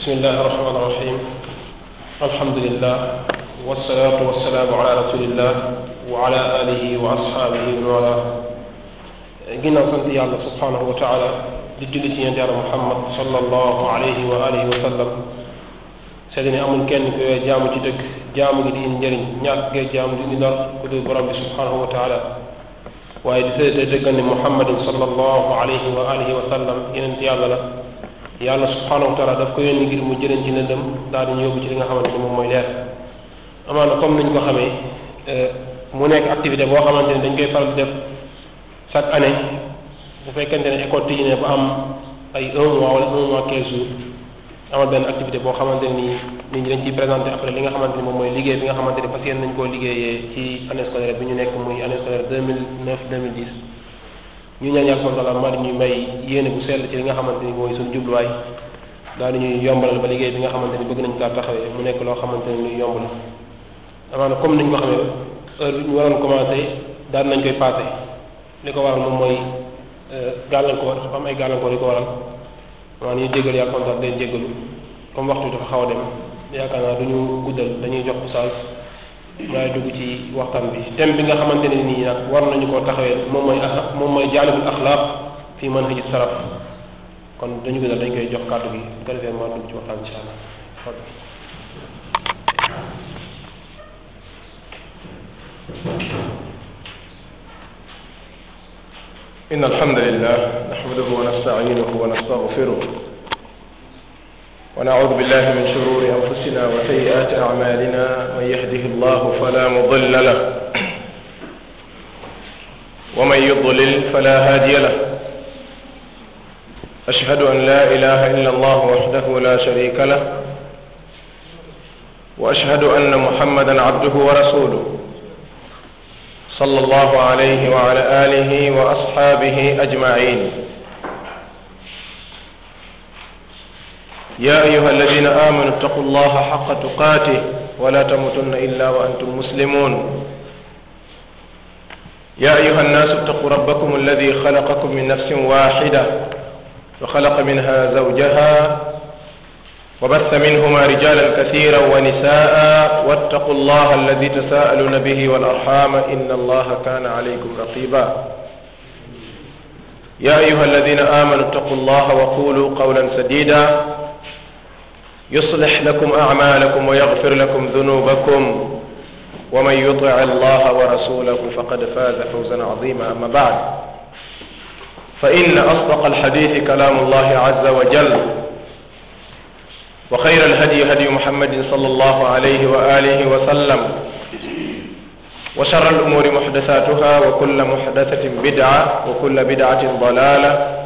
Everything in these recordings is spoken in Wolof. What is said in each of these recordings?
bismillahi rahmaani rahim alhamdulillah wasalaatu wasalaamu ala rasulillah wa ala alihi wa ashaabihi wa wala ginnaaw sant yàlla subhanahu wa taala di julli ci yonent yàlla muhammad sallallahu alayhi wa alihi wa sallam seede ne amul kenn ku yooy jaamu ci dëgg jaamu gi di indi njëriñ ñàkk gee jaamu di indi lor ku dul borom bi subhanahu wa taala waaye di seede dëggal ne muhammadin sallallahu alayhi wa alihi wa sallam yonent yàlla la yàlla subhanahu wa taala daf ko yónni ngir mu jëleen ci lëndëm daal di ñu yóbbu ci li nga xamante ni moom mooy leer amaana comme niñ ko xamee mu nekk activité boo xamante ni dañ koy faral di def chaque année bu fekkente ne école tijji ne ba am ay un mois wala un mois quinze jours amal benn activité boo xamante ni nit ñi dañ ciy présenté après li nga xamante ni moom mooy liggéey bi nga xamante ni fas yéene nañ koo liggéeyee ci année scolaire bi ñu nekk muy année scolaire deux mille neuf deux mille dix ñu ñaan yàlla subhanahu wa taala maa di ñuy may yéene bu sell ci li nga xamante ni mooy suñu jubluwaay daal di ñuy yombalal ba liggéey bi nga xamante ni bëgg nañ kaa taxawee mu nekk loo xamante ni luy yomb la amaana comme niñ ko xamee heure bi ñu waroon commencé daal nañ koy passé li ko waral moom mooy gàllankoor dafa am ay gàllankoor yu ko waral maanaam ñu jégalu yàlla kontaan leen jégalu comme waxtu dafa xaw a dem yaakaar naa du ñu guddal dañuy jox oustaz maay dugg ci waxtaan bi thème bi nga xamante ne nii nag war nañu koo taxawee moom mooy moom mooy jaalibul axlaaq fi manhaji salaf kon dañu guddal dañ koy jox kàddu gi bu ko defee maa dugg ci waxtaan insha allah إن الحمد لله نحمده ونستعينه ونستغفره ونعوذ بالله من شرور أنفسنا وسيئات أعمالنا من يهده الله فلا مضل له ومن يضلل فلا هادي له أشهد أن لا إله إلا الله وحده لا شريك له وأشهد أن محمدا عبده ورسوله صلى الله عليه وعلى آله وأصحابه أجمعين يا أيها الذين آمنوا اتقوا الله حق تقاته ولا تموتن إلا وأنتم مسلمون يا أيها الناس اتقوا ربكم الذي خلقكم من نفس واحدة وخلق منها زوجها وبث منهما رجالا كثيرا ونساء واتقوا الله الذي تساءلون به والأرحام إن الله كان عليكم رقيبا يا أيها الذين آمنوا اتقوا الله وقولوا قولا سديدا يصلح لكم أعمالكم ويغفر لكم ذنوبكم ومن يطع الله ورسوله فقد فاز فوزا عظيما أما بعد فإن أصدق الحديث كلام الله عز وجل وخير الهدي هدي محمد صلى الله عليه وآله وسلم وشر الأمور محدثاتها وكل محدثة بدعة وكل بدعة ضلالة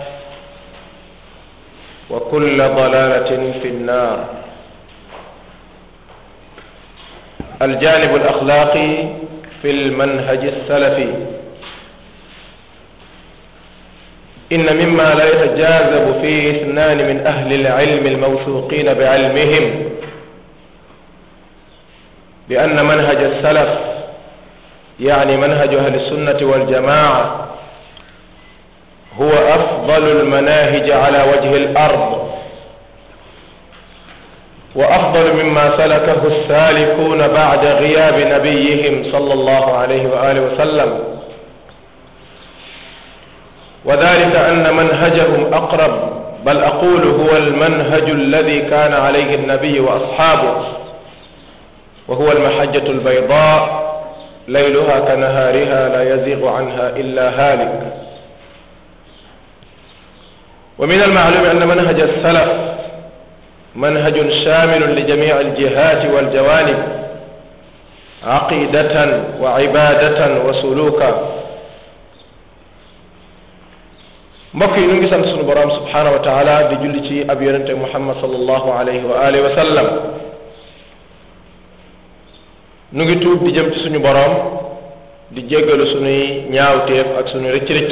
وكل ضلالة في النار الجانب الأخلاقي في المنهج السلفي إن مما لا يتجاذب فيه اثنان من أهل العلم الموثوقين بعلمهم بأن منهج السلف يعني منهج أهل السنة والجماعة هو أفضل المناهج على وجه الأرض وأفضل مما سلكه السالكون بعد غياب نبيهم صلى الله عليه وآله وسلم وذلك أن منهجهم أقرب بل أقول هو المنهج الذي كان عليه النبي وأصحابه وهو المحجة البيضاء ليلها كنهارها لا يزيغ عنها إلا هالك ومن المعلوم أن منهج السلف منهج شامل لجميع الجهات والجوانب عقيدة وعبادة وسلوكا mbokk yi ñu ngi sant sunu borom subhanahu wa taala di julli ci ab yonente muhammad sallallahu alayhi wa alihi wa sallam nu ngi tuub di jëm ci suñu borom di jéggalu sunuy ñaawteef ak sunu rëcc-rëcc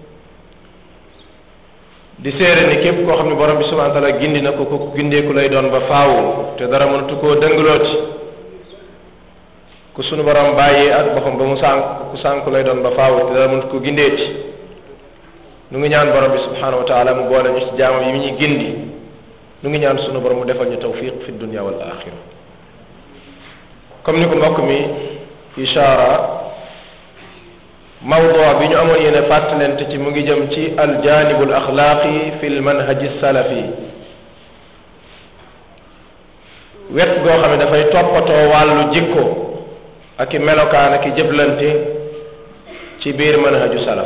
di séere ni képp koo xam ne borom bi subhanahu wa taala gindi na ko ko gindeeku lay doon ba faawu te dara mënatu koo dëngalooti ku sunu borom bàyyee ak boppam ba mu sànk ku sànku lay doon ba faawu te dara mënatu ko gindeeti nu ngi ñaan borom bi subhanahu wa taala mu boole ñu ci jaamam yi mu ñuy gindi nu ngi ñaan sunu borom mu defal ñu tawfiq fi dunya wal axira comme ni ko mbokk mi ishaara mawdu bi ñu amoon yéene fàttalente ci mu ngi jëm ci aljanibu al axlaaqi fi l manhaji salafi wet goo xam ne dafay toppatoo wàllu jikko ak i melokaan ak i jëblante ci biir manhaju salaf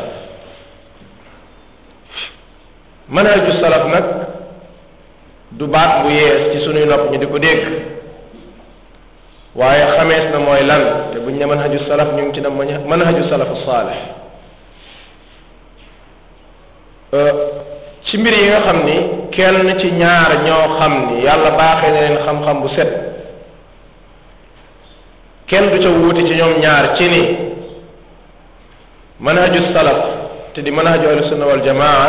manhaju salaf nag du baat bu yees ci sunuy nopp ñu di ko dégg waaye xamees na mooy lan te buñ ne manhaju salaf ñu ngi ci dem manhaju salafu saalih ci mbir yi nga xam ni kenn ci ñaar ñoo xam ni yàlla baaxee na leen xam-xam bu set kenn du ca wuute ci ñoom ñaar ci ni manhaju salaf te di manhaju ahlu sunna wal jamaa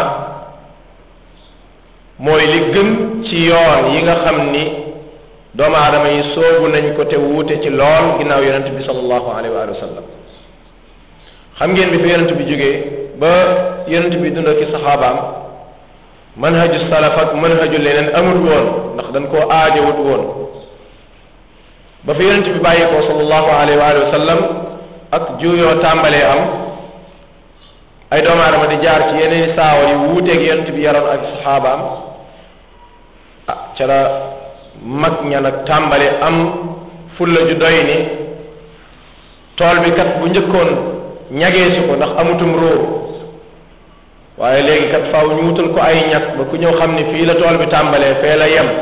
mooy li gën ci yoon yi nga xam ni doomu aadama yi soobu nañ ko te wuute ci lool ginnaaw yonent bi sallallahu alayhi wa sallam xam ngeen bi fi yonent bi jógee ba yonent bi dund ki saxaabaam manhaju salaf ak manhaju leneen amul woon ndax dañ koo aajowut woon ba fi yonent bi bàyyi ko sallallahu alayhi wa sallam ak juuyoo tàmbalee am ay doomu aadama di jaar ci yeneen saawa yu wuuteeg yonent bi yaroon ak saxaabaam ah ca la mag ña nag tàmbale am fulla ju doy ni tool bi kat bu njëkkoon ñageesu ko ndax amutum róor waaye léegi kat faaw ñu wutal ko ay ñag ba ku ñëw xam ni fii la tool bi tàmbalee fee la yem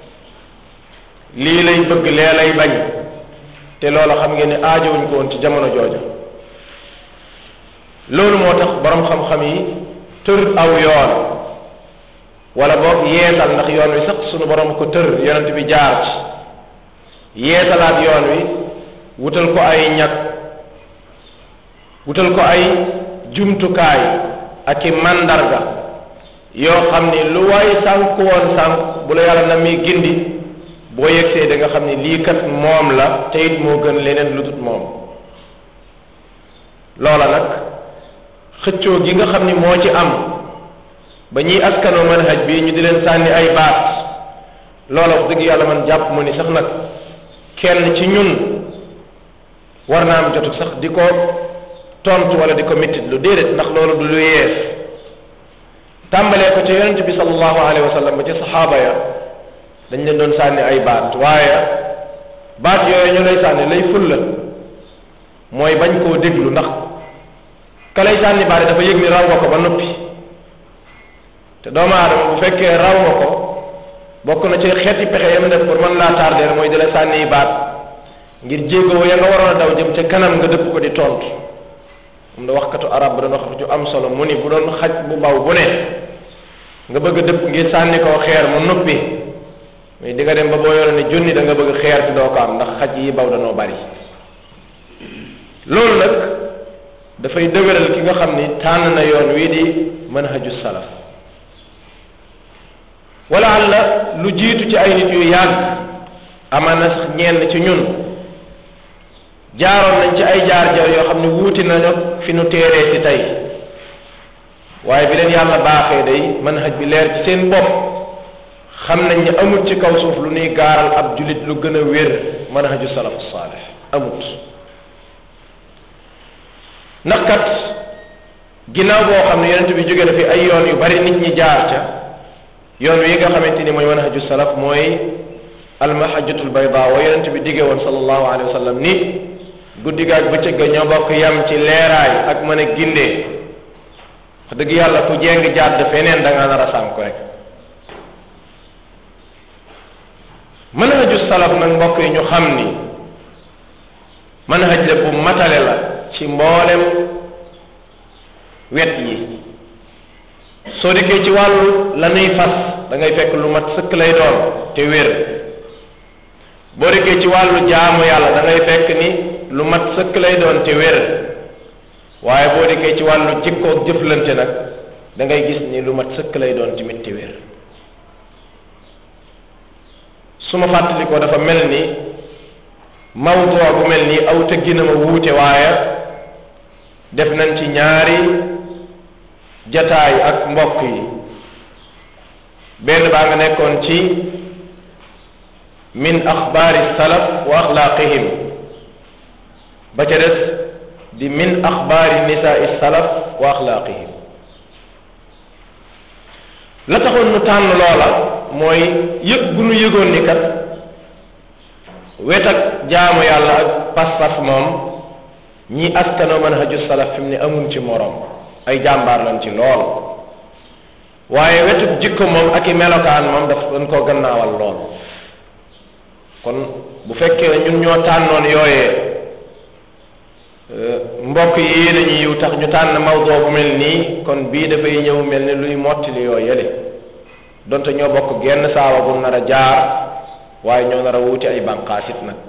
lii lay bëgg lee lay bañ te loola xam ngeen ni aajowuñ ko woon ci jamono jooja loolu moo tax borom xam-xam yi tër aw yoon wala boog yeesal ndax yoon wi sax sunu borom ko tër yonent bi jaar ci yeesalaat yoon wi wutal ko ay ñag wutal ko ay jumtukaay ak i mandarga yoo xam ni lu waay sànk woon sànk bu la yàlla na muy gindi boo yegsee da nga xam ni lii kat moom la te it moo gën leneen lu dut moom loola nag xëccoo gi nga xam ni moo ci am ba ñuy askanoo manhaj bi ñu di leen sànni ay baat loola wax dëgg yàlla man jàpp mu ni sax nag kenn ci ñun war naa am jotu sax di ko tontu wala di ko mettit lu déedéet ndax loolu du lu yees tàmbalee ko ca yonente bi sallallahu alayhi wa sallam ba ca saxaaba ya dañ leen doon sànni ay baat waaye baat yooyu ñu lay sànni lay fulla mooy bañ koo déglu ndax ka lay sànni baat dafa yëg ni raw nga ko ba noppi te doomu aadama bu fekkee raw nga ko bokk na ci xeeti pexe yam def pour mën laa tardeel mooy di la sànni baat ngir jéego ya nga waroon a daw jëm ca kanam nga dëpp ko di tontu moom da waxkatu arab ba doon wax ju am solo mu ni bu doon xaj bu baw bu ne nga bëgg a dëpp ngir sànni koo xeer mu noppi mais di nga dem ba boo yore ne junni da nga bëgg xeer ci doo ko am ndax xaj yi baw danoo bari loolu nag dafay dëgëral ki nga xam ni tànn na yoon wii di manhaju salaf wala alla lu jiitu ci ay nit yu yàgg amana sax ñenn ci ñun jaaroon nañ ci ay jaar jaar yoo xam ne wuuti nañu fi nu téeree ci tey waaye bi leen yàlla baaxee day manhaj bi leer ci seen bopp xam nañ ne amut ci kaw suuf lu nuy gaaral ab julit lu gën a wér manhaju salaf saalih amut ndax kat ginnaaw boo xam ne yonent bi jóge na fi ay yoon yu bari nit ñi jaar ca yoon wi nga xamante ni mooy manhaju salaf mooy almahajjatul bayda wa yonent bi digge woon sallallahu alayhi wa sallam ni guddi gaag bëccëg ga ñoo bokk yam ci leeraay ak mën a gindee wax dëgg yàlla ku jeng jàdd feneen da nga nar a sànk rek manhaju salaf nag mbokk yi ñu xam ni manhaj la bu matale la ci mboolem wet yi soo dikkee ci wàllu la nuy fas da ngay fekk lu mat sëkk lay doon te wér boo dikkee ci wàllu jaamu yàlla da ngay fekk ni lu mat sëkk lay doon te wér waaye boo dikkee ci wàllu jikkoog jëflante nag da ngay gis ni lu mat sëkk lay doon tamit te wér su ma fàttali ko dafa mel ni mawdu bu mel ni aw tëggina ma wuute waaye def nañ ci ñaari jataay ak mbokk yi benn baa nga nekkoon ci min axbaari salaf wa axlaaqihim ba ca des di min axbaari nisaai salaf wa axlaaqihim la taxoon nu tànn loola mooy yëg gu nu yëgoon ni kat wet ak jaamu yàlla ak pas-pas moom ñi askanoo manhaju salaf fi mu ne amuñ ci moroom ay jàmbaar lañ ci lool waaye wetu jikko moom ak i melokaan moom daf dañ koo gannaawal lool kon bu fekkee ñun ñoo tànnoon yooyee mbokk yi dañuy yiw tax ñu tànn mawdoo bu mel nii kon bii dafay ñëw mel ni luy mottali yoo yële donte ñoo bokk genn saawa bu nar a jaar waaye ñoo nar a wuti ay bànqaasit nag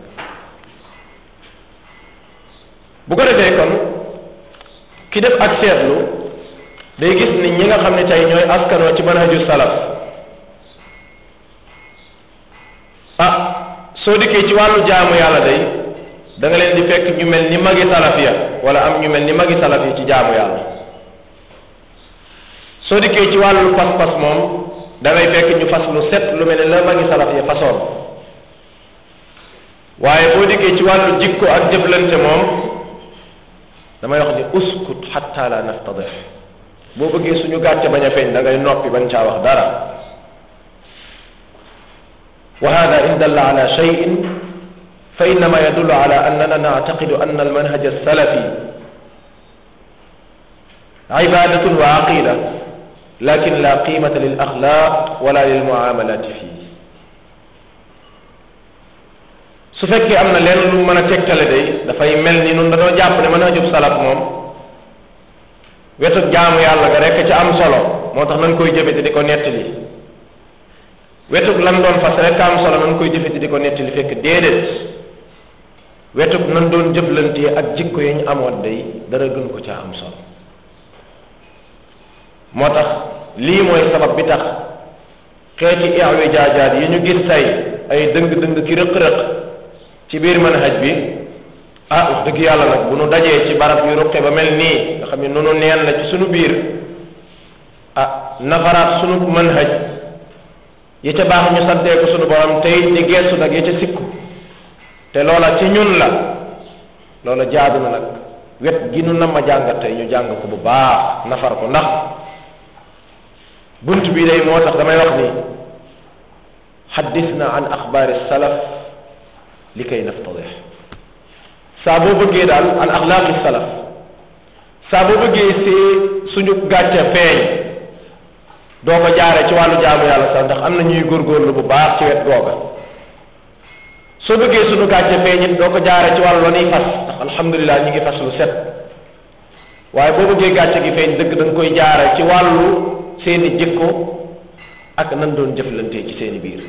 bu ko defee kon ki def ak seetlu day gis ni ñi nga xam ne tey ñooy askanoo ci manhaju salaf ah soo dikkee ci wàllu jaamu yàlla day da nga leen di fekk ñu mel ni magi salaf ya wala am ñu mel ni magi salaf yi ci jaamu yàlla soo dikkee ci wàllu pas-pas moom da ngay fekk ñu fas lu set lu mel ni la magi salaf ya façon waaye boo dikkee ci wàllu jikko ak jëflante moom damay wax ni uskut xatta la naftadix boo bëggee suñu gàcce bañ a feeñ da ngay noppi bañ caa wax dara wa hada in dalla ala cheyin fa innama yadullu ala annana nactaqidu anna almanhaj alsalafi cibadatun wa aqida lakin la qimata lil axlaq wala lil muamalati fii su fekkee am na leen lu mën a tegtale day dafay mel ni nun dañoo jàpp ne manhajub salaf moom wetu jaamu yàlla ga rekk ca am solo moo tax nan koy jëfe te di ko nettali wetug lan doon fas rekk am solo nan koy jëfe te di ko nettali fekk déedéet wetug nan doon jëflantee ak jikko yi ñu amoon day dara gën ko ca am solo moo tax lii mooy sabab bi tax xeeti iwi jaajaat yi ñu gis tey ay dëng-dëng ki rëq-rëq ci biir manhaj bi ah wax dëgg yàlla nag bu nu dajee ci barab yu ruqe ba mel nii nga xam ne nunu neen la ci sunu biir ah nafaraat sunu manhaj yi ca baax ñu santee ko sunu borom tey di geesu nag yi ca sikku te loola ci ñun la loola jaadu na nag wet gi nu nam ma jàngat tey ñu jàng ko bu baax nafar ko ndax bunt bi day moo tax damay wax ni xaddisna an axbaari salaf li kay naftadix saa boo bëggee daal an axlaaqi salaf saa boo bëggee see suñu gàcce feeñ doo ko jaare ci wàllu jaamu yàlla sax ndax am na ñuy góorgóorlu bu baax ci wet googa soo bëggee suñu gàcce feeñ it doo ko jaare ci wàllu la ñuy fas ndax alhamdulilah ñu ngi fas lu set waaye boo bëggee gàcce gi feeñ dëgg da nga koy jaare ci wàllu seeni jikko ak nan doon jëflante ci seeni biir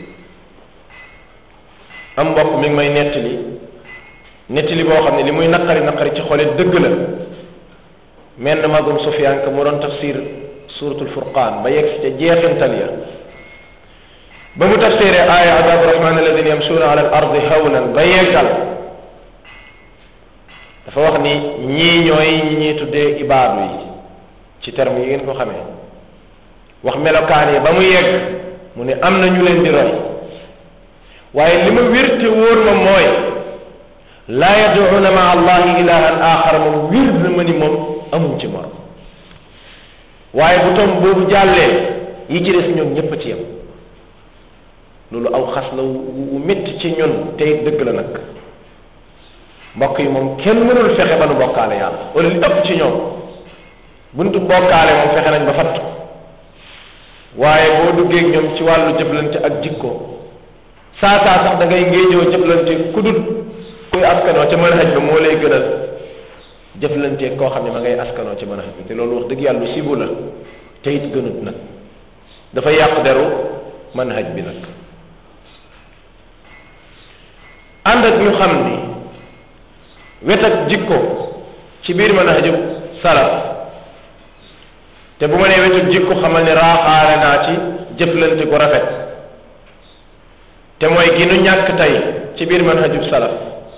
am mbokk mi ngi may nettali nettali boo xam ne li muy naqari naqari ci xolit dëgg la menn magum sufyaan ka mu doon tafsir suratul furqaan ba yegg si ca jeexintal ya ba mu tafsiree aaya adabu rahman alladina yamsuuna ala al ardi hawnan ba yeggal dafa wax ni ñii ñooy ñi ñuy tuddee ibaadu yi ci terme yi ngeen ko xamee wax melokaan yi ba mu yegg mu ne am na ñu leen di roy waaye li ma wér te wóor ma mooy laa yaduuna maa allahi ilahan axar moom wér na ma ni moom amuñ ci morom waaye bu tom boobu jàllee yi ci des ñoom ñépp a ci yem loolu aw xas la wu métti ci ñun tey dëgg la nag mbokk yi moom kenn mënul fexe ba nu bokkaale yàlla wala li ëpp ci ñoom buntu bokkaale moom fexe nañ ba fatt waaye boo duggee ñoom ci wàllu jëflante ak jikko saa saa sax da ngay ngéejoo jëflante ku dul kuy askanoo ca manhaj ba moo lay gënal jëflante koo xam ne ma ngay askanoo ca manhaj bi te loolu wax dëgg yàlla lu sibu la te it gënut nag dafa yàq deru manhaj bi nag ànd ak ñu xam ni wet ak jikko ci biir manhaju salaf te bu ma nee wetu jikko xamal ni raaxaale naa ci jëflante gu rafet te mooy gi nu ñàkk tey ci biir manhajub salaf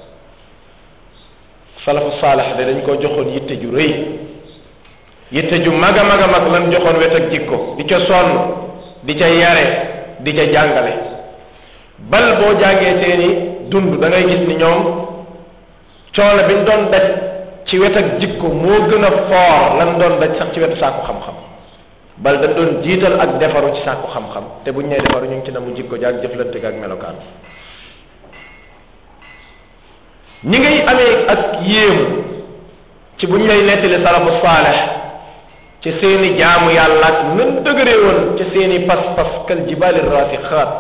salafu saalax de dañ ko joxoon yitte ju rëy yitte ju mag a mag a mag lan joxoon wet ak jikko di ca sonn di ca yare di ca jàngale bal boo jàngee seeni dund da ngay gis ni ñoom coono bi ñu doon daj ci wet ak jikko moo gën a foor lan doon daj sax ci wetu sàkku xam-xam bal dañ doon jiital ak defaru ci sàkku xam-xam te buñ nee defaru ñu ngi ci namu jikko jaag jëflante ga ak melokaan ñi ngay amee ak yéemu ci buñ lay nettali salafu saalex ci seeni jaamu yàlla ak nan dëgëree woon ci seeni pas-pas kal jibaali rasixaat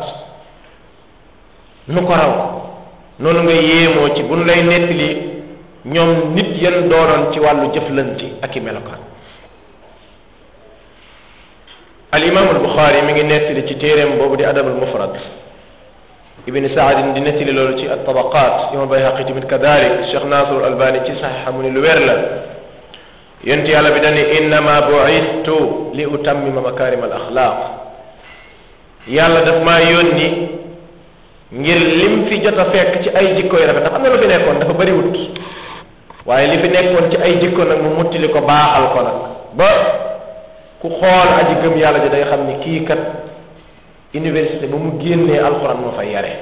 nu ko raw noonu nga yéemoo ci buñ lay nettali ñoom nit yan doonoon ci wàllu jëflante ak i melokaan al imam al buxaari mi ngi nettali ci téeréem boobu di adab al mufrad ibni saadin di nettali loolu ci at tabaqat imam bayhaqi tamit kadalik cheikh nasir albani ci saxixa mu ni lu wér la yonent yàlla bi dani innama buistu li utammima makarim al axlaq yàlla daf maa yónni ngir lim fi jot a fekk ci ay jikko yu rafet ndax am na lu fi nekkoon dafa bëriwut waaye li fi nekkoon ci ay jikko nag mu muttili ko baaxal ko nag ba ku xool aji gëm yàlla ji day xam ni kii kat université ba mu génnee alxuraan moo fay yare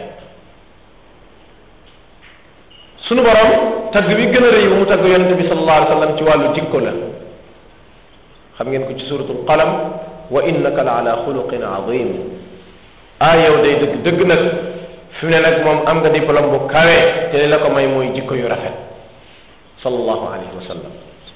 sunu borom tagg bi gën a rëy bu mu tagg yonente bi sallallahu alayhi wa sallam ci wàllu jikko la xam ngeen ko ci suratul qalam wa innaka la ala xuluqin azim ah yow day dëgg dëgg nag fi mu ne nag moom am nga diplôme bu kawe te li la ko may mooy jikko yu rafet sallallahu alayhi wa sallam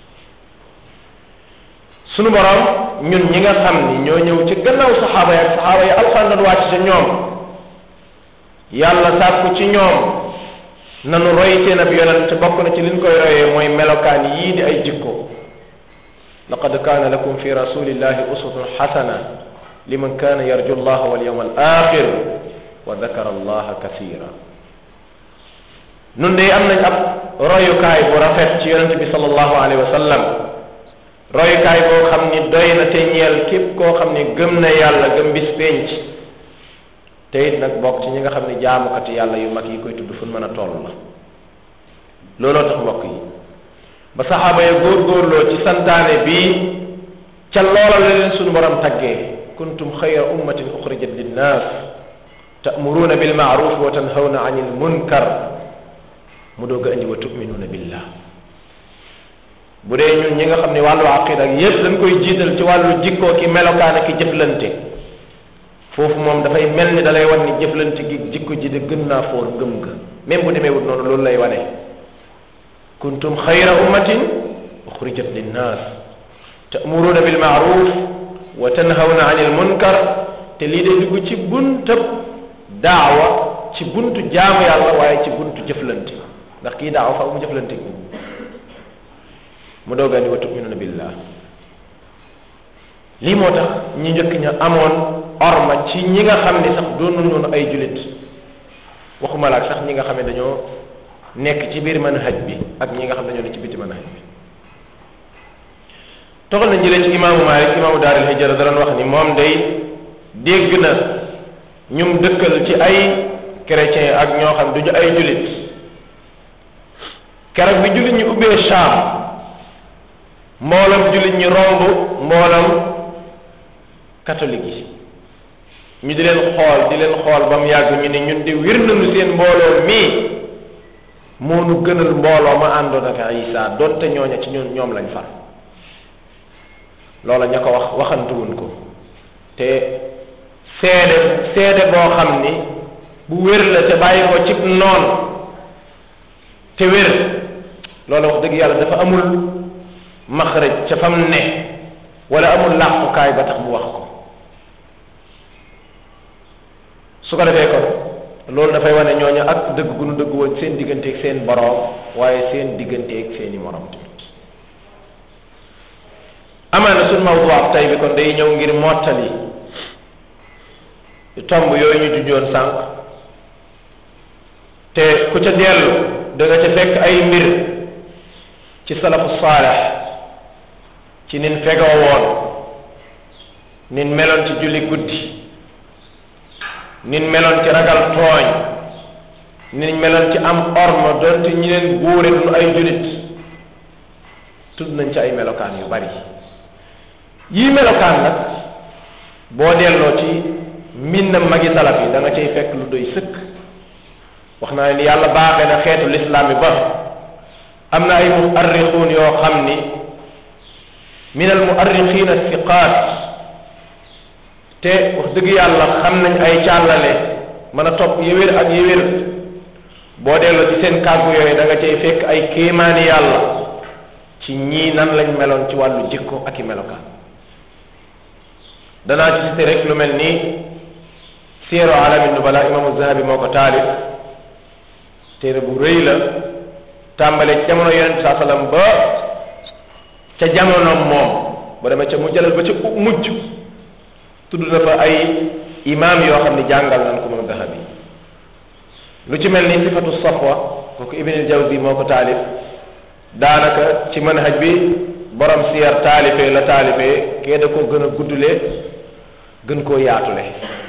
sunu borom ñun ñi nga xam ni ñoo ñëw ci gannaaw saxaaba yi ak saxaaba yi alxuraan doon wàcc ca ñoom yàlla sàkku ci ñoom nanu roy seen ab yonent bokk na ci liñ koy royee mooy melokaan yii di ay jikko laqad kaana lakum fi rasulillahi uswatun xasana liman kaana yarju allaha wal yawma al axir wa dakara allaha kasira nun de am nañ ab royukaay bu rafet ci yonent bi sallallahu alayhi wa sallam royukaay boo xam ni doy na te ñeel képp koo xam ni gëm na yàlla gëm bis penc te it nag bokk ci ñi nga xam ni jaamukati yàlla yu mag yi koy tudd fu mën a toll la looloo tax mbokk yi ba saxaaba ya góorgóorloo ci santaane bii ca loola la leen sunu borom taggee kuntum xayra ummatin uxrijat linnaas ta'muruuna bil ma'ruf wa tanhawna anil munkar mu doog a indi wa tuminuuna billah bu dee ñun ñi nga xam ne wàllu aqida ak yépp dañ koy jiital ci wàllu jikkoo ki melokaan ak jëflante foofu moom dafay mel ni dalay wan ni jëflante gi jikko ji de gën naa foor ngëm ga même bu demee wut noonu loolu lay wane kuntum xayra ummatin uxrijat linnaas ta'muruuna bil ma'ruf wa tanhawna anil munkar te lii day dugg ci buntab daawa ci buntu jaamu yàlla waaye ci buntu jëflante ndax kii daawa faaw mu jëflante mu doogaa ni wa tuminuna billah lii moo tax ñi njëkk ña amoon orma ci ñi nga xam ne sax doonu noonu ay julit waxuma la ak sax ñi nga xam ne dañoo nekk ci biir manhaj bi ak ñi nga xam ne dañoo ne ci biti manhaj bi toxal na jëlee ci imaamu Malik imaamu daaril hijra da doon wax ni moom day dégg na ñum dëkkal ci ay chrétien ak ñoo xam duñu ay julit keroog bi julit ñi ubbee Shaam mboolam jullit ñi romb mboolam catholique yi ñu di leen xool di leen xool ba mu yàgg ñu ne ñun di wir nañu seen mbooloo mii moo nu gënal mbooloo ma àndoon ak Isa donte ñooña ci ñun ñoom lañ far loola ña ko wax waxantuwuñ ko te seede seede boo xam ni bu wér la te bàyyi ko cib noon te wér loola wax dëgg yàlla dafa amul maxraj ca fam ne wala amul làqukaay ba tax mu wax ko su ko defee kon loolu dafay wane ñooñu ak dëgg gu nu dëgg woon seen digganteeg seen boroom waaye seen digganteeg seeni morom tamit amaana suñ mawdu ab tey bi kon day ñëw ngir mottali tomb yooyu ñu junjoon sànq te ku ca dellu da nga ca fekk ay mbir ci salafu saalex ci nin fegoo woon nin meloon ci julli guddi nin meloon ci ragal tooñ nin meloon ci am orma doonte ñi leen buure duñu ay julit tudd nañ ci ay melokaan yu bari yii melokaan nag boo delloo ci mbindam magi salaf yi da nga cay fekk lu doy sëkk wax naa ni yàlla baaxee na xeetu lislaam yi ba am na ay muarrixuun yoo xam ni min al muarrixiina siqaat te wax dëgg yàlla xam nañ ay càllale mën a topp yëwér ak yëwér boo delloo ci seen kàggu yooyu da nga cay fekk ay kéemaani yàlla ci ñii nan lañ meloon ci wàllu jikko ak i melokaan danaa ci cité rek lu mel ni siiro alami nubala imaamu zahabi moo ko taalif téere bu rëy la tàmbale ci jamono yonente saa sallam ba ca jamonoom moom ba demee ca mu jëlal ba ca mujj tudd na fa ay imaam yoo xam ne jàngal nañ ko moom zahabi lu ci mel ni sifatu safwa kooku ibnul jawzi moo ko taalif daanaka ci manhaj bi borom siyar taalifee la taalifee kee da koo gën a guddule gën koo yaatule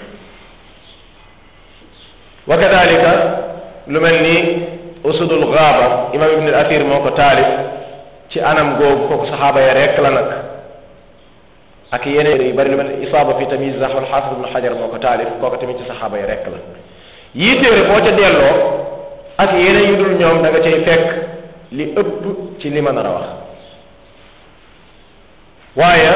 wa kadalika lu mel ni usudul gaaba imam ibn al athir moo ko taalif ci anam googu kooku saxaaba ya rekk la nag ak yeneen yu bari lu mel ni isaaba fi tamyiz zahab al xaafis ibn xajar moo ko taalif kooku tamit ci saxaaba ya rekk la yii téere boo ca delloo ak yeneen yu dul ñoom da nga cay fekk li ëpp ci li ma nar a wax waaye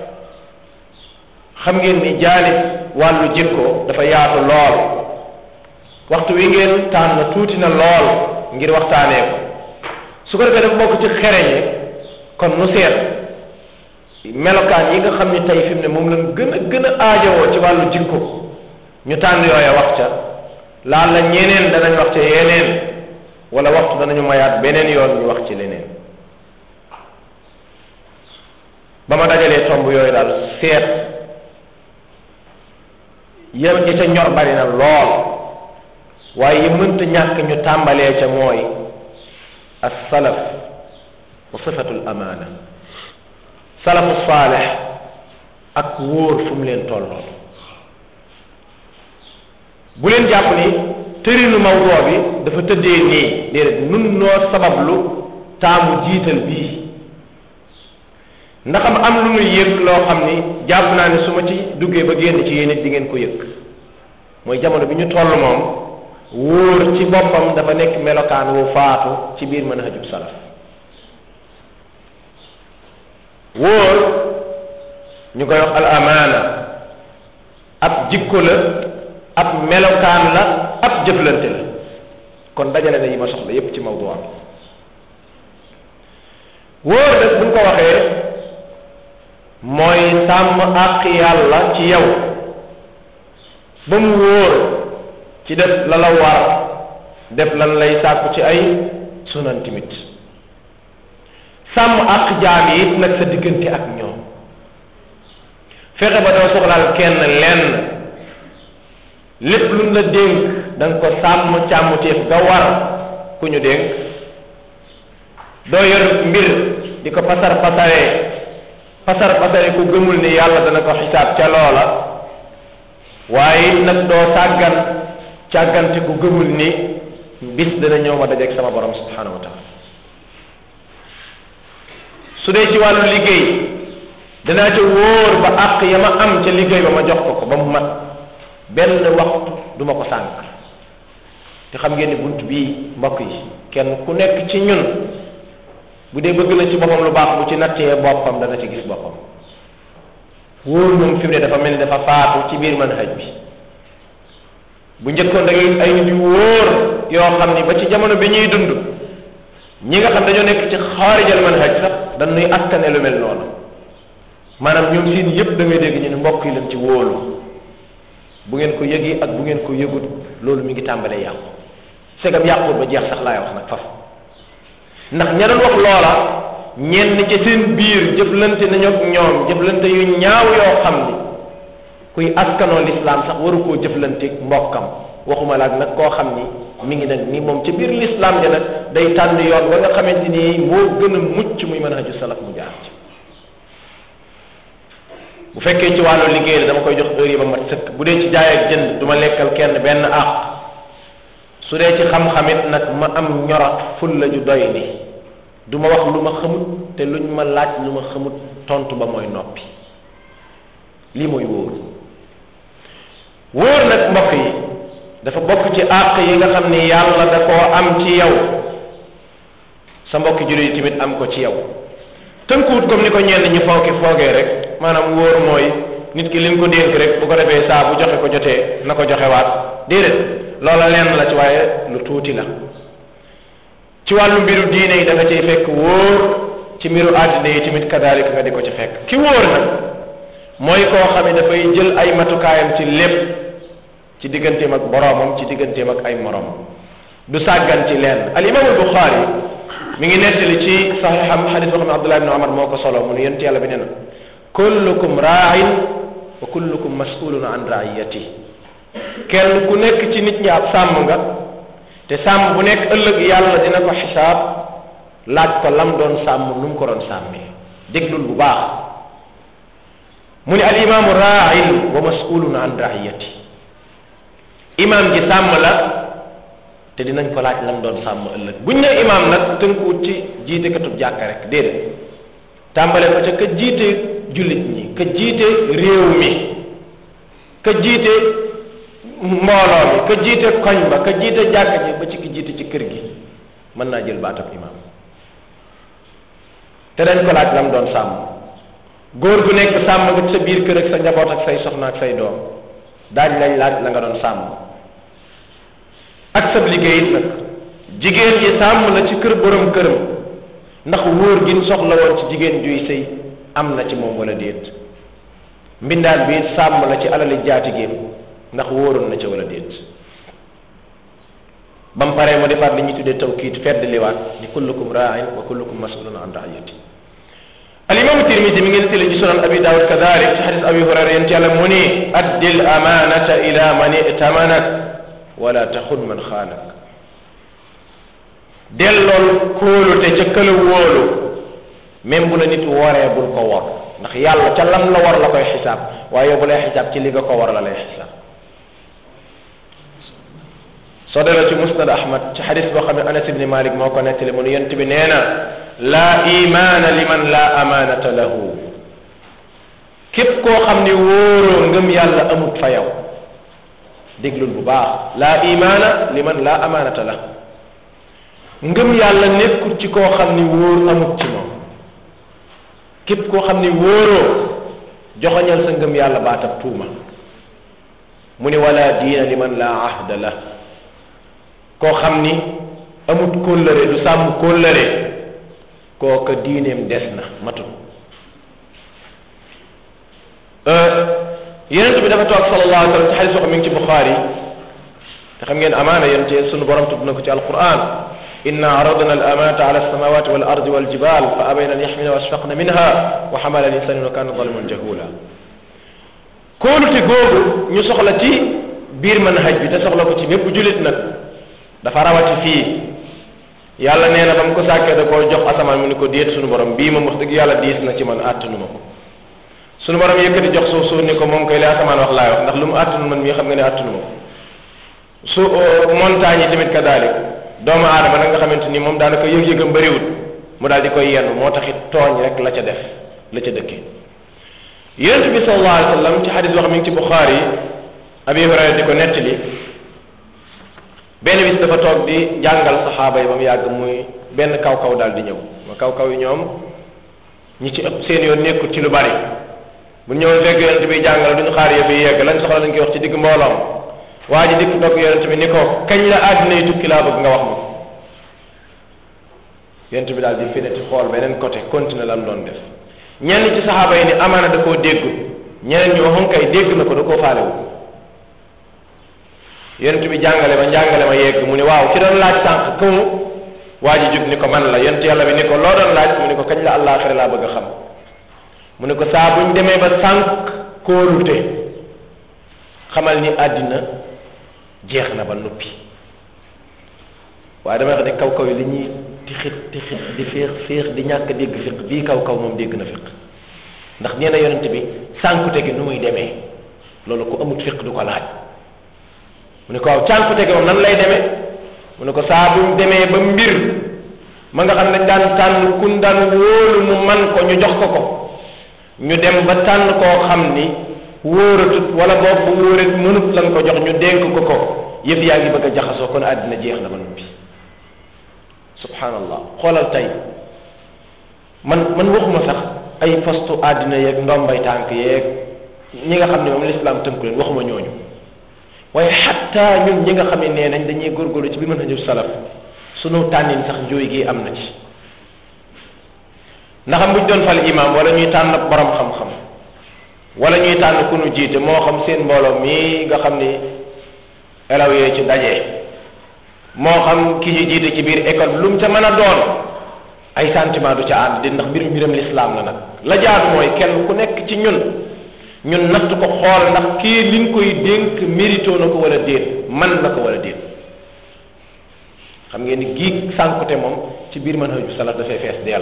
xam ngeen ni jaalib wàllu jikko dafa yaatu lool waxtu wi ngeen tànn tuuti na lool ngir waxtaanee ko su ko defee dafa bokk ci xereñe kon nu seet melokaan yi nga xam ni tey fi mu ne moom lañ gën a gën a aajowoo ci wàllu jikko ñu tànn yooya wax ca laal la ñeneen danañ wax ca yeneen wala waxtu danañu mayaat beneen yoon ñu wax ci leneen ba ma dajalee tomb yooyu daal seet yéen ñi ca ñor bari na lool waaye yi mënta ñàkk ñu tàmbalee ca mooy as salaf wa sifatul amaana salafu saalex ak wóor fu mu leen tolloon bu leen jàpp ni tërinu mawdoo bi dafa tëddee nii déedéet nun noo sabablu taamu jiital bii ndax am lu muy yëg loo xam ni jàpp naa ne su ma ci duggee ba génn ci yéen it di ngeen ko yëg mooy jamono bi ñu toll moom wóor ci boppam dafa nekk melokaan wu faatu ci biir manhajub salaf wóor ñu koy wax al amaana ab jikko la ab melokaan la ab jëflante la kon dajale na yi ma soxla yépp ci mawdu bi wóor nag buñ ko waxee mooy sàmm àq yàlla ci yow ba mu wóor ci def la la war def lan lay sàkku ci ay sunan timit sàmm àq jaam yi it nag sa diggante ak ñoom fexe ba doo soxlaal kenn lenn lépp luñ la dénk da nga ko sàmm càmmuteef ga war ku ñu dénk doo yor mbir di ko pasar pasaree pasar pasare ku gëmul ni yàlla dana ko xisaab ca loola waaye it nag doo sàggan càggante ku gëmul ni bis dana ñëw ma dajeeg sama borom subhanahu wa taala su dee ci wàllu liggéey danaa ca wóor ba àq ya ma am ca liggéey ba ma jox ko ko ba mu mat benn waxtu du ma ko sànq te xam ngeen ni bunt bii mbokk yi kenn ku nekk ci ñun bu dee bëgg na ci boppam lu baax bu ci nattee boppam dana ci gis boppam wóor moom fi mu ne dafa mel ni dafa faatu ci biir manhaj bi bu njëkkoon da ngay ay nit yu wóor yoo xam ni ba ci jamono bi ñuy dund ñi nga xam dañoo nekk ci xaarijal manhaj sax dañuy askane lu mel noonu maanaam ñoom seen yëpp da ngay dégg ñu ne mbokk yi leen ci wóolu bu ngeen ko yëgi ak bu ngeen ko yëgut loolu mi ngi tàmbalee yàqu segam yàqut ba jeex sax laay wax nag faf ndax ña doon wax loola ñenn ci seen biir jëflante nañu ak ñoom jëflante yu ñaaw yoo xam ni kuy askanoo lislaam sax waru koo jëflanteeg mbokkam waxuma laag nag koo xam ni mi ngi nag ni moom ci biir lislaam ja nag day tànn yoon wa nga xamante ni moo gën a mucc muy mën a haju salaf mu jaar ci bu fekkee ci wàllu liggéey la dama koy jox heure yi ba mat sëkk bu dee ci jaay ak jënd du ma lekkal kenn benn àq su dee ci xam-xamit nag ma am ñorat ful la ju doy ni du ma wax lu ma xamut te luñ ma laaj lu ma xamut tontu ba mooy noppi lii mooy wóor wóor nag mbokk yi dafa bokk ci àq yi nga xam ni yàlla da koo am ci yow sa mbokki jullit yi tamit am ko ci yow tënkuwut comme ni ko ñenn ñi fooki foogee rek maanaam wóor mooy nit ki li nga ko dénk rek bu ko defee saa bu joxe ko jotee na ko joxe waat déedéet loola lenn la ci waaye lu tuuti la ci wàllu mbiru diine yi da nga ciy fekk wóor ci mbiru àddina yi tamit kadaalika nga di ko ci fekk ki wóor nag mooy koo xam ne dafay jël ay matukaayam ci lépp ci digganteem ak boroomam ci digganteem ak ay moroomam du sàggan ci lenn al imam al buxaari mi ngi nettali ci saxiixam xadis boo xam ne abdullah ibn omar moo ko solo mu ne yent yàlla bi nee na kullukum raain wa kullukum masulun an raiyati kenn ku nekk ci nit ñi ab sàmm nga te sàmm bu nekk ëllëg yàlla dina ko xisaab laaj ko lam doon sàmm nu mu ko doon sàmmee déglul bu baax mu ne al imaamu raain wa masulun an raiyati imaam ji sàmm la te dinañ ko laaj lam doon sàmm ëllëg buñ ne imaam nag tënkuwut ci jiite katub jàkka rek déedéet tàmbale ko ca ka jiite jullit ñi ka jiite réew mi ka jiite mbooloo mi ka jiite koñ ba ka jiite jàkka ji ba ci ki jiite ci kër gi mën naa jël baatab imaam te dañ ko laaj lam doon sàmm góor gu nekk sàmm nga sa biir kër ak sa njaboot ak say soxna ak say doom daañ lañ laaj la nga doon sàmm ak sab liggéey it nag jigéen ji sàmm la ci kër borom këram ndax wóor gi soxla woon ci jigéen juy sëy am na ci moom wala déet mbindaan bi sàmm la ci alali jaatigéem ndax wóoroon na ca wala déet ba mu paree mu defaat li ñuy tuddee tawkiit fedd liwaat ni kullukum raain wa kullukum masulun an raayati alimamu tirmisi mi ngi nettali ci sunan abi daawud kadalik ci xadis abi hurayra yent yàlla mu ni addil amanata ila man itamanak wala taxun man xaanak dellool kóolute ca këla wóolu même bu la nit woree bul ko wor ndax yàlla ca lam la war la koy xisaab waaye bu lay xisaab ci li nga ko war la lay xisaab soo delloo ci musnad ahmad ci xadis boo xam ne anas ibni malik moo ko nettali mu ne yent bi nee na laa imaana liman laa amaanata lahu képp koo xam ni wóoroo ngëm yàlla amut fa yow déglul bu baax laa imaana liman laa amaanata la ngëm yàlla nekkul ci koo xam ni wóor amut ci moom képp koo xam ni wóoroo joxoñal sa ngëm yàlla baatab tuuma mu ni wala diina liman laa ahda la koo xam ni amut kóllëre du sàmm kóllëre kooka diineem des na matul yonent bi dafa toog sallallahu alayhi wa sallam ci xadis wax mi ngi ci buxaari te xam ngeen amaana yéen ci sunu borom tudd na ko ci alquran inna aradna al amanata ala alsamawati wal ardi wal jibal fa abayna an yaxmila wa asfaqna minha wa xamala al insanu wa kana zaliman jahula kóolute googu ñu soxla ci biir manhaj bi te soxla ko ci mépp julit nag dafa rawati fii yàlla nee na ba mu ko sàkkee da koo jox asamaan mu ni ko déet sunu borom bii moom wax dëgg yàlla diis na ci man àttanu ma ko sunu borom yëkkati jox suuf suuf ni ko moom koy li asamaan wax laay wax ndax lu mu àttanu man mii xam nga ne àttanu ma ko su montagne yi tamit kadalik doomu aadama nag nga xamante ni moom daanaka yëg-yëgam bëriwul mu daal di koy yenn moo taxit tooñ rek la ca def la ca dëkkee yonent bi sallallahu alayhi wa sallam ci xadis wax mi ngi ci buxaari yi abi hurayra di ko nettali benn bis dafa toog di jàngal saxaaba yi ba mu yàgg muy benn kaw kaw daal di ñëw ma kaw kaw yi ñoom ñi ci ëpp seen yoon nekkul ci lu bari bu ñëwoon fekk yonent bi jàngal duñu xaar yëf yi yegg lañ soxla dañ koy wax ci digg mbooloom waa ji dikk toog yonent bi ni ko kañ la àddina yi tukki laa bëgg nga wax ma ko yonent bi daal di fineti xool beneen côté continuer lam doon def ñenn ci saxaaba yi ni amaana da koo déggu ñeneen ñu waxoon kay dégg na ko da koo faalewu yonent bi jàngale ma jàngale ma yegg mu ni waaw ki doon laaj sànq këmu waa ji jug ni ko man la yonent yàlla bi ni ko loo doon laaj mu ni ko kañ la àllaaxira laa bëgg a xam mu ni ko saa buñ demee ba sànq kóolute xamal ni àddina jeex na ba noppi waaye damay wax ne kaw kaw yi li ñuy tixit tixit di féex féex di ñàkk dégg fiq bii kaw kaw moom dégg na fiq ndax nee na yonent bi sànkute gi nu muy demee loolu ko amut fiq du ko laaj mu ne ko waaw cànkute gi moom nan lay demee mu ne ko saa buñ demee ba mbir ma nga xam ne daan tànn kun daan wóolu mu man ko ñu jox ko ko ñu dem ba tànn koo xam ni wóoratut wala boog bu wóorat mënut lan ko jox ñu dénk ko ko yëf yaa ngi bëgg a jaxasoo kon àddina jeex na ba noppi subhanallah xoolal tey man man waxuma sax ay postu àddina yeeg ndombay tànk yeeg ñi nga xam ne moom lislaam tënku leen waxuma ñooñu waaye xatta ñun ñi nga xam ne nee nañ dañuy góorgóorlu ci bi mën a jël salaf sunu tànnin sax njóoy gi am na ci ndax buñ doon fal imam wala ñuy tànn borom xam-xam wala ñuy tànn ku nu jiite moo xam seen mbooloo mii nga xam ni elaw yee ci daje moo xam ki ñu jiite ci biir école lu mu ca mën a doon ay sentiment du ca ànd di ndax mbir mbiram lislaam la nag la jaadu mooy kenn ku nekk ci ñun ñun natt ko xool ndax kii liñ koy dénk mérito na ko wala déet man na ko wala déet xam ngeen ni giig sànkute moom ci biir manhaju salaf dafay fees dell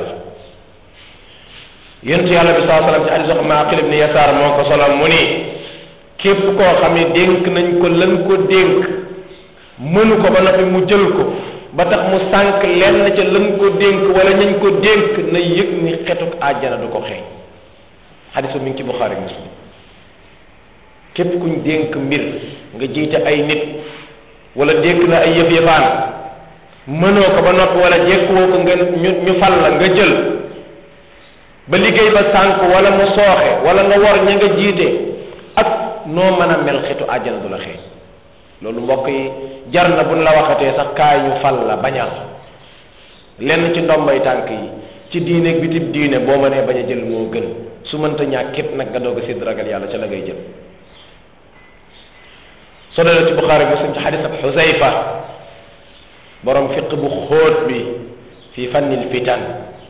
yonent yàlla bi saa sallam ci hadis wax Maaqil ibn Yasaar moo ko solo mu ni képp koo xam ne dénk nañ ko lan ko dénk mënu ko ba noppi mu jël ko ba tax mu sànq lenn ca lan ko dénk wala ñañ ko dénk na yëg ni xetuk àjjana du ko xeeñ xadisu mi ngi ci Buxaari Muslim képp kuñ dénk mbir nga jiite ay nit wala dénk na ay yëf yëfaan mënoo ko ba noppi wala jekkuwoo ko nga ñu ñu fal la nga jël ba liggéey ba sànq wala mu sooxe wala nga war ña nga jiite ak noo mën a mel xetu àjjana du la xeeñ loolu mbokk yi jar na buñ la waxatee sax kaay ñu fal la bañal lenn ci ndombay tànk yi ci diine ak bitib diine boo mënee bañ a jël moo gën su mënta ñàkk képp nag nga doog a sédd ragal yàlla ca la ngay jël soo dee ci Buxaari Muslim ci xadis ab Xusayfa borom fiq bu xóot bi fi fannil fitan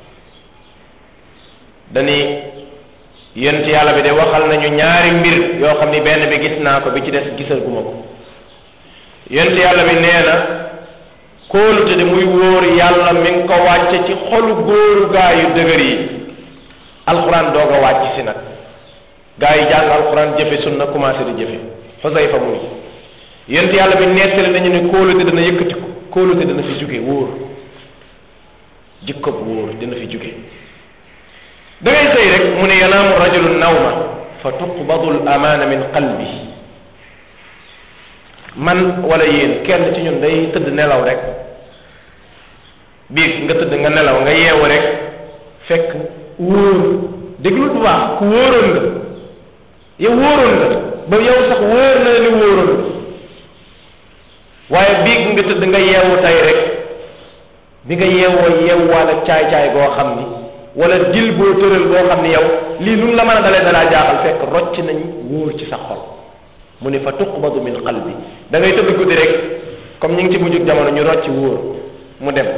dani yent yàlla bi de waxal nañu ñaari mbir yoo xam ni benn bi gis naa ko bi ci des gisal guma ko yent yàlla bi nee na kóolute de muy wóor yàlla mi ngi ko wàcce ci xolu góoru gaa yu dëgër yi alxuraan doog a wàcc si nag gaa yi jàng alxuraan jëfe sunna commencé di jëfe xusayfa mu ni yent yàlla bi nettali nañu ne kóolute dana yëkkatiku kóolute dana fi jóge wóor jikkob wóor dana fi jóge da ngay sëy rek mu ne yanaamu rajulu nawma fa tuqbadu l amaana min qalbi man wala yéen kenn ci ñun day tëdd nelaw rek biig nga tëdd nga nelaw nga yeewu rek fekk wóor déglul bu baax ku wóoroon nga yow wóoroon nga ba yow sax wóor na ni wóoroon nga waaye biig nga tëdd nga yeewu tey rek bi nga yeewoo yeewwaale caay-caay goo xam ni wala dil boo tëral boo xam ni yow lii nu mu la mën a dalee dalaa jaaxal fekk rocc nañ wóor ci sa xol mu ne fa tuqbadu min qalbi da ngay tëdd guddi rek comme ñu ngi ci mujjug jamono ñu rocc wóor mu dem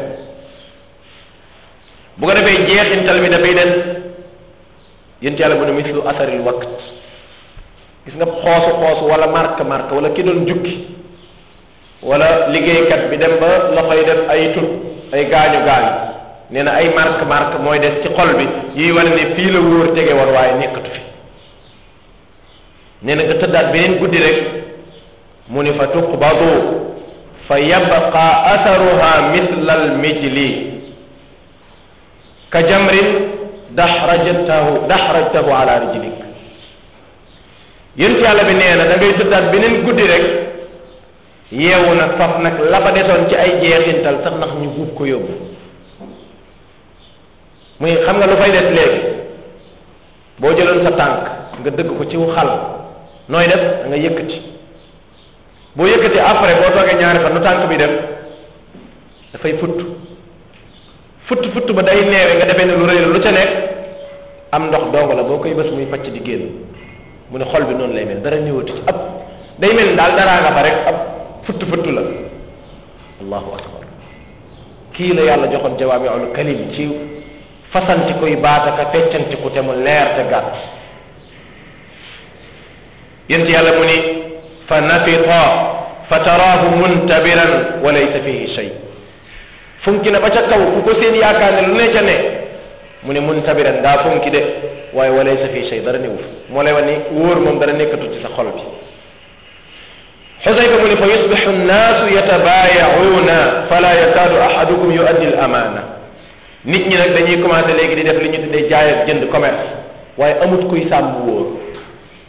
bu ko defee jeexintal mi dafay des yént yàlla mu ne mislu asaril waqt gis nga xoosu xoosu wala marque marque wala ki doon jukki wala liggéeykat bi dem ba loxoy def ay tut ay gaañu gaañu nee na ay marque marque mooy des ci xol bi yiy wane ne fii la wóor tege war waaye nekkatu fi nee na nga tëddaat beneen guddi rek mu ni fa tuqbadu fa yabqa atharuha mithla al mijli ka jamrin daxrajtahu daxrajtahu ala rijlik yént yàlla bi nee na da ngay tëddaat beneen guddi rek yeewu nag faf nag la fa desoon ci ay jeexintal sax ndax ñu buub ko yóbbu muy xam nga lu fay des léegi boo jëloon sa tànk nga dëgg ko ciw xal nooy def da nga yëkkati boo yëkkati après boo toogee ñaari fan nu tànk bi dem dafay futt futt futt ba day neewe nga defee ne lu rëy la lu ca nekk am ndox dong la boo koy bës muy pacc di génn mu ne xol bi noonu lay mel dara ñëwatu ci ab day mel daal daraa nga fa rek ab futt futt la allahu akbar kii la yàlla joxoon jawaamiul kalim ci fasanti koy baataka feccanti ku te mu leer te gàtt yent yàlla mu ni fa nafita fa taraahu muntabiran wa laysa fihi shay funki na ba ca kaw ku ko seen yaakaar ne lu ne ca ne mu ne muntabiran daa funki de waaye wa laysa fihi shay dara newu moo lay wax ni wóor moom dara nekkatu ci sa xol bi xusayfa mu ne fa yusbixu nnaasu yatabaayacuuna fala yakaadu ahadukum yuaddi al amaana nit ñi nag dañuy commencé léegi di def li ñu tuddee jaay ak jënd commerce waaye amut kuy sàmm wóor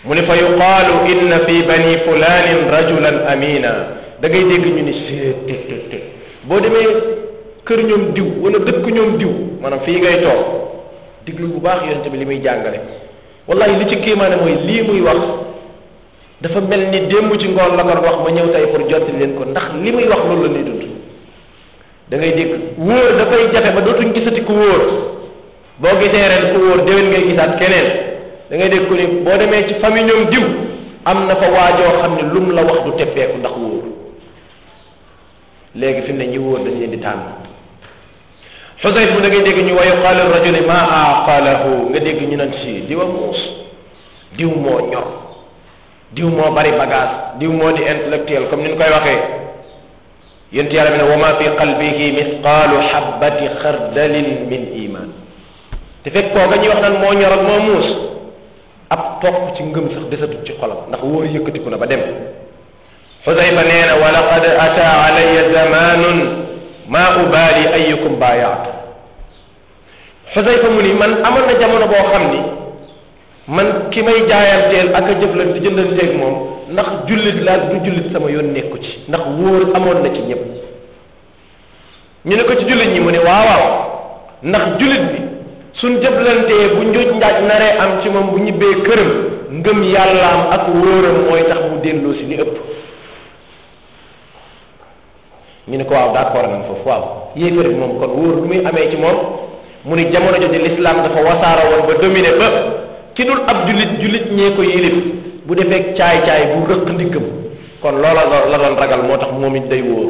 mu ne fa yuqaalu inna fi bani fulanin rajulan amina da ngay dégg ñu ni seet tét tét tét boo demee kër ñoom diw wala dëkk ñoom diw maanaam fii ngay toog diglu bu baax yonente bi li muy jàngale wallahi li ci kéemaane mooy lii muy wax dafa mel ni démb ci ngoon la ko wax ma ñëw tey pour jotti leen ko ndax li muy wax loolu la ñuy dund da ngay dégg wóor dafay jafe ba dootuñ gisati ku wóor boo gisee ren ku wóor déwén ngay gisaat keneen da ngay dégg ku ni boo demee ci famille ñoom diw am na fa waajoo xam ne lum la wax du teppeeku ndax wóor léegi fi mu ne ñi wóor dañ leen di tànn xusayf bu da ngay dégg ñu wa yuqaalu rajuli ma aqalahu nga dégg ñu naan si diwa muus diw moo ñor diw moo bari bagage diw moo di intellectuel comme ni ñu koy waxee yent yàlla bi ne wa ma fi qalbihi misqaalu xabbati xardalin min iman te fekk kooka ñuy wax naan moo ñor ak moo muus ab topp ci ngëm sax desatut ci xolam ndax wóor yëkkatiku na ba dem xusayfa nee na wa laqad ata alaya zamanun ma ubaali ayukum baayaatu xusayfa mu ni man amoon na jamono boo xam ni man ki may jaayanteel ak a jëflante jëndanteeg moom ndax jullit laa du jullit sama yoon nekku ci ndax wóor amoon na ci ñëpp ñu ne ko ci jullit ñi mu ne waaw waaw ndax jullit bi suñ jëflantee bu njuuj njaaj naree am ci moom bu ñibbee këram ngëm yàllaam ak wóoram mooy tax mu delloo si li ëpp ñu ne ko waaw d'accord nañ foofu waaw yéefar bi moom kon wóor lu muy amee ci moom mu ni jamono jooju l'islam dafa wasaara woon ba dominé ba ki dul ab jullit jullit ñee ko yilif bu defee caay-caay bu rëq ndiggam kon loola la doon ragal moo tax moom it day wóor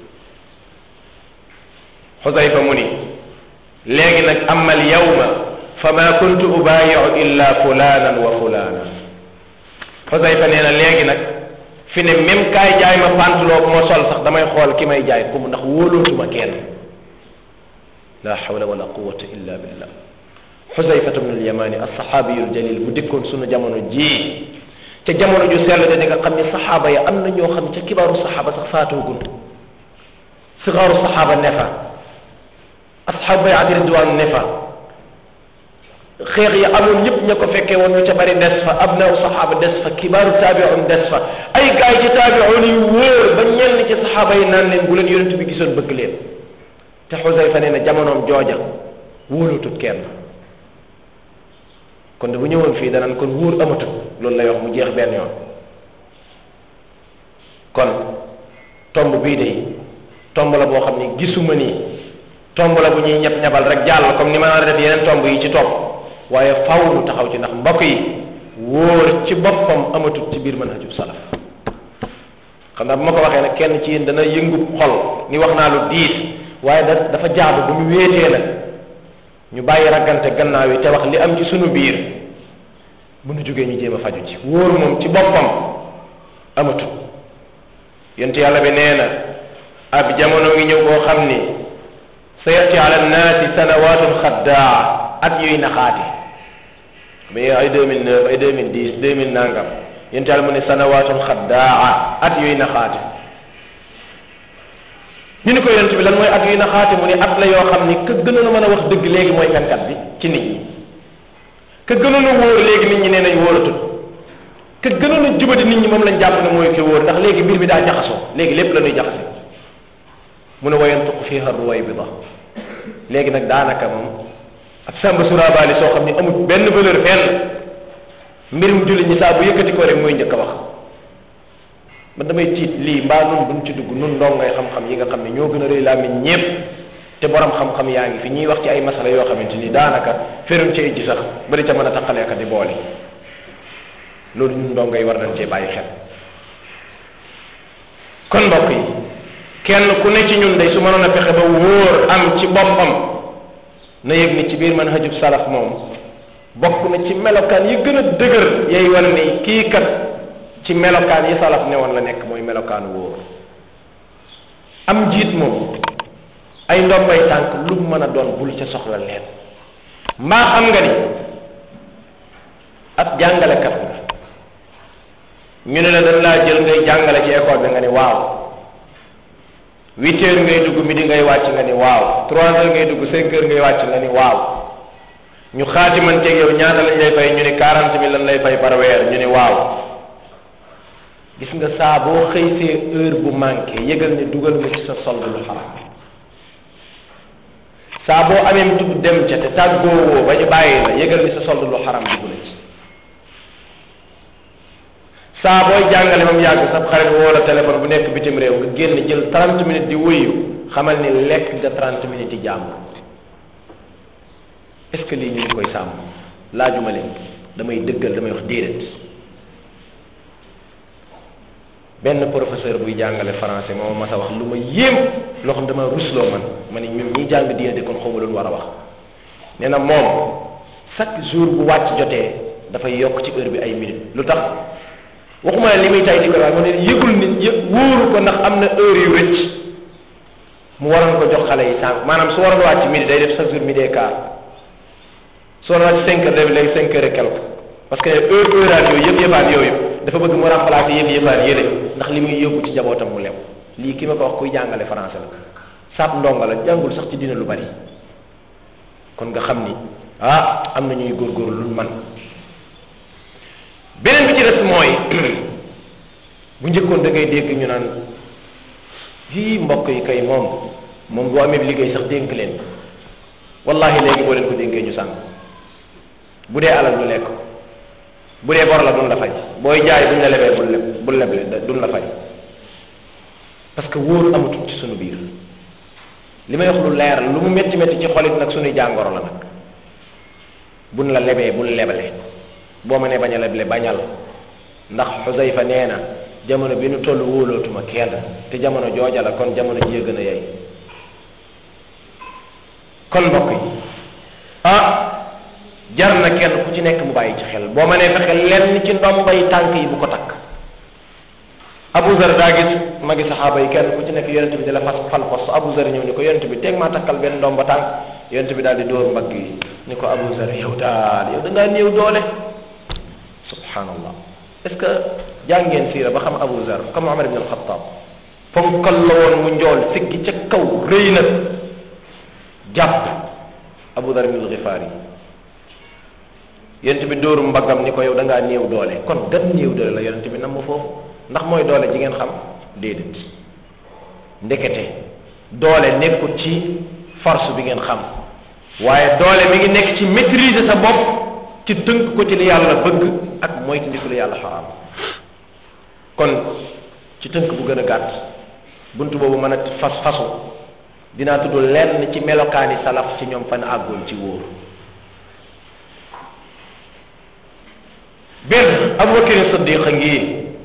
xusayfa mu ni léegi nag amma al yawma fa ma kuntu ubaayiu illa fulanan wa fulana xusayfa nee na léegi nag fi ne même kaay jaay ma pantalon bu ma sol sax damay xool ki may jaay ku mu ndax wóolootuma kenn la hawla wala quwata illa billah xusayfatu bnu alyamani alsaxaabiyu aljalil bu dikkoon sunu jamono jii ca jamono ju sell de di nga xam ni saxaaba ya am na ñoo xam ca kibaaru saxaaba sax faatoogun sigaaru saxaaba ne fa asxaabu bayati ridwaan ne fa xeex yi amoon ñëpp ña ko fekkee woon ñu ca bari des fa abnaaw saxaaba des fa kibaaru taabiun des fa ay gaay ci taabiun yu wóor ba ñenn ci saxaaba yi naan leen bu leen yonent bi gisoon bëgg leen te xusayfa nee na jamonoom jooja wóolutut kenn kon de bu ñëwoon fii danaan kon wóor amatut loolu lay wax mu jeex benn yoon kon tomb bii de tomb la boo xam ni gisuma nii tomb la bu ñuy ñeb ñebal rek jàll comme ni ma naan def yeneen tomb yi ci topp waaye faw nu taxaw ci ndax mbokk yi wóor ci boppam amatut ci biir manhajub salaf xam naa bu ma ko waxee nag kenn ci yéen dana yëngu xol ni wax naa lu diis waaye da dafa jaadu bu ñu wéetee nag ñu bàyyi raggante gannaaw yi te wax li am ci sunu biir bu nu jógee ñu jéem a faju ci wóor moom ci boppam amatut yent yàlla bi nee na ab jamono ngi ñëw boo xam ni sa yati ala nnaasi sanawatun xaddaa at yuy naxaate mais ay 2009 ay 2010 2000 nangam yent yàlla mu ne sanawatun xaddaa at yuy naxaate ñu ni ko yonent bi lan mooy at yuy naxaate mu ne at la yoo xam ni ka gënoon a mën a wax dëgg léegi mooy fenkat bi ci nit ñi ka gënoon a wóor léegi nit ñi nee nañ wóoratul ka gënoon a jubadi nit ñi moom lañ jàpp ne mooy ki wóor ndax léegi mbir mi daa jaxasoo léegi lépp la ñuy jaxase mu ne wayantuqu fiha ruwaybida léegi nag daanaka moom ab sàmba surabaali soo xam ni amul benn valeur fenn mbirum jullit ñi saa bu yëkkati ko rek mooy njëkk a wax man damay tiit lii mbaa nun duñ ci dugg nun ndong ngay xam-xam yi nga xam ne ñoo gën a rëy làmmiñ ñépp te borom xam-xam yaa ngi fi ñuy wax ci ay masala yoo xamante ni daanaka feruñ ci ji sax bari ca mën a taqaleeka di boole loolu ñun ndong ngay war nañ cee bàyyi xel kon mbokk yi kenn ku ne ci ñun day su mënoon a fexe ba wóor am ci boppam na yëg ni ci biir manhajub salaf moom bokk na ci melokaan yi gën a dëgër yay wan ni kii kat ci melokaan yi salaf ne woon la nekk mooy melokaanu wóor am njiit moom ay ndombay tànk lu mu mën a doon bul ca soxla leen mbaa xam nga ni ab jàngalekat la ñu ne la dañ laa jël ngay jàngale ci école bi nga ni waaw huit heures ngay dugg midi ngay wàcc nga ni waaw trois heures ngay dugg cinq heures ngay wàcc nga ni waaw ñu xaatimanteeg yow ñaata lañ lay fay ñu ne quarante mille lañ lay fay par weer ñu ne waaw gis nga saa boo xëysee heure bu manqué yëgal ne dugal nga ci sa solde lu xaram saa boo amee tub dem ca te tàggoowoo ba ñu bàyyi la yëgal ni sa solde lu xaram dugg na ci saa booy jàngale ba mu yàgg sa xarit woo la téléphone bu nekk bitim réew nga génn jël trente minutes di wuyu xamal ni lekk nga trente minutes yi jàmm est ce que lii ñu ngi koy sàmm laajuma leen damay dëggal damay wax déedéet benn professeur buy jàngale français moo ma mas a wax lu ma yéem loo xam dama rusloo man ma ne ñun ñi jàng diine de kon xawma lu war a wax nee na moom chaque jour bu wàcc jotee dafay yokk ci heure bi ay minutes lu tax waxuma ne li muy tay di ko waaye mu ne yëgul nit yëg wóoru ko ndax am na heure yu rëcc mu waroon ko jox xale yi sànq maanaam su waroon wàcc midi day def chaque jour midi et quart su waroon wàcc cinq heures day léegi cinq heures et quelque parce que heure heuraat yooyu yëpp yëppaat yooyu dafa bëgg mu remplacer yëpp yëppaat yële ndax li muy yóbbu ci jabootam mu lew lii ki ma ko wax kuy jàngale français la sab ndonga la jàngul sax ci dina lu bari kon nga xam ni ah am na ñuy góorgóorlu luñ man beneen bi ci des mooy bu njëkkoon da ngay dégg ñu naan yii mbokk yi kay moom moom boo amee liggéey sax dénk leen wallahi léegi boo leen ko dénkee ñu sànq bu dee alal ñu lekk bu dee bor la duñ la fay booy jaay buñ la lebee bul leb bul leble duñ la fay parce que wóor amatul ci sunu biir li may wax lu leer lu mu métti métti ci xolit nag sunuy jàngoro la nag buñ la lebee bul lebale boo ma nee bañ a leble bañal ndax xusayfa nee na jamono bi nu toll wóolootuma kenn te jamono jooja la kon jamono ji gën a yey kon mbokk yi ah jar na kenn ku ci nekk mu bàyyi ci xel boo ma nee fexe lenn ci ndombay tànk yi bu ko takk Abu Zar daa gis magi saxaaba yi kenn ku ci nekk yonent bi di la fas fal pos Abu Zar ñëw ni ko yonent bi teg maa takkal benn ndomba tànk yonent bi daal di dóor mbagg yi ni ko Abu Zar yow daal yow da ngaa néew doole subhanallah est ce que jàngeen siira ba xam Abu Zar comme Omar ibn al-Khattab ponkal la woon mu njool siggi ca kaw rëy na jàpp Abu Zar ibn al-Ghifari yonent bi dóoru mbaggam ni ko yow da ngaa néew doole kon gan néew doole la yonent bi nam ma foofu ndax mooy doole ji ngeen xam déedéet ndekete doole nekkut ci force bi ngeen xam waaye doole mi ngi nekk ci maîtriser sa bopp ci tënk ko ci li yàlla bëgg ak moytu ndiku li yàlla xaraam kon ci tënk bu gën a gàtt bunt boobu mën a fas fasu dinaa tudd lenn ci melokaani salaf ci ñoom fan àggoon ci wóor benn abubakar siddiq a ngi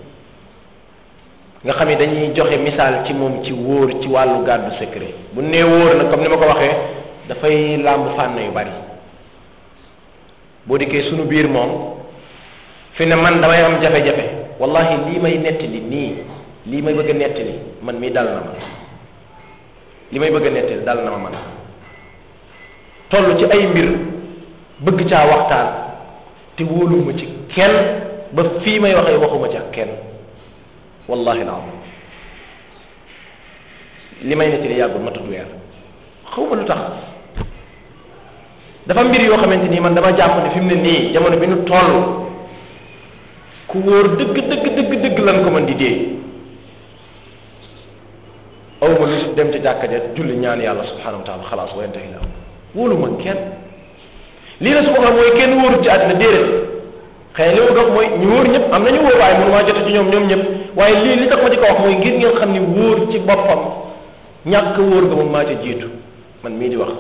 nga xam ne dañuy joxe misaal ci moom ci wóor ci wàllu gàddu secret bu nee wóor nag comme ni ma ko waxee dafay làmb fànn yu bari boo dikkee sunu biir moom fi ne man damay am jafe-jafe wallahi lii may nettali nii lii may bëgg a nettali man mii dal na ma li may bëgg a nettali dal na ma man toll ci ay mbir bëgg caa waxtaan te wóoluma ci kenn ba fii may waxee waxuma ci ak kenn wallahi alazim li may nettali yàggul ma tudd weer xaw ma lu tax dafa mbir yoo xamante nii man dama jàpp ne fi mu ne nii jamono bi nu toll ku wóor dëgg dëgg dëgg dëgg lan ko mën di dee aw ma lu dem ci jàkka ja julli ñaan yàlla subhanahu wa taala xalaas wa yantahi la wóolu ma kenn lii la su ma xam mooy kenn wóorut ci àddina déedéet xëy na li ma wax mooy ñu wóor ñëpp am na ñu wóor waaye mënu maa jote ci ñoom ñoom ñëpp waaye lii li tax ma di ko wax mooy ngir ngeen xam ni wóor ci boppam ñàkk wóor nga moom maa ca jiitu man mii di wax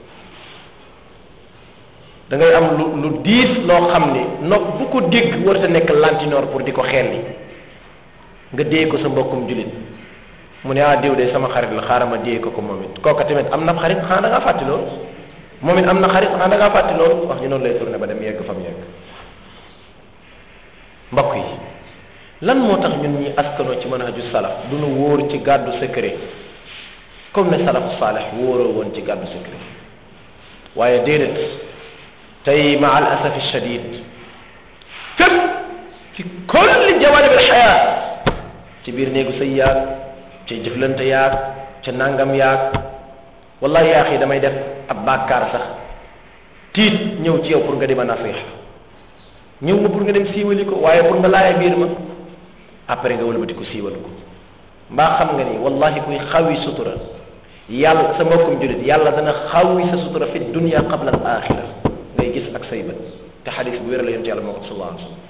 da ngay am lu lu diis loo xam ni nopp bu ko dégg war a nekk lantinoor pour di ko xelli nga dee ko sa mbokkum julit mu ne ah diw de sama xarit la xaaral ma dee ko ko moom it kooka tamit am na xarit xanaa da ngaa fàtti loolu moom it am na xarit xanaa da ngaa fàtti loolu wax ñu noonu lay tourné ba dem yegg fa mu yegg mbokk yi lan moo tax ñun ñi askanoo ci manhaju salaf du nu wóor ci gàddu secret comme ne salafu saalih wóoroo woon ci gàddu secret waaye déedéet tey ma al asafi shadid fépp ci kulli jawanib al xayaat ci biir néegu sëy yaag ca jëflante yaag ca nangam yaag wallahi yaa xii damay def ab bàkkaar sax tiit ñëw ci yow pour nga di ma nasiha ñëw ma pour nga dem siiwali ko waaye pour nga laaya biir ma après nga wëlbati ko siiwal ko mbaa xam nga ni wallahi kuy xawi sutura yàlla sa mbokkum julit yàlla dana xawi sa sutura fi dunia qabla al axira ngay gis ak say bët te xadis bu wér la yonent yàlla moo ko sallallahu alayhi wasallam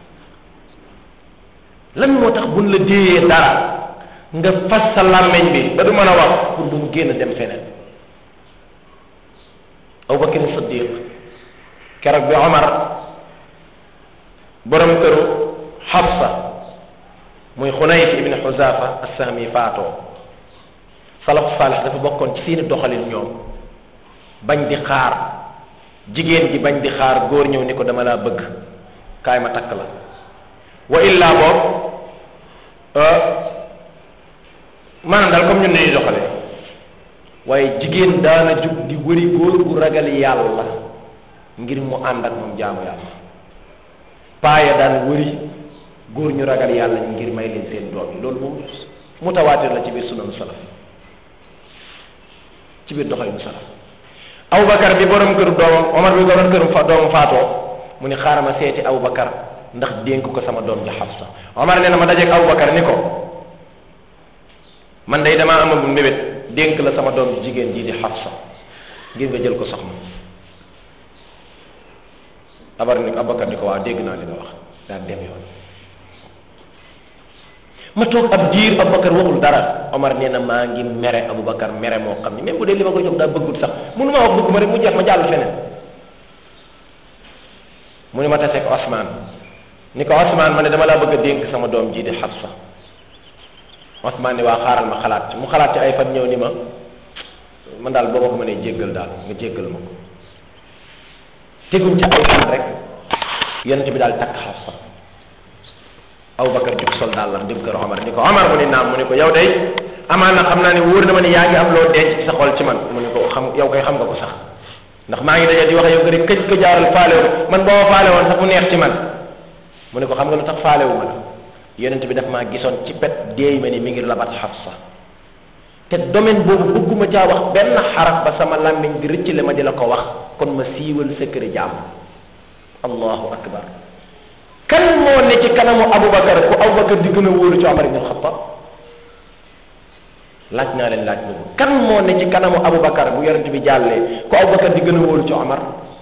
lan moo tax buñ la déeyee dara nga fas sa làmmeñ bi ba du mën a wax pour bu mu génn dem feneen abubakar siddiq keroog bi omar borom këru xafsa muy xunayf ibn xuzafa assahmi faatoo salaf salih dafa bokkoon ci seeni doxalin ñoom bañ di xaar jigéen ji bañ di xaar góor ñëw ni ko dama laa bëgg kaay ma takk la wa illa boog maanaam daal comme ñun ni ñuy doxale waaye jigéen daana jug di wëri góor gu ragal yàlla ngir mu ànd ak moom jaamu yàlla paaya daan wëri góor ñu ragal yàlla ngir may leen seen doom yi loolu moom mutawaatir la ci biir sunanu salaf ci biir doxalinu salaf Abubakar bi borom këru doomam Omar bi borom këru fa doomam faatoo mu ni xaaral ma seeti Abubakar ndax dénk ko sama doom ji Xafsa Omar nee na ma dajeeg Abubakar ni ko man day damaa amagum mbébét dénk la sama doom ji jigéen jii di Xafsa ngir nga jël ko soxna abar ni Abubakar ni ko waaw dégg naa li nga wax daal dem yoon ma toog ab diir Abubakar waxul dara Omar nee na maa ngi mere Abubakar mere moo xam ni même bu dee li ma ko jox daa bëggut sax mënu ma wax bëgg ma rek mu jeex ma jàll feneen mu ne ma taseeg Osman ni ko Osman ma ne dama laa bëgg a dénk sama doom ji di Xafsa Osman ni waa xaaral ma xalaat ci mu xalaat ci ay fan ñëw ni ma man daal boo ma ko mënee jéggal daal nga jéggal ma ko teguñ ci ay fan rek yonent bi daal takk Xafsa Abubakar jug sol daal la dem kër Omar ni ko Omar mu ni naam mu ni ko yow day amaan na xam naa ne wóor na ma ni yaa ngi am loo denc ci sa xol ci man mu ni ko xam yow koy xam nga ko sax ndax maa ngi daje di wax yow nga rek këj ko jaaral faale man boo ma faale woon sax mu neex ci man mu ne ko xam nga lu tax faale wu ma la yonent bi daf maa gisoon ci pet déey ma ni mi ngi labat Xafsa te domaine boobu bëgguma caa wax benn xaraf ba sama làmmiñ di rëccale ma di la ko wax kon ma siiwal secret jàmm allahu akbar kan moo ne ci kanamu Aboubacar ku Aboubacar di gën a wóolu ci Omar ibn Xattaab laaj naa leen laaj boobu kan moo ne ci kanamu Aboubacar bu yonent bi jàllee ku Aboubacar di gën a wóolu ci Omar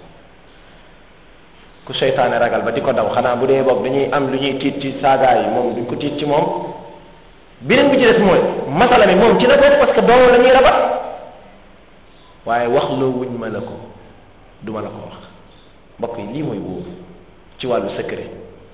ku seytaane ragal ba di ko daw xanaa bu dee boobu dañuy am lu ñuy tiit ci saagaa yi moom duñ ko tiit ci moom beneen bi ci des mooy masala mi moom ci la bokk parce que doomam la ñuy rabat waaye wax loo wuñ ma la ko du ma la ko wax mbokk yi lii mooy wóoru ci wàllu secret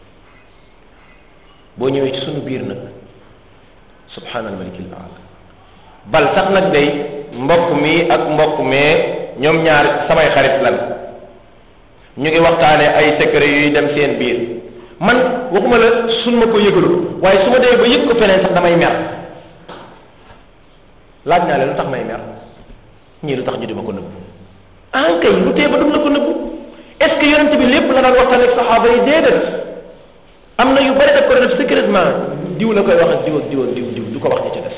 boo ñëwee ci sunu biir nag subhanal malikil aala bal sax nag day mbokk mi ak mbokk mee ñoom ñaar samay xarit lan ñu ngi waxtaane ay secret yuy dem seen biir man waxuma la sun ma ko yëgalu waaye su ma demee ba yëg ko feneen sax damay mer laaj naa leen lu tax may mer ñii lu tax ñu di ma ko nëbbu ah kay lu tee ba dum la ko nëbbu est ce que yonent bi lépp la daan waxtaan ak saxaaba yi déedéet am na yu bari daf ko def secrètement diw la koy wax ak diw ak diw ak diw diw du ko wax ñi ca des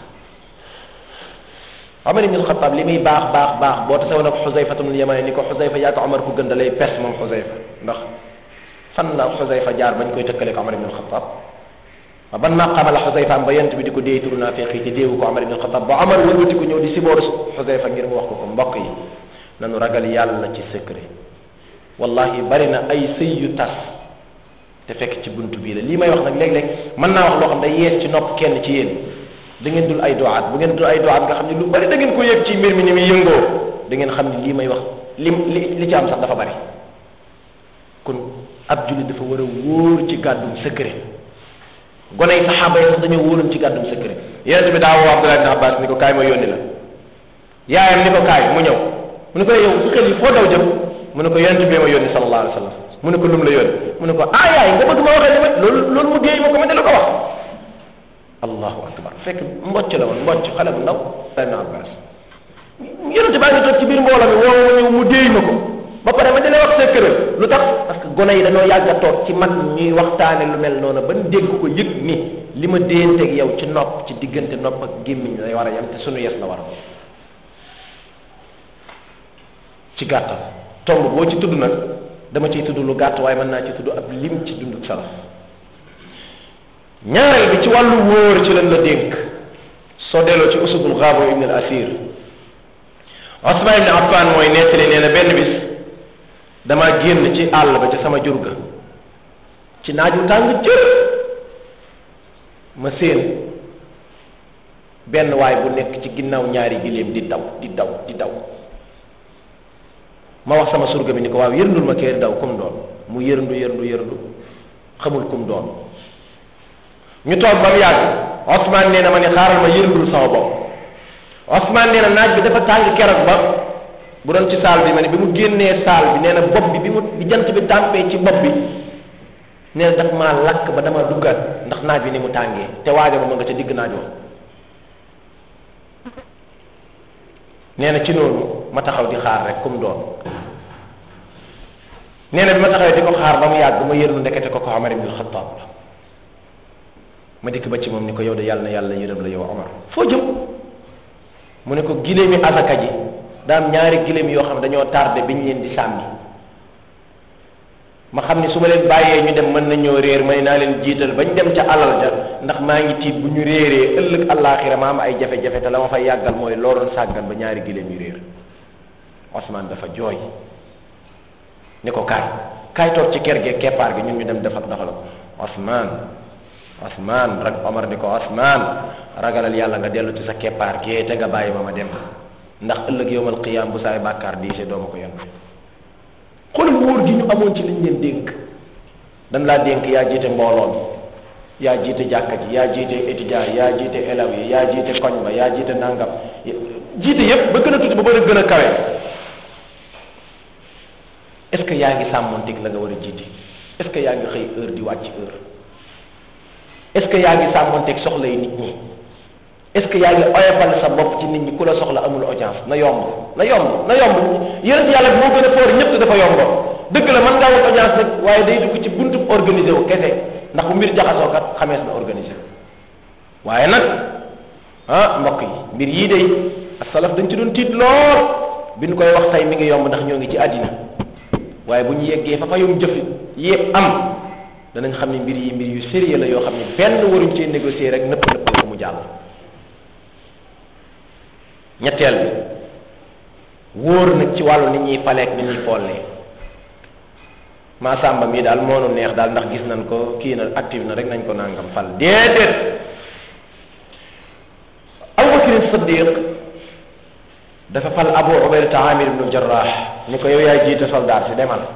Omar ibn Xattaab li muy baax baax baax boo tasewoon ak Xusayfa ibn Yamani ni ko Xusayfa yaa ko Omar ku gën da lay pes moom Xusayfa ndax fan la Xusayfa jaar bañ koy tëkkale ko Omar ibn Xattaab waaw ban maqaama la Xusayfa am ba yent bi di ko déey turu naafiq yi te déewu ko Omar ibn Xattaab ba Omar wëlbati ko ñëw di sibooru Xusayfa ngir mu wax ko ko mbokk yi nanu ragal yàlla ci secret wallahi bari na ay sëy yu tas te fekk ci buntu bii la lii may wax nag léeg-léeg mën naa wax loo xam day yees ci nopp kenn ci yéen da ngeen dul ay doaat bu ngeen dul ay doaat nga xam ne lu bari da ngeen ko yëg ci mbir mi ni muy yëngoo da ngeen xam ne lii may wax li li li ci am sax dafa bari kon ab jullit dafa war a wóor ci gàddum secret gone yi saxaaba yi sax dañoo wóoroon ci gàddum secret yonente bi daa woo Abdullah ibn Abbas ni ko kaay ma yónni la yaayam ni ko kaay mu ñëw mu ne ko yow su xel yi foo daw jëm mu ne ko yonente bi ma yónni sallallahu alayhi wa sallam mu ne ko lum la yónni mu ne ko ah yaay nga bëgg ma waxee li ma loolu loolu mu déey ma ko ma di la ko wax allahu akbar fekk mbocc la woon mbocc xale bu ndaw ibn abbas yonente baa ngi toog ci biir mbooloo mi woo ma ñëw mu déey ma ko ba pare ma di la wax secret lu tax parce que gone yi dañoo yàgg a toog ci mag ñuy waxtaane lu mel noonu ban dégg ko yëg ni li ma déyanteeg yow ci nopp ci diggante nopp ak gémmiñ lay war a yem te sunu yes la war a ci gàttal tomb boo ci tudd nag dama ciy tudd lu gàtt waaye mën naa ci tudd ab lim ci dunduk salaf ñaareel bi ci wàllu wóor ci lan la dénk soo delloo ci usudul gaabo ibn al asir Osman ibn Affan mooy nettali nee na benn bis dama génn ci àll ba ca sama jur ga ci naaju tàng jër ma séen benn waay bu nekk ci ginnaaw ñaari giléem di daw di daw di daw ma wax sama surga bi ni ko waaw yërndul ma kee daw kum doon mu yërndu yërndu yërndu xamul kum doon ñu toog ba mu yàgg Osman nee na ma ne xaaral ma yërndul sama bopp Osman nee na naaj bi dafa tàng keroog ba bu doon ci saal bi ma ne bi mu génnee saal bi nee na bopp bi bi mu bi jant bi tàmpee ci bopp bi nee na daf maa lakk ba dama duggaat ndax naaj bi ni mu tàngee te waaja ba ma nga ca digg naaj wa nee na ci noonu ma taxaw di xaar rek kum doon nee na bi ma taxawee di ko xaar ba mu yàgg ma yërnu ndekete ko ko Omar ibn Xattaab la ma dikk ba ci moom ni ko yow de yàlla na yàlla yërëm la yow Omar foo jëm mu ne ko giléemi asaka ji daam ñaari giléem yoo xam ne dañoo tardé biñ leen di sàmmi ma xam ni su ma leen bàyyee ñu dem mën nañoo réer may naa leen jiital bañ dem ca alal ja ndax maa ngi tiit bu ñu réeree ëllëg àllaaxira ma am ay jafe-jafe te la ma fay yàggal mooy looloon sàggan ba ñaari giléem yu réer Osman dafa jooy ni ko kaay kaay toog ci kër gee keppaar gi ñun ñu dem defal defal ko Osman Osman rek Omar ni ko Osman ragalal yàlla nga dellu ci sa keppaar gee te nga bàyyi ma ma dem ndax ëllëg yowmal qiyaam bu saay bàkkaar diise doo ma ko yónni xoolal wóor gi ñu amoon ci liñ leen dénk dañ laa dénk yaa jiite mbooloo mi yaa jiite jàkka ji yaa jiite étudiant yi yaa jiite élèves yi yaa jiite koñ ba yaa jiite nangam jiite yépp ba gën a tuuti ba bëri gën a kawe est ce que yaa ngi sàmmonteeg la nga war a jiite est ce que yaa ngi xëy heure di wàcc heure est ce que yaa ngi sàmmonteeg soxla yi nit ñi est ce que yaa ngi oyofal sa bopp ci nit ñi ku la soxla amul audience na yomb na yomb na yomb yonent yàlla bi moo gën a foor ñëpp te dafa yomb dëgg la mën ngaa wut audience nag waaye day dugg ci buntu organisé wu kese ndax bu mbir jaxasoo kat xamees na organisé waaye nag ah mbokk yi mbir yii day asalaf dañ ci doon tiit lool bi ñu koy wax tey mi ngi yomb ndax ñoo ngi ci àddina waaye bu ñu yeggee fa fa yum jëf yépp am danañ xam ne mbir yi mbir yu sérieux la yoo xam ne benn waruñ cee négocier rek nëpp nëpp ko mu jàll ñetteel bi wóor nag ci wàllu nit ñuy faleek nit ñuy follee maa sàmba mii daal moo nu neex daal ndax gis nañ ko kii na active na rek nañ ko nangam fal déedéet abubakrin siddiq dafa fal abu ubaydata amir ibnu jarrah ni ko yow yaay jiite soldat si demal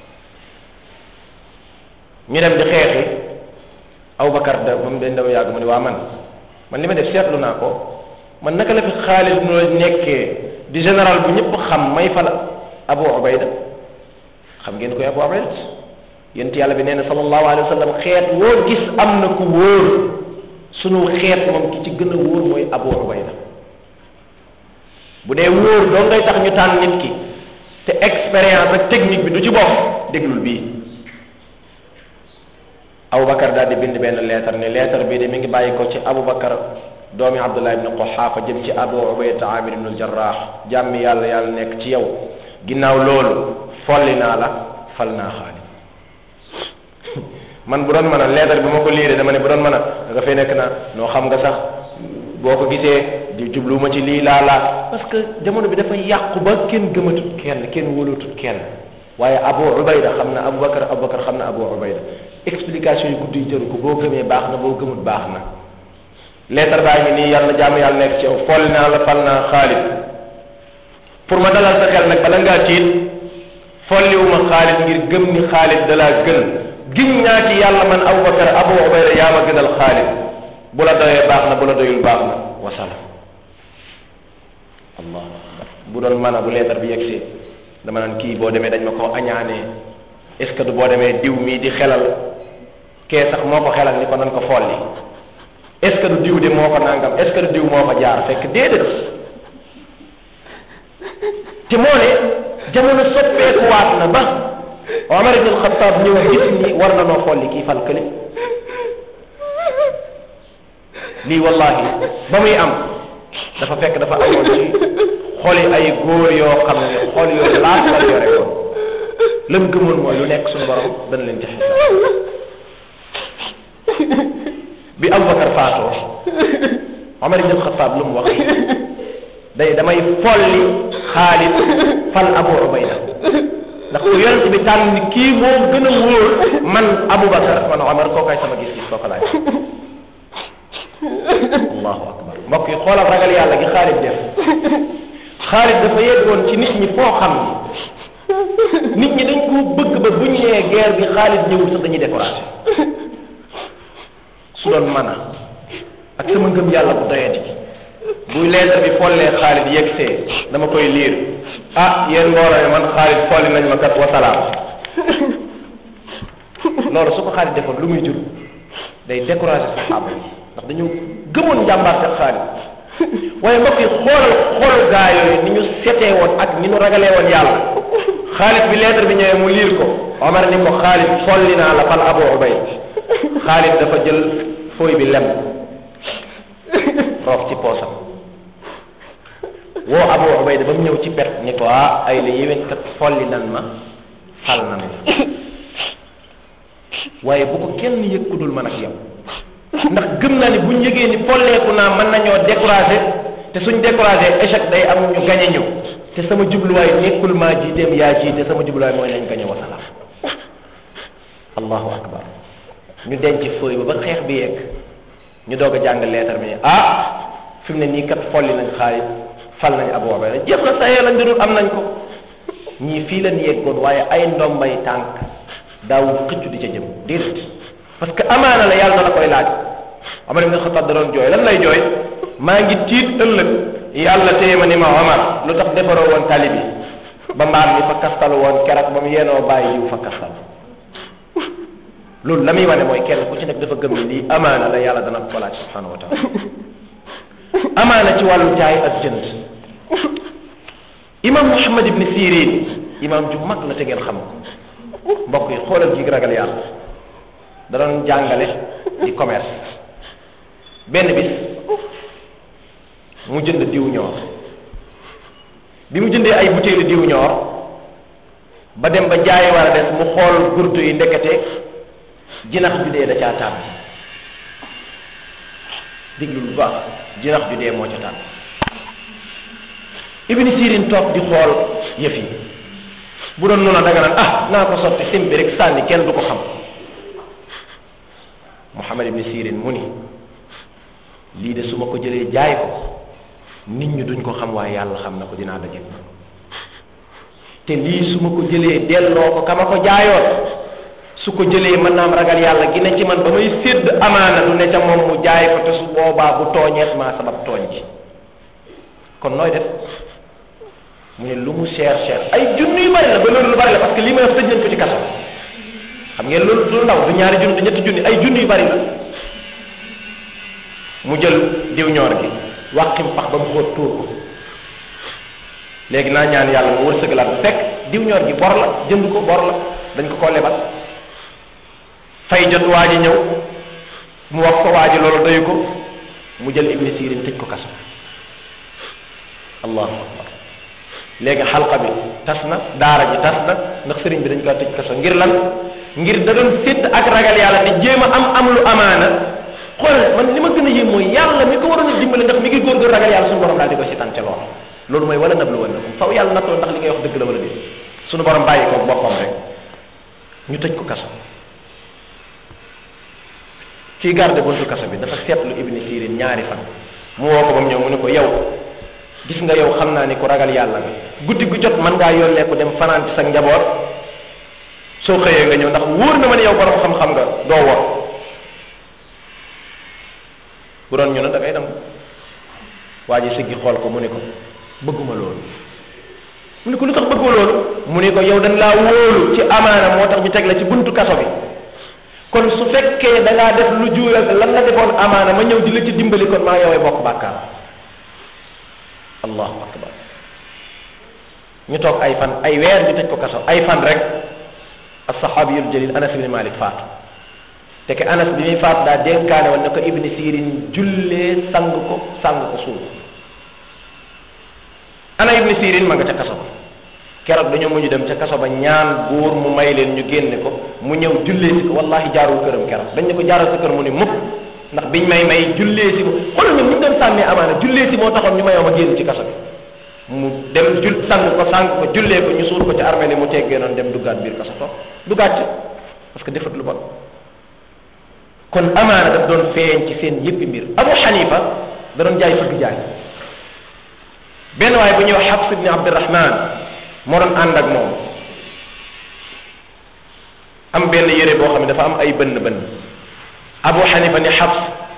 ñu dem di xeexi abubakar da moom dañ dama yàgg mu ne waa man man li ma def seetlu naa ko man naka la fi Xaalid noo nekkee di général bu ñëpp xam may fal Abu Ubayda xam ngeen koy Abu Ubayda yent yàlla bi nee na sallallahu alayhi wa sallam xeet woo gis am na ku wóor sunu xeet moom ki ci gën a wóor mooy Abu Ubayda bu dee wóor doo ngay tax ñu tànn nit ki te expérience ak technique bi du ci bokk déglul bii Aboubacar daal di bind benn leetar ne leetar bii de mi ngi bàyyi ko ci Aboubacar doomi abdullah ibni quxaafa jëm ci abu ubayda amir ibnu jarraax jàmmi yàlla yàlla nekk ci yow ginnaaw loolu folli naa la fal naa xaalid man bu doon mën a leetar bi ma ko liiree dama ne bu doon mën a da nga fay nekk na noo xam nga sax boo ko gisee di jubluwuma ci lii laa laa parce que jamono bi dafa yàqu ba kenn gëmatut kenn kenn wóolatut kenn waaye abu ubayda xam na aboubacar aboubacar xam na abu ubayda explication yu gudd yi jëru ko boo gëmee baax na boo gëmut baax na leetar baa ngi nii yàlla jàmm yàlla nekk ci yow folli naa la fal naa xaalid pour ma dalal sa xel nag bala ngaa tiit folliwuma xaalid ngir gëm ni xaalid dalaa gën giñ naa ci yàlla man abubakar abu ubayda yaa ma gënal xaalid bu la doyee baax na bu la doyul baax na wasalaam allah bu doon mën a bu leetar bi yegsee dama naan kii boo demee dañ ma koo añaanee est ce que du boo demee diw mii di xelal kee sax moo ko xelal ni ko nan ko folli est ce que du diw de moo ko nangam est ce que du diw moo ko jaar fekk déedéet te moo ne jamono soppeeku waat na ba Omar ibn Khattab ñëw gis ni war na noo folli kii fal kële lii wallahi ba muy am dafa fekk dafa amoon ci xoli ay góor yoo xam ne xol yoo laas la yore woon lam gëmoon mooy lu nekk suñu borom dana leen ci xisaab bi Abubakar faatoo Omar ibn Xataab lu mu wax day damay folli Xaalid fal Abu Ubayda ndax ku yonent bi tànn ni kii moo gën a wóor man Abubakar man Omar kookaay sama gis-gis kooka laay allahu akbar mbokk yi xoolal ragal yàlla gi Xaalid def Xaalid dafa yeggoon ci nit ñi foo xam ni nit ñi dañ koo bëgg ba buñ nee guerre bi Xaalid ñëwul sax dañuy découragé su doon mën a ak sama ngëm yàlla bu doyati buy leetar bi follee Xaalid yegsee dama koy liir ah yéen mbooloo man Xaalid folli nañ ma kat wasalaam loolu su ko Xaalid defoon lu muy jur day découragé saxaaba yi ndax dañoo gëmoon njàmbaarte Xaalid waaye mbokk yi xoolal xool gaa yooyu ni ñu setee woon ak ni ñu ragalee woon yàlla Xaalid bi leetar bi ñëwee mu liir ko Omar ni ko Xaalid folli naa la fal Abu Ubayd Xaalid dafa jël fooy bi lem roof ci poosam woo Abu Ubayda ba mu ñëw ci pet ni ko ah ay la yéwén kat folli nan ma fal nan la waaye bu ko kenn yëg ku dul man ak yow ndax gëm naa ni buñ yëgee ni folleeku naa mën nañoo découragé te suñ découragé échec day am ñu gañe ñu te sama jubluwaay nekkul maa jiiteem yaa jiite sama jubluwaay mooy nañ gañe wasalaam allahu akbar ñu denc fooy ba ba xeex bi yegg ñu doog a jàng leetar bi ah fi mu ne nii kat folli nañ Xaalid fal nañ Abu Ubayda jeex na sa yee lañ dudul am nañ ko ñii fii lañ yeggoon waaye ay ndombay tànk daaw xëccu di ca jëm déedéet parce que amaana la yàlla na la koy laaj Omar ibn Xattaab da doon jooy lan lay jooy maa ngi tiit ëllëg yàlla téye ma ni ma Omar lu tax defaroo woon tali bi ba mbaam mi fa kastalu woon keroog ba mu yéenoo bàyyi yiw fa kastalu loolu la muy wane mooy kenn ku ci nekk dafa gëm ni lii amaana la yàlla dana ko laaj subhanahu wa taala amaana ci wàllu jaay ak jënd imam Muhammad ibn Sirin imam ju mag la te ngeen xam ko mbokk yi xoolal gi ragal yàlla da doon jàngale ci commerce benn bis mu jënd diw ñoor bi mu jëndee ay butéelu diw ñoor ba dem ba jaay war a des mu xool gurtu yi ndekete jinax ju dee da caa tàbbi diglu lu baax jinax ju dee moo ca tàbbi ibni sirin toog di xool yëf yi bu doon noonu da nga naan ah naa ko sotti simbi rek sànni kenn du ko xam Muhammad ibni sirin mu ni lii de su ma ko jëlee jaay ko nit ñi duñ ko xam waaye yàlla xam na ko dinaa daje te lii su ma ko jëlee delloo ko ka ma ko jaayoon su ko jëlee mën naa am ragal yàlla gi ne ci man ba may sédd amaana du ne ca moom mu jaay ko te su boobaa bu tooñeet maa sabab tooñ ji kon nooy def mu ne lu mu cher cher ay junni yu bari la ba loolu lu bari la parce que lii may wax tëj nañ ko ci kaso xam ngeen loolu du ndaw du ñaari junni du ñetti junni ay junni yu bari la mu jël diw ñoor gi wàqim pax ba mu xóot tuur ko léegi naa ñaan yàlla mu wërsëgalaat bu fekk diw ñoor gi bor la jënd ko bor la dañ ko koo lebal fay jot waa ji ñëw mu wax ko waa ji loolu doyu ko mu jël ibni sirin tëj ko kaso allahu akbar léegi xalqa bi tas na daara ji tas na ndax sëriñ bi dañ ko tëj kaso ngir lan ngir da doon sédd ak ragal yàlla di jéem a am am lu amaana xool man li ma gën a yéem mooy yàlla mi ko waroon a dimbale ndax mi ngi góor góor ragal yàlla suñu borom daal di ko si tànce lool loolu mooy wala nab lu wala faw yàlla nattoo ndax li ngay wax dëgg la wala déet suñu borom bàyyi ko boppam rek ñu tëj ko kaso kii garde buntu kaso bi dafa seetlu ibni sirin ñaari fan mu woo ko ba mu ñëw mu ne ko yow gis nga yow xam naa ni ku ragal yàlla nga guddi gu jot mën ngaa yónnee ko dem fanaan ci sa njaboot soo xëyee nga ñëw ndax wóor na ma ne yow borom xam-xam nga doo wor bu doon ñu ne da ngay dem waa ji siggi xool ko mu ne ko bëgguma loolu mu ne ko lu tax bëggoo loolu mu ne ko yow dañ laa wóolu ci amaana moo tax ñu teg la ci buntu kaso bi kon su fekkee da ngaa def lu juuyal lan la defoon amaana ma ñëw di la ci dimbali kon maa yowee bokk bàkkaar allahu akbar ñu toog ay fan ay weer ñu tëj ko kaso ay fan rek assahabiyul jalil anas ibni malik faatu te ke anas bi muy faatu daa dénkaane woon ne ko ibni sirin jullee sang ko sang ko suul ana ibni sirin ma nga ca kaso keroog dañoo mujj dem ca kaso ba ñaan buur mu may leen ñu génne ko mu ñëw jullee si ko wallahi jaarul këram keroog dañ ne ko jaaral sa kër mu ni mukk ndax biñ may may jullee si ko xoolal ñoom ñu doon sàmmee amaana jullee si moo taxoon ñu mayoo ma génn ci kaso bi mu dem jul sang ko sang ko jullee ko ñu suul ko ci armée ni mu teggee noonu dem duggaat biir kaso toog duggaat ci parce que defat lu bon kon amaana daf doon feeñ ci seen yëppi mbir abu xanifa da doon jaay fëgg jaay benn waaye bu ñuy wax xabs ibni abdirahman moo doon ànd ak moom am benn yére boo xam ne dafa am ay bënn bënn abu xanifa ni xabs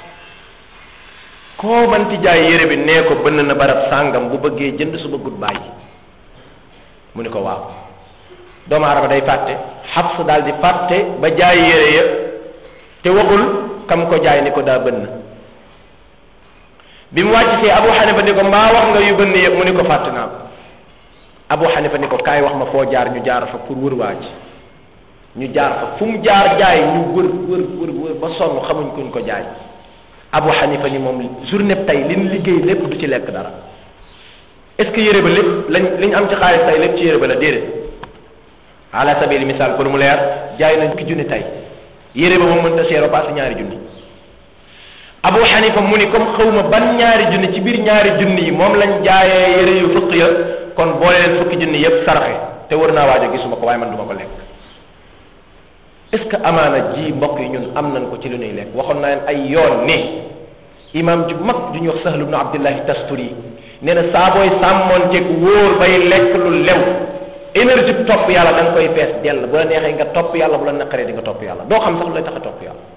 koo manti jaay yére bi nee ko bënn na barab sàngam bu bëggee jënd su bëggut bàyyi mu ni ko waaw doomu aadama day fàtte xabs daal di fàtte ba jaay yére ya te waxul kam ko jaay ni ko daa bënn bi mu wàcc fee abu xanifa ni ko mbaa wax nga yu bënn yëpp mu ni ko fàtte naa ko abu xanifa ni ko kaay wax ma foo jaar ñu jaar fa pour wër waa ji ñu jaar fa fu mu jaar jaay ñu wër wër wër wër ba sonn xamuñ kuñ ko jaay abu xanifa ni moom journée tey li ñu liggéey lépp du ci lekk dara est ce que yére ba lépp lañ li ñu am ci xaalis tey lépp ci yére ba la déedéet ala sabili misaal pour mu leer jaay nañ ki junni tey yére ba moom mënta seero passé ñaari junni abu xanifa mu ni comme xawma ban ñaari junni ci biir ñaari junni yi moom lañ jaayee yére yu fukk ya kon boole leen fukki junni yépp saraxe te wër naa waajo gisuma ko waaye man duma ko lekk est ce que amaana ji mbokk yi ñun am nañ ko ci lu ñuy lekk waxoon naa leen ay yoon ni imam ju mag ju ñuy wax sahlu ibnu abdillahi tasturi nee na saa booy sàmmoonteeg wóor bay lekk lu lew énergie bi topp yàlla da nga koy fees dell bu la neexee nga topp yàlla bu la naqaree di nga topp yàlla doo xam sax lu lay tax a topp yàlla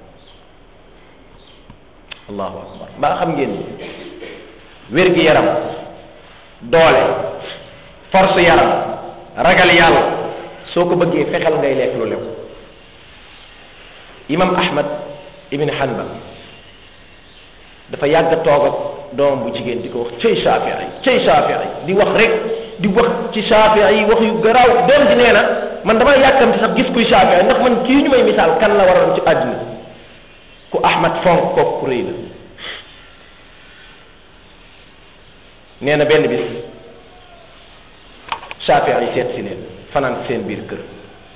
allahu akbar mbaa xam ngeen ni wér gi yaram doole force yaram ragal yàlla soo ko bëggee fexeel ngay lekk lu lew imam ahmad ibn hanbal dafa yàgg toog ak doomam bu jigéen di ko wax cëy shafii cëy shafii di wax rek di wax ci shafii wax yu garaaw doom ji nee na man dama yàkkamti sax gis kuy shafii ndax man kii ñu may misaal kan la waroon ci àdduna ku ahmad fonk kooku ku rëy la nee na benn bis shafii yi seet si leen fanaan ci seen biir kër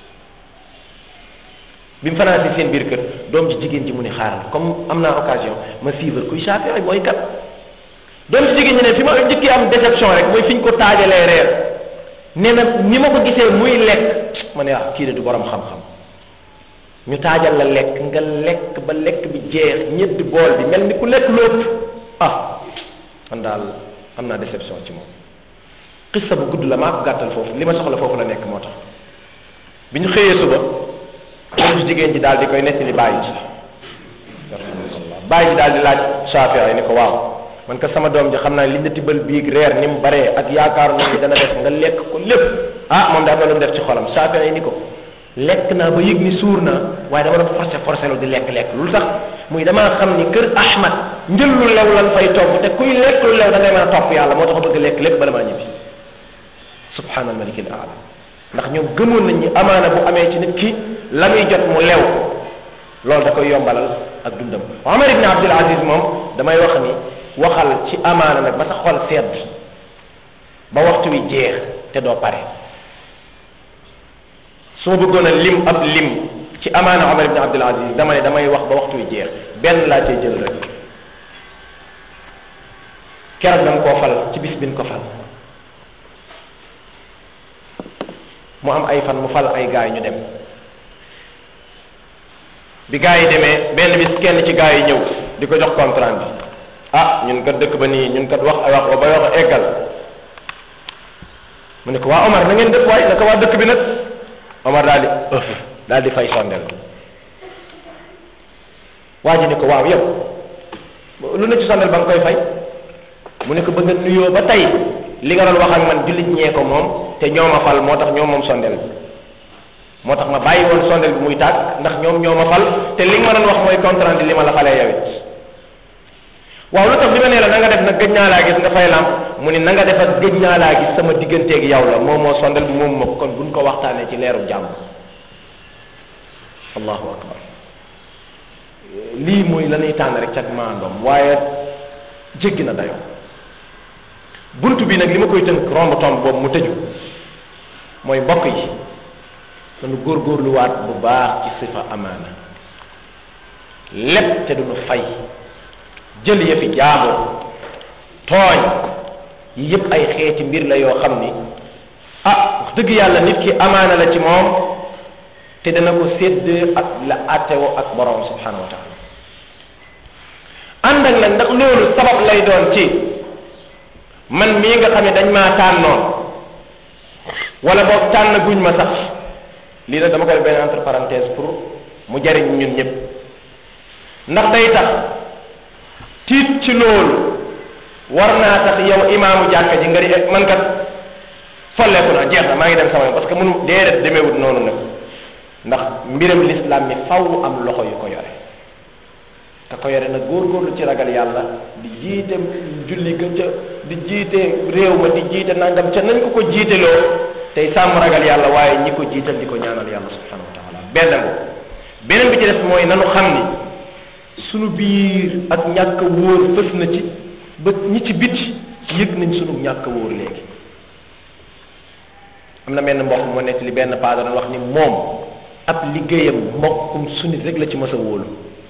bi mu fanaan si seen biir kër doom ji jigéen ji mu ni xaaral comme am naa occasion ma suivre kuy shafii mooy kat doom ji jigéen ñi ne fi ma njëkkee am déception rek mooy fi ñu ko taajalee reer nee na ni ma ko gisee muy lekk ma ne ah kii de du borom xam-xam ñu taajal la lekk nga lekk ba lekk bi jeex ñetti bool bi mel ni ku lekk lépp ah man daal am naa déception ci moom xissa bu gudd la maa ko gàttal foofu li ma soxla foofu la nekk moo tax bi ñu xëyee suba doom ji jigéen ji daal di koy nettali bàyyi ji bàyyi ji daal di laaj Shafii yi ni ko waaw man ka sama doom ji xam naa li nga tibbal biig reer ni mu baree ak yaakaar na ni dana def nga lekk ko lépp ah moom daal na lu mu def ci xolam Shafii yi ni ko lekk naa ba yëg ni suur naa waaye dama doon forcé forcé lu di lekk-lekk lu tax muy damaa xam ni kër Ahmad njël lu lew lan fay togg te kuy lekk lu lew da ngay mën a topp yàlla moo tax bëgg lekk lépp bala maa ñibbi subhanal malik al aala ndax ñoom gëmoon nañ ni amaana bu amee ci nit ki la muy jot mu lew loolu da koy yombalal ak dundam Omar ibn Abdul Aziz moom damay wax ni waxal ci amaana nag ba sa xol sedd ba waxtu wi jeex te doo pare su ma bëggoon a lim ab lim ci amaana Omar ibn Abdul Aziz dama ne damay wax ba waxtu wi jeex benn laa cay jël rek keroog dañ koo fal ci bis bin ko fal mu am ay fan mu fal ay gaay ñu dem bi gaay yi demee benn bis kenn ci gaay yi ñëw di ko jox contrat bi ah ñun kat dëkk ba nii ñun kat wax ay wax ba wax a eggal mu ne ko waa Omar na ngeen def waay naka waa dëkk bi nag Omar daal di ëf daal di fay sondel waa ji ne ko waaw yow lu ne ci sondel ba nga koy fay mu ne ko bëgg a nuyoo ba tey li nga doon wax ak man jullit ñee ko moom te ñoo ma fal moo tax ñoom moom sondel bi moo tax ma bàyyi woon sondel bi muy tàgg ndax ñoom ñoo ma fal te li nga ma doon wax mooy contrat li ma la falee yow it waaw lu tax bi ma nee la na nga def nag gëj naa laa gis nga fay lam mu ni na nga def ak gëj naa laa gis sama digganteeg yow la moom moo sondel bi moom ma kon buñ ko waxtaanee ci leeru jàmm allahu akbar lii mooy la ñuy tànn rek ca maandoom waaye jéggi na dayoo bunt bi nag li ma koy tënk romb tomb boobu mu tëju mooy mbokk yi dañu góorgóorluwaat bu baax ci sifa amaana lépp te duñu fay jël yëfi jaambur tooñ yi yëpp ay xeeti mbir la yoo xam ni ah wax dëgg yàlla nit ki amaana la ci moom te dana ko sédd ak la attewoo ak borom subhanahu wa taala ànd ak nag ndax loolu sabab lay doon ci man mii nga xam ne dañ maa tànnoon wala boog tànn guñ ma sax lii nag dama koy benn entre parenthèse pour mu jariñ ñun ñëpp ndax day tax tiit ci loolu war naa tax yow imaamu jàkka ji nga di man kat folleeku naa jeex na maa ngi dem sama yoon parce que mënu déedéet demeewut noonu nag ndax mbiram l'islam mi faw am loxo yu ko yore te ko yore nag góorgóorlu ci ragal yàlla di jiite julli ga ca di jiite réew ma di jiite nangam ca nañ ko ko jiiteloo tey sàmm ragal yàlla waaye ñi ko jiital di ko ñaanal yàlla subhanahu wa taala benn ngo beneen bi ci des mooy nanu xam ni sunu biir ak ñàkk a wóor fës na ci ba ñi ci biti yëg nañ sunu ñàkk a wóor léegi am na benn mbokk moo nekk li benn paa doon wax ni moom ab liggéeyam mbokkum sunit rek la ci mës a wóolu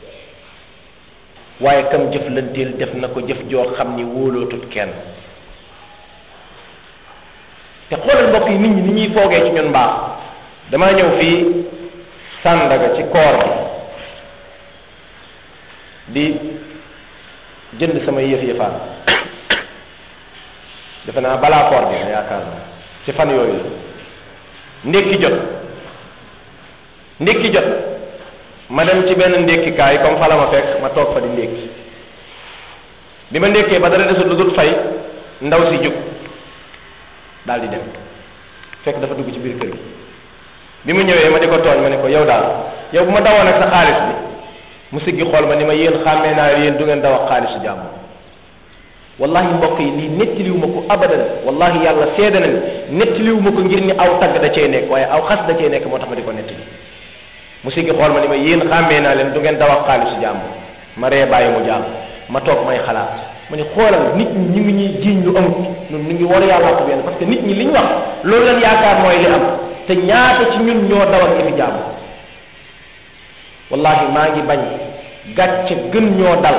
waaye kam jëflanteel def na ko jëf joo xam ni wóolootut kenn te xoolal mbokk yi nit ñi ni ñuy foogee ci ñun mbaax damaa ñëw fii sàndaga ci koor bi di jënd sama yëf yëfaan defe naa balaa koor bi yaakaar na ci fan yooyu la ndékki jot ndékki jot ma dem ci benn ndékkikaay comme fa la ma fekk ma toog fa di ndékki bi ma ndékkee ba dara desul lu dul fay ndaw si jóg daal di dem fekk dafa dugg ci biir kër gi bi mu ñëwee ma di ko tooñ ma ne ko yow daal yow bu ma dawoon ak sa xaalis bi mu siggi xool ma ni ma yéen xàmmee naa yéen du ngeen daw ak xaalisu jàmm wallahi mbokk yi lii nettaliwu ma ko abadan wallahi yàlla seede na ni nettaliwu ma ko ngir ni aw tagg da cee nekk waaye aw xas da cee nekk moo tax ma di ko nettali mu siggi xool ma ni ma yéen xàmmee naa leen du ngeen daw ak xaalisu jàmm ma ree bàyyi mu jàmm ma toog may xalaat ma ni xoolal nit ñi ñu ngi ñuy jiiñ lu amut ñun ñu ngi war yàlla ko benn parce que nit ñi li ñu wax loolu leen yaakaar mooy li am te ñaata ci ñun ñoo dawal yëfi jàmm wallahi maa ngi bañ gàcce gën ñoo dal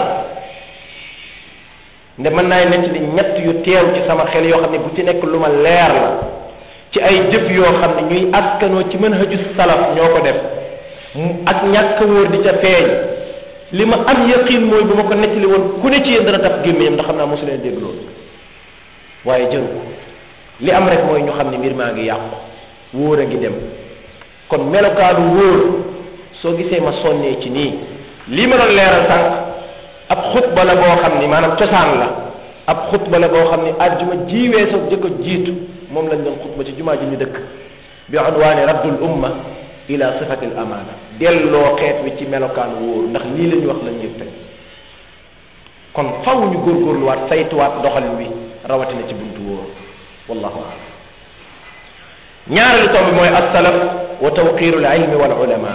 nde mën naay nekk li ñett yu teew ci sama xel yoo xam ne bu ci nekk lu ma leer la ci ay jëf yoo xam ne ñuy askanoo ci mën haju salaf ñoo ko def ak ñàkk wóor di ca feeñ li ma am yaqin mooy bu ma ko nettali woon ku ne ci yéen dana taf gémmiñam ndax xam naa mosu leen dégg loolu waaye jëru ko li am rek mooy ñu xam ne mbir maa ngi yàqu wóor a ngi dem kon melokaanu wóor soo gisee ma sonnee ci nii lii ma doon leeral sànq ab xutba la boo xam ni maanaam cosaan la ab xutba la boo xam ni àjjuma jiwee soo jëkko jiitu moom lañ doon xutba ci jumaa ji ñu dëkk bi unwaani raddul umma ila sifati l amaana delloo xeet wi ci melokaanu wóor ndax lii la ñu wax lañ yëg tey kon faw ñu góorgóorluwaat saytuwaat doxalin wi rawatina ci buntu wóor wallahu alam ñaareelu tomb bi mooy assalaf wa tawqiru l ilmi wal ulama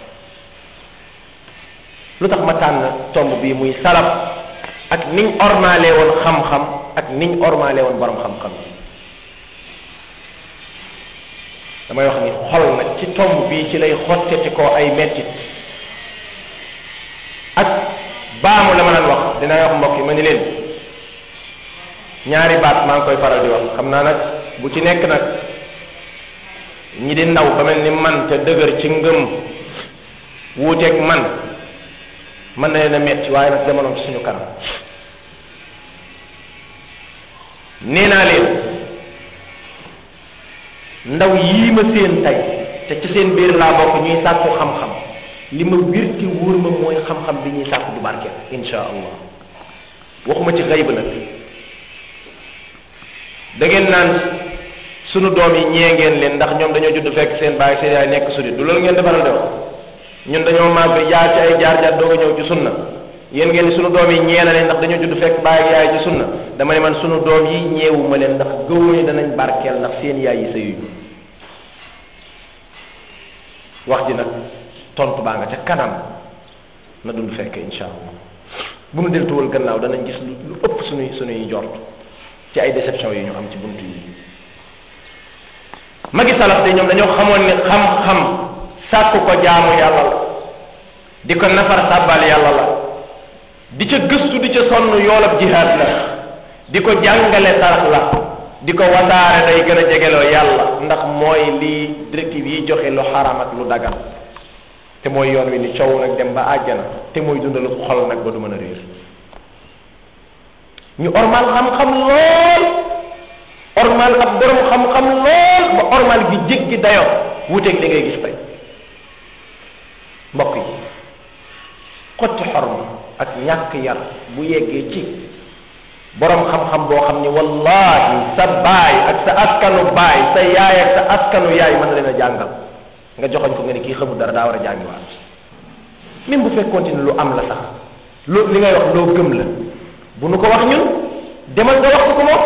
lu tax ma tànn tomb bii muy salaf ak niñ ormaale woon xam-xam ak niñ ormaale woon borom xam-xam damay wax ni xol nag ci tomb bii ci lay xotteti ko ay mettit ak baamu la ma naan wax dinaa wax mbokk yi ma ni leen ñaari baat maa ngi koy faral di wax xam naa nag bu ci nekk nag ñi di ndaw ba mel ni man te dëgër ci ngëm wuuteeg man mën na leen a metti waaye nag jamono ci suñu kanam nee naa leen ndaw yii ma seen tey te ci seen biir laa bokk ñuy sàkku xam-xam li ma wir ci wóor ma mooy xam-xam bi ñuy sàkku du barkeel insha allah waxuma ci xëy ba nag da ngeen naan sunu doom yi ñee ngeen leen ndax ñoom dañoo judd fekk seen baay seen yaay nekk sudit du loolu ngeen defaral de wax ñun dañoo màgg jaar ci ay jaar jaar doog a ñëw ci sunna yéen ngeen ni sunu doom yi ñee na leen ndax dañoo judd fekk baay ak yaay ci sunna dama ne man sunu doom yi ñeewuma leen ndax gëwuma ni danañ barkeel ndax seen yaay yi sëyuñu wax ji nag tontu baa nga ca kanam na dund fekk insha allah bu nu deltuwal gannaaw danañ gis lu lu ëpp sunuy sunuy jort ci ay déception yi ñu am ci buntu yi magi salaf de ñoom dañoo xamoon ne xam-xam sàkku ko jaamu yàlla la di ko nafar sàbbal yàlla la di ca gëstu di ca sonn yoolab jihaad la di ko jàngale sarax la di ko wasaare day gën a jegeloo yàlla ndax mooy lii directive yi joxe lu xaram ak lu dagan te mooy yoon wi ni coow nag dem ba àjjana te mooy dundalu xol nag ba du mën a réer ñu ormal xam-xam lool ormal ab borom xam-xam lool ba ormal gi jéggi dayoo wuteeg li ngay gis tey mbokk yi xotti xorma ak ñàkk yar bu yeggee ci borom xam-xam boo xam ni wallahi sa baay ak sa askanu baay sa yaay ak sa askanu yaay mën na leen a jàngal nga joxoñ ko nga ni kii xamul dara daa war a jàngiwaat même bu fekkoon ni lu am la sax lu li ngay wax loo gëm la bu nu ko wax ñun demal nga wax ko ko moom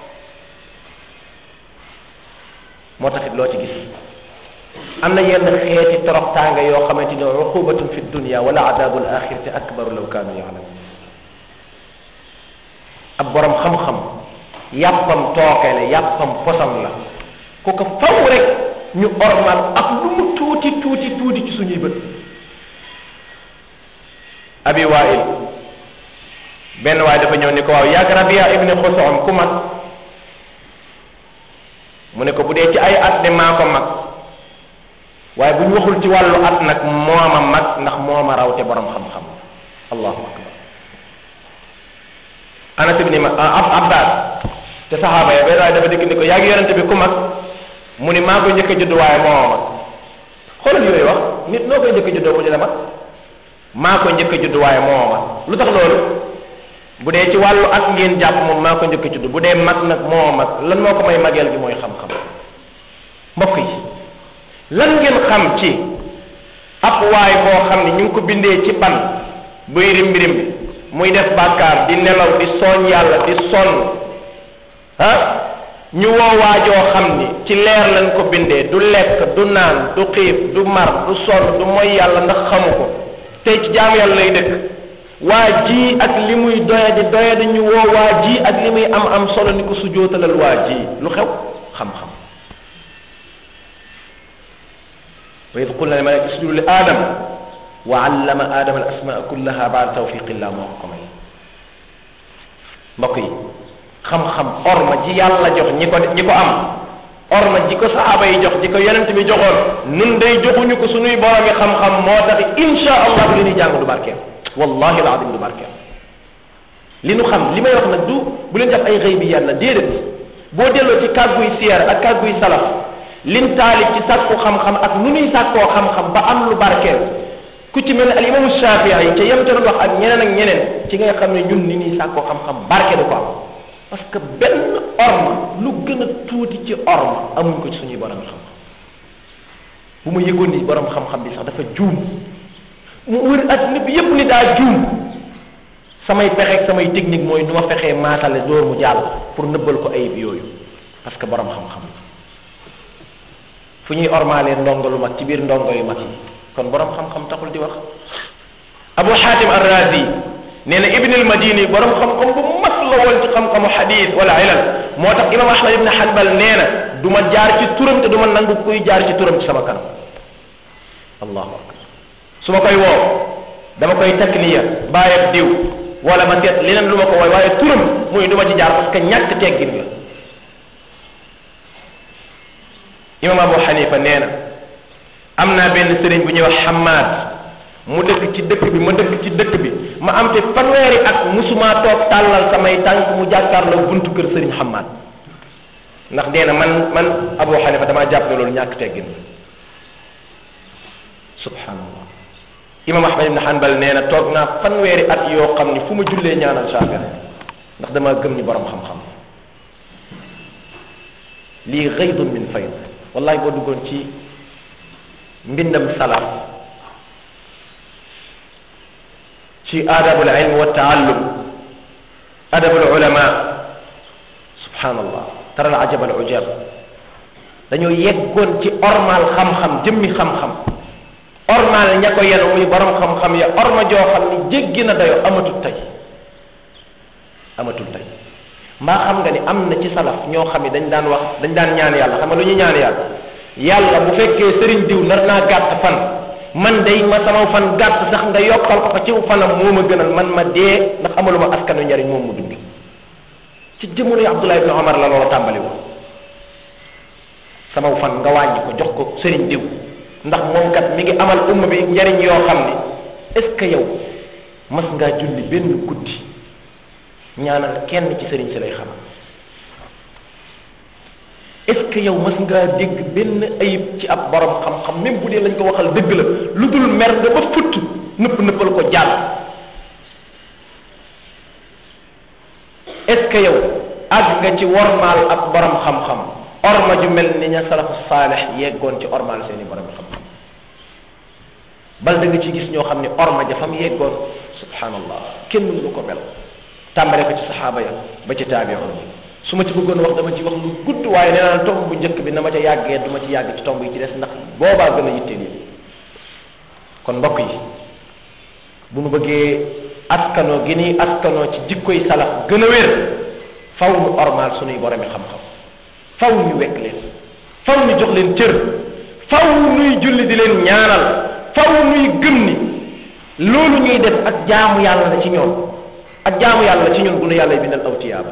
moo taxit loo ci gis am na yenn xeeti toroxtaanga yoo xamante ni uqubatun fi dunia wala adabul axirati akbaru law kaanu yaalamun ab borom xam-xam yàppam tooke la yàppam posam la ku ko faw rek ñu ormal ak lu mu tuuti tuuti tuuti ci suñuy bët abi wail benn waay dafa ñëw ni ko waaw yàgg rabia ibni xusoom ku mag mu ne ko bu dee ci ay at de maa ko mag waaye bu ñu waxul ci wàllu at nag mooma mag ndax mooma raw te borom xam-xam allahu akbar anas ibni ma ab abbas te saxaaba ya benn waaye dafa dégg ni ko yaa ngi yonente bi ku mag mu ni maa koy njëkk a judd waaye mooma mag xoolal yooyu wax nit noo koy njëkk a juddoo mu di la mag maa koy njëkk a judd waaye mooma mag lu tax loolu bu dee ci wàllu at ngeen jàpp moom maa ko njëkk a judd bu dee mag nag moo mag lan moo ko may mageel gi mooy xam-xam mbokk yi lan ngeen xam ci ab waay boo xam ne ñu ngi ko bindee ci ban buy rimbi rimbi muy def bàkkaar di nelaw di sooñ yàlla di sonn ah ñu woo waajoo xam ni ci leer lañ ko bindee du lekk du naan du xiif du mar du sonn du moy yàlla ndax xamu ko tey ci jaamu yàlla lay dëkk waa ji ak li muy doyadi doyadi ñu woo waa ji ak li muy am am solo ni ko sujootalal waa ji lu xew xam-xam wa id qulna lilmalaika isjudu li adam wa allama adama al asmaa kullaha baada tawfiqillah moo ko may mbokk yi xam-xam orma ji yàlla jox ñi ko ñi ko am orma ji ko sahaaba yi jox ji ko yonent bi joxoon nun day joxuñu ko suñuy boromi xam-xam moo tax insha allah li ñuy jàng du barkeel wallahi alazim du barkeel li nu xam li may wax nag du bu leen def ay xëy bi yàlla déedéet boo delloo ci kàgguy siyaar ak kàgguy salaf lin taalib ci sàkku xam-xam ak nu nuy sàkkoo xam-xam ba am lu barkeel ku ci mel ne al imamu shafii ca yem ca doon wax ak ñeneen ak ñeneen ci ngay xam ne ñun ni ñuy sàkkoo xam-xam barke du ko am parce que benn orma lu gën a tuuti ci orma amuñ ko ci suñuy borom xam-xam bu ma yëgoon ni borom xam-xam bi sax dafa juum mu wër adduna bi yépp ni daa juum samay pexeeg samay technique mooy nu ma fexee maatale door mu jàll pour nëbbal ko ayib yooyu parce que borom xam-xam fu ñuy ormaalee ndongo lu mag ci biir ndongo yu mag yi kon borom xam-xam taxul di wax abu xaatim arrazi nee na ibn al madini borom xam-xam bu mag la woon ci xam-xamu xadis wala ilal moo tax imam ahmad ibn hanbal nee na du ma jaar ci turam te du ma nangu kuy jaar ci turam ci sama kanam allahu akbar su ma koy woo dama koy takniya bàyyab diw wala ma seet leneen lu ma ko wooy waaye turam muy du ma ci jaar parce que ñàkk teggin la imam abu xanifa nee na am naa benn sëriñ bu ñuy wax xamaad mu dëkk ci dëkk bi ma dëkk ci dëkk bi ma am te fanweeri at musuma toog tàllal samay tànk mu jàkkaarloo buntu kër sëriñ xamaad ndax nee na man man abu xanifa damaa jàpp ne loolu ñàkk teggin la subhanallah imam ahmad ibn hanbal nee na toog naa fanweeri at yoo xam ni fu ma jullee ñaanal Shaafi'i ndax dama gëm ni borom xam-xam lii gaydun min fayd wallahi boo duggoon ci mbindam salaf ci adabul ilm wa taallum adabul ulama subhanallah tara al ajab al ujab dañoo yeggoon ci ormal xam-xam jëmmi xam-xam ormal ña ko yenu muy borom xam-xam ya orma joo xam ni jéggi na dayo amatul tey amatul tey mbaa xam nga ni am na ci salaf ñoo xam ne dañ daan wax dañ daan ñaan yàlla xam nga lu ñuy ñaan yàlla yàlla bu fekkee sëriñ diw nar naa gàtt fan man day ma sama fan gàtt sax nga yokkal ko ko ci fanam moo ma gënal man ma dee ndax amaluma askanu njariñ moom mu dund ci jamono yi Abdullah ibn Omar la loolu tàmbali woon sama fan nga wàññi ko jox ko sëriñ diw ndax moom kat mi ngi amal umma bi njariñ yoo xam ni est-ce que yow mas ngaa julli benn guddi ñaanal kenn ci sëriñ si lay xam est-ce que yow mas ngaa dégg benn ayib ci ab borom xam-xam même bu dee lañ ko waxal dëgg la lu dul mer nga ba futt nëpp nëppal ko jàll est-ce que yow àgg nga ci wormaal ab borom xam-xam orma ju mel ni ña salafu saalix yeggoon ci ormaal seeni borom xam-xam bal da nga ci gis ñoo xam ne orma ja fam yeggoon subhanallah kenn mënu ko mel tàmbale ko ci saxaaba ya ba ci taabiyoon yi su ma ci bëggoon wax dama ci wax lu gudd waaye nee naa tomb bu njëkk bi na ma ca yàggee du ma ci yàgg ci tomb yi ci des ndax boobaa gën a yitteel yi kon mbokk yi bu nu bëggee askanoo gi ni askanoo ci jikkoy salaf gën a wér faw nu ormaal sunuy boromi xam-xam faw ñu wekk leen faw ñu jox leen cër faw nuy julli di leen ñaanal faw nuy gëm ni loolu ñuy def ak jaamu yàlla la ci ñoom ak jaamu yàlla ci ñun bu nu yàlla bindal aw tiyaaba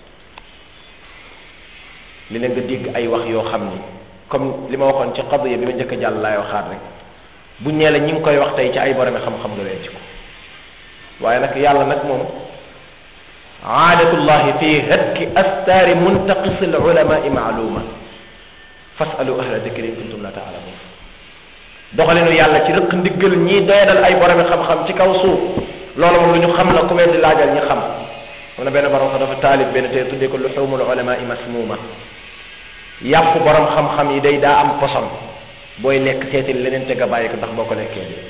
li leen nga dégg ay wax yoo xam ni comme li ma waxoon ci qadiya bi ma njëkk a jàll laay waxaat rek bu ñee la ñi ngi koy wax tey ci ay boromi xam-xam nga leen ci ko waaye nag yàlla nag moom aadatullahi fi hatki astaari muntaqis al ulamai maaluma fasalu ahla dikri in kuntum la taalamun doxalinu yàlla ci rëq ndiggal ñii doyadal ay boromi xam-xam ci kaw suuf loolu moom lu ñu xam la ku mel di laajal ñi xam am na benn borom sax dafa taalib benn te tuddee ko luxumul ulama masmuma yàpp borom xam-xam yi day daa am poson booy lekk seetil leneen te nga bàyyi ko ndax boo ko lekkee bi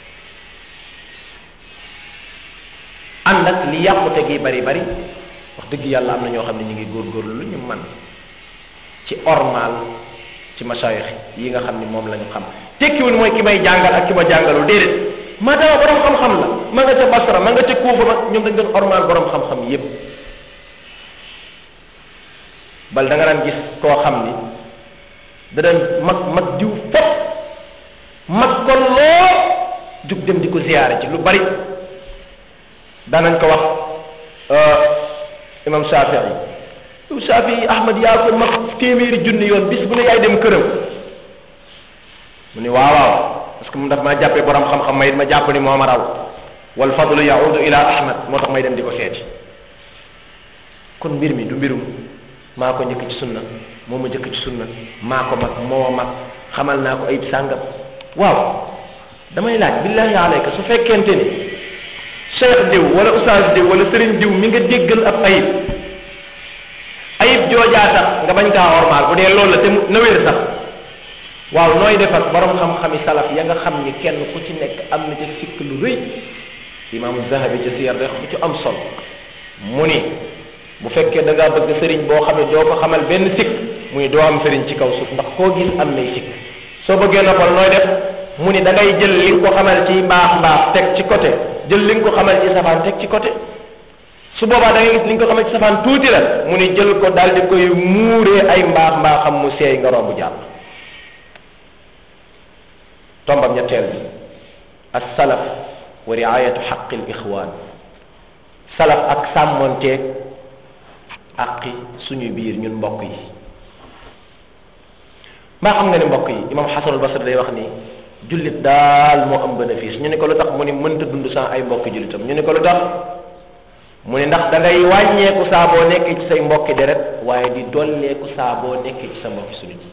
ànd ak li yàqute gi bari bari wax dëgg yàlla am na ñoo xam ne ñu ngi góorgóorlu lu ñu man ci ormal ci masayix yi nga xam ni moom la ñu xam tekkiwul mooy ki may jàngal ak ki ma jàngalul déedéet maadaama borom xam-xam la ma nga ca Basra ma nga ca Kuufa ma ñoom dañ doon ormal borom xam-xam yépp bal da nga daan gis koo xam ni da daan mag mag diw fop mag ko lool jug dem di ko ziyaare ci lu bari daanañ ko wax imam Shafii yow Shafii Ahmad yaa ko mag téeméeri junni yoon bis bu ne yaay dem këram mu ni waaw waaw parce que mu daf maa jàppee borom xam-xam may ma jàpp ni moo ma raw wal fadlu yaudu ila ahmad moo tax may dem di ko seeti kon mbir mi du mbirum maa ko njëkk ci sunna moo ma njëkk ci sunna maa ko mag moo mag xamal naa ko ayib sàngam waaw damay laaj billahi alayka su fekkente ni cheikh diw wala oustaz diw wala sëriñ diw mi nga déggal ab ayib ayib joojaa tax nga bañ kaa ormaal bu dee loolu la te na wér sax waaw nooy def ak borom xam-xami salaf ya nga xam ni kenn ku ci nekk am na ca sikk lu rëy imaamu zahabi ca siyar rek bu ci am solo mu ni bu fekkee da ngaa bëgg sëriñ boo xam ne doo ko xamal benn sikk muy doo am sëriñ ci kaw suuf ndax koo gis am nay sikk soo bëggee noppal nooy def mu ni da ngay jël li nga ko xamal ci mbaax mbaax teg ci côté jël li nga ko xamal ci safaan teg ci côté su boobaa da ngay gis li nga ko xamal ci safaan tuuti la mu ni jël ko daal di koy muuree ay mbaax mbaaxam mu seey nga romb jàll tombam ñetteel bi as-salaf wa riayatu xaqi al-ixwaan salaf ak sàmmonteeg aqi suñu biir ñun mbokk yi mbaa xam nga ni mbokk yi imam xasanul basri day wax ni jullit daal moo am bénéfice ñu ne ko lu tax mu ni mënta dund sans ay mbokki jullitam ñu ne ko lu tax mu ni ndax da ngay wàññeeku saa boo nekkee ci say mbokki deret waaye di dolleeku saa boo nekkee ci sa mbokki suñu ji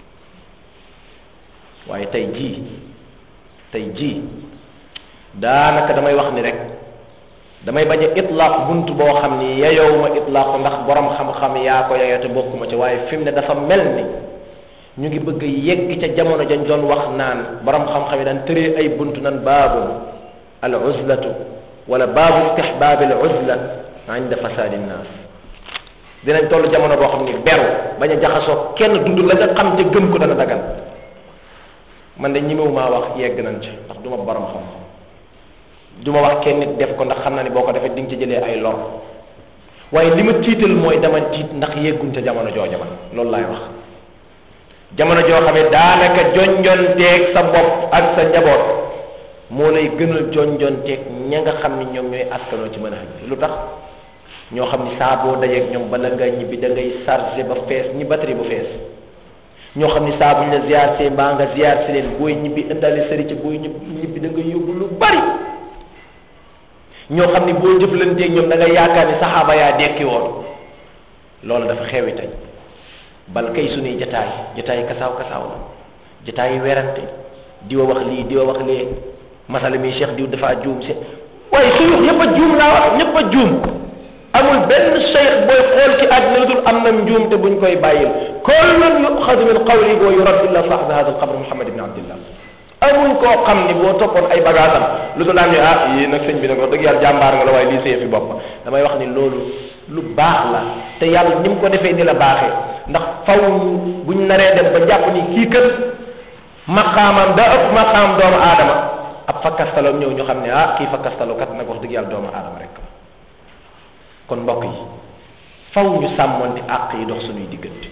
waaye tey jii tey jii daanaka damay wax ni rek damay bañ a itlaaq bunt boo xam ni yeyow ma itlaaq ndax borom xam-xam yaa ko yeyoo te bokkuma ci waaye fi mu ne dafa mel ni ñu ngi bëgg yegg ca jamono jañ doon wax naan borom xam-xam yi daan tëree ay bunt nan baabu al uzlatu wala baabu istihbaabi al uzla inda fasaadi nnaas dinañ toll jamono boo xam ni beru bañ a jaxasoo kenn dund la nga xam te gëm ko dana dagan man de ñimewu maa wax yegg nañ ci ndax du ma borom xam du ma wax kenn nit def ko ndax xam na ni boo ko defee di nga ci jëlee ay lor waaye li ma tiital mooy dama tiit ndax yegguñ ca jamono jooja man loolu laay wax jamono joo xam ne daanaka jonjonteeg sa bopp ak sa njaboot moo lay gënal jonjonteeg ña nga xam ni ñoom ñooy askanoo ci mën a xam lu tax ñoo xam ni saa boo dajeeg ñoom bala nga ñibbi da ngay chargé ba fees ñi batterie bu fees ñoo xam ni saa bu ñu la ziar see mbaa nga ziar si leen booy ñibbi indaale sëri ci booy ñibbi da nga yóbbu lu bari ñoo xam ni boo jëflanteeg ñoom da nga yaakaar ni saxaaba yaa dekki woon loolu dafa xewi tey bal kay suñuy jataay jataay kasaaw kasaaw la jataay werante diwa wax lii diwa wax lee masala mi cheikh diw dafa juum si waaye suñu wax ñëpp a juum laa wax ñëpp a juum amul benn cheikh booy xool ci àddina lu dul am na njuum te buñ koy bàyyil kullun yuxadu min qawli wa yurad illa sahba hada alqabr muhammad ibn abdillah amul koo xam ni boo toppoon ay bagaasam lu dul am ni ah yii nag sëñ bi nag wax dëgg yàlla jàmbaar nga la waaye lii see fi bopp damay wax ni loolu lu baax la te yàlla ni mu ko defee ni la baaxee ndax faw buñ naree dem ba jàpp ni kii kët maqaamam da ëpp maqaam doomu aadama ab fakkastaloom ñëw ñu xam ne ah kii fakkastalo kat nag wax dëgg yàlla doomu aadama rek kon mbokk yi faw ñu sàmmonte àq yi dox suñuy diggante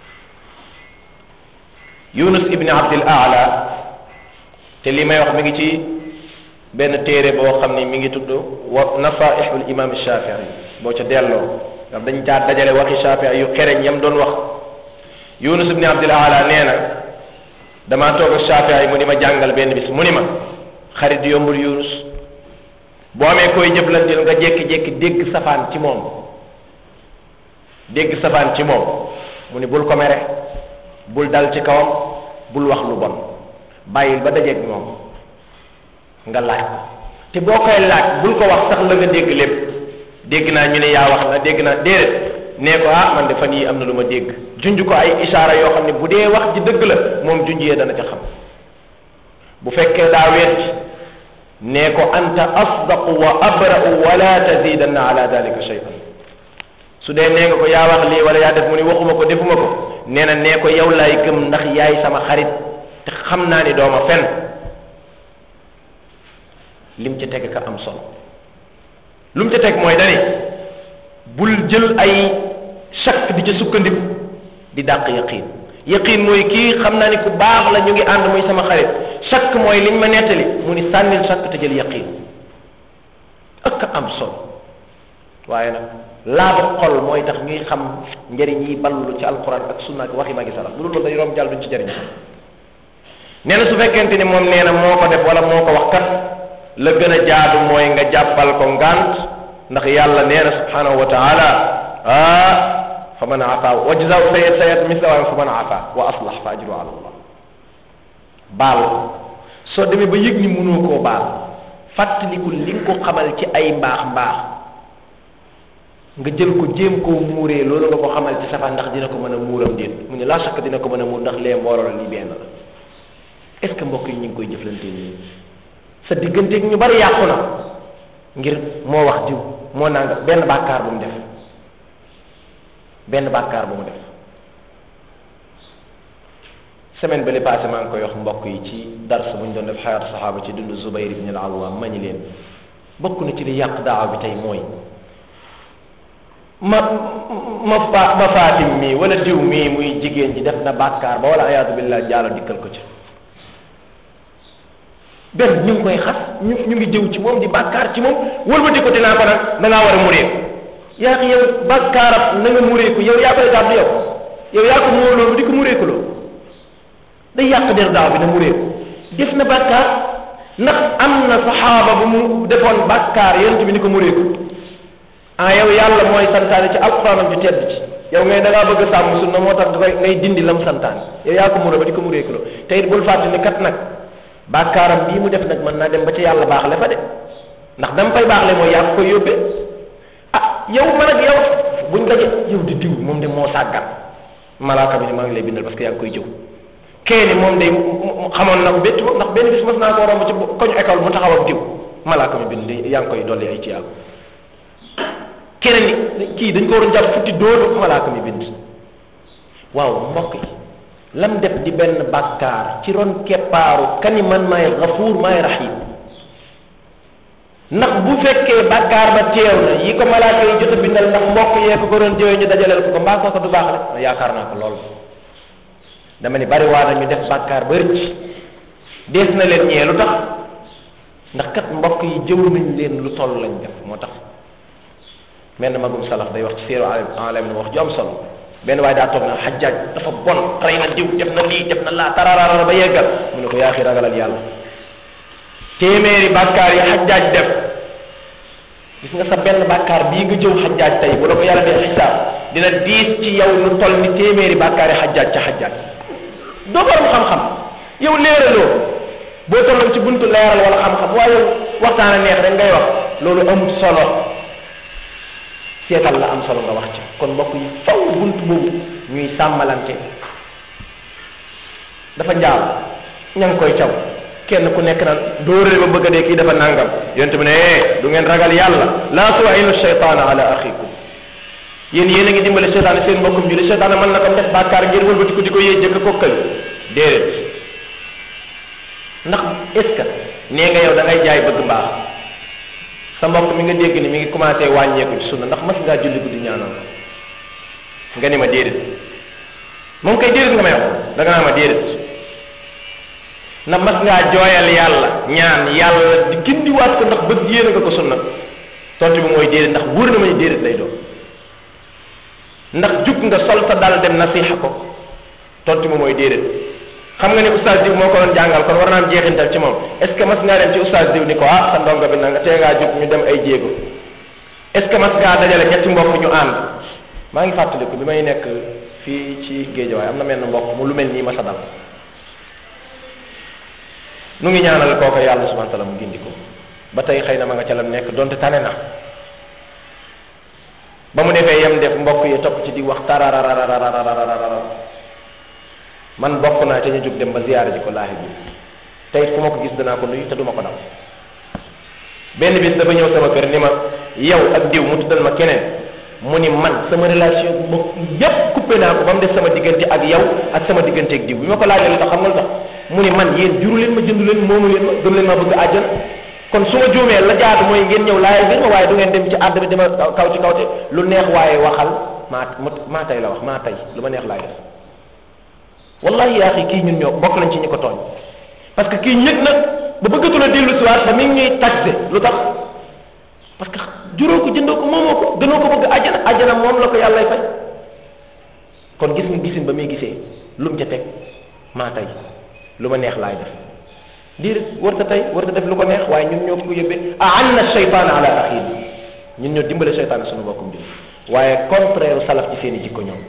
yunus ibni abdil aala te li may wax mi ngi ci benn téere boo xam ni mi ngi tudd wa nasaihul imam shafii boo ca delloo ndax dañ caa dajale waxi shafii yu xereñ yam doon wax yunus ibni abdil aala nee na damaa toog ak shafii mu ni ma jàngal benn bis mu ni ma xarit yombul yunus boo amee koy jëflanteel nga jékki-jékki dégg safaan ci moom dégg safaan ci moom mu ni bul ko mere bul dal ci kawam bul wax lu bon bàyyil ba dajeeg moom nga laaj ko te boo koy laaj bul ko wax sax la nga dégg lépp dégg naa ñu ne yaa wax na dégg naa déedéet nee ko ah man de fan yii am na lu ma dégg junj ko ay isaara yoo xam ne bu dee wax ji dëgg la moom junj yee dana ca xam bu fekkee daa weddi nee ko anta asdaqu wa abra'u wala tazidanna ala dalika shay'an su dee nee nga ko yaa wax lii wala yaa def mu ni waxuma ko defuma ko nee na nee ko yow laay gëm ndax yaay sama xarit te xam naa ni dooma fen lim ca teg ka am solo lu mu ca teg mooy dani bul jël ay chak di ca sukkandiku di dàq yaqin yaqin mooy kii xam naa ni ku baax la ñu ngi ànd muy sama xarit chak mooy liñ ma nettali mu ni sànnil chak te jël yaqin ak am solo waaye nag laaba xol mooy tax ñuy xam njëriñ yi ballu ci alquran ak sunna ak waxi magi salaf bu dul loolu day romb jàll duñ ci jëriñ nee na su fekkente ni moom nee na moo ko def wala moo ko wax kat la gën a jaadu mooy nga jàppal ko ngant ndax yàlla nee na subhanahu wa taala ah fa man afa wajzaw sayat sayat mislawaam fa man afa wa aslah fa ajru ala allah baal ko soo demee ba yëg ni mënoo koo baal fàttaliku li nga ko xamal ci ay mbaax mbaax nga jël ko jéem koo muuree loolu nga ko xamal ci safa ndax dina ko mën a muuram déet mu ne laa sakk dina ko mën a muur ndax lee mbooloo la lii benn la est ce que mbokk yi ñu ngi koy jëflante nii sa digganteeg ñu bari yàqu na ngir moo wax diw moo nanga benn bàkkaar bu mu def benn bàkkaar bu mu def semaine ba li passé maa ngi koy wax mbokk yi ci dars bu ñu doon def xayaatu saxaaba ci dund Zubayr ibn al-Awwam ma ñu leen bokk na ci li yàq daawa bi tey mooy ma ma fa ma faatim mii wala diw mii muy jigéen ji def na bàkkaar ba wala ayaatu billah jaalo dikkal ko ci benn ñu ngi koy xas ñu ñu ngi jëw ci moom di bàkkaar ci moom wëlbati ko dinaa ko nag da ngaa war a mureeku yaa ngi yow bàkkaarab na nga mureeku yow yaa koy gàddu yow yow yaa ko moo loolu di ko mureeku loo day yàq der daaw bi na mureeku def na bàkkaar ndax am na saxaaba bu mu defoon bàkkaar yonent bi ni ko mureeku ah yow yàlla mooy santaane ci alquranam ju tedd ci yow ngay da ngaa bëgg a sàmm sunna moo tax dafay ngay dindi lam santaane yow yaa ko muré ba di ko mureeku loo te it bul fàtte ni kat nag bàkkaaram bii mu def nag mën naa dem ba ca yàlla baaxle fa de ndax dama fay baaxle mooy yaa ko koy yóbbee ah yow man ak yow buñ daje yow di diw moom de moo sàggan malaaka bi ni maa ngi lay bindal parce que yaa ngi koy jëw keeni moom day xamoon na ko bétti ndax benn bis mas naa koo romb ci koñu école mu taxaw ak diw malaaka mi bind yaa ngi koy dolli ay ci yàlla keneen ni kii dañ ko waroon jàpp futti dóor malaaka mi bind waaw mbokk yi lam def di benn bàkkaar ci ron keppaaru kani man maay gafuur maay rahim ndax bu fekkee bàkkaar ba teew na yi ko malaaka yi jot a bindal ndax mbokk yee ko ko doon jëwee ñu dajaleel ko ko mbaa kooka du baax rek ma yaakaar naa ko lool dama ni bari waa na ñu def bàkkaar ba rëcc dees na leen ñee lu tax ndax kat mbokk yi jëw nañ leen lu toll lañ def moo tax menn magum salaf day wax ci séeru alam ni wax ju am solo benn waaye daa toog na xajjaaj dafa bon rey na diw def na lii def na laa tararara ba yeggal mu ne ko yaa xi ragalal yàlla téeméeri bàkkaar yi xajjaaj def gis nga sa benn bàkkaar bii nga jëw xajjaaj tey bu la ko yàlla dee xisaab dina diis ci yow lu toll ni téeméeri bàkkaar yi xajjaaj ca xajjaaj doo borom xam-xam yow léeraloo boo tolloon ci buntu leeral wala xam-xam waaye yow waxtaan a neex rek ngay wax loolu amul solo seetal la am solo nga wax ci kon mbokk yi faw buntu boobu ñuy sàmmalante dafa njaal ña ngi koy caw kenn ku nekk naan dóorale ba bëgg a dee kii dafa nangam yonte bi ne eh du ngeen ragal yàlla laa tuwainu cheytaana ala axikum yéen yéen a ngi dimbale cheytaane seen mbokkum julli cheytaane mën na ko def bàkkaar ngir wëlbati ko di ko yéey jëkk kokkal déedéet ndax est ce que nee nga yow da ngay jaay bëgg mbaax sa mbokk mi nga dégg ni mi ngi commencé wàññeeku ci sunna ndax mas ngaa julli guddi ñaanal nga ni ma déedéet moom kay déedéet nga may wax da nga naa ma déedéet na mas ngaa jooyal yàlla ñaan yàlla di gindiwaat ko ndax bëgg yéene nga ko sunna tontu bi mooy déedéet ndax wóor na ma ni déedéet lay doon ndax jug nga sol sa dal dem nasiha ko tontu bi mooy déedéet xam nga ne oustaz diw moo ko doon jàngal kon war naa am jeexintal ci moom est ce que mas ngaa dem ci oustaz diw ni ko ah sa ndongo bi na nga tee ngaa jug ñu dem ay jéego est ce que mas ngaa dajale ñetti mbokk ñu ànd maa ngi fàttaliku bi may nekk fii ci géejawaay am na mel mbokk mu lu mel nii ma sa dal nu ngi ñaanal kooka yàlla subhanahu wa taala mu gindi ko ba tey xëy na ma nga ca lam nekk donte tane na ba mu defee yem def mbokk yi topp ci di wax tararararararararara man bokk naa ca ñu jóg dem ba ziyaara ji ko laahi bi tey fu ma ko gis danaa ko nuyu te duma ko daw benn bis dafa ñëw sama kër ni ma yow ak diw mu tuddal ma keneen mu ni man sama relation mbokk yépp coupé naa ko ba mu def sama diggante ak yow ak sama diggante ak diw bi ma ko laajee lu tax xam nga lu tax mu ni man yéen juru leen ma jëndu leen moomu leen ma gëm leen ma bëgg àjjana kon su ma juumee la jaadu mooy ngeen ñëw laajal ngeen ma waaye du ngeen dem ci àdd bi dama kaw ci kawte lu neex waaye waxal maa maa tey la wax maa tey lu ma neex laay def wallahi yaa xi kii ñun ñoo bokk nañ ci ñi ko tooñ parce que kii ñëg nag ba bëggatu la dellu si waat ba mi ngi ñuy taxé lu tax parce que juróo ko jëndoo ko moomoo ko gënoo ko bëgg àjjana àjjana moom la ko yàllay fay kon gis nga gisin ba muy gisee lu mu ca teg maa tey lu ma neex laay def déedéet warta tey warta def lu ko neex waaye ñun ñoo ko yóbbee aanna cheytaana ala axiin ñun ñoo dimbale cheytaane suñu bokkum bi waaye contraire salaf ci seen i jikko ñoom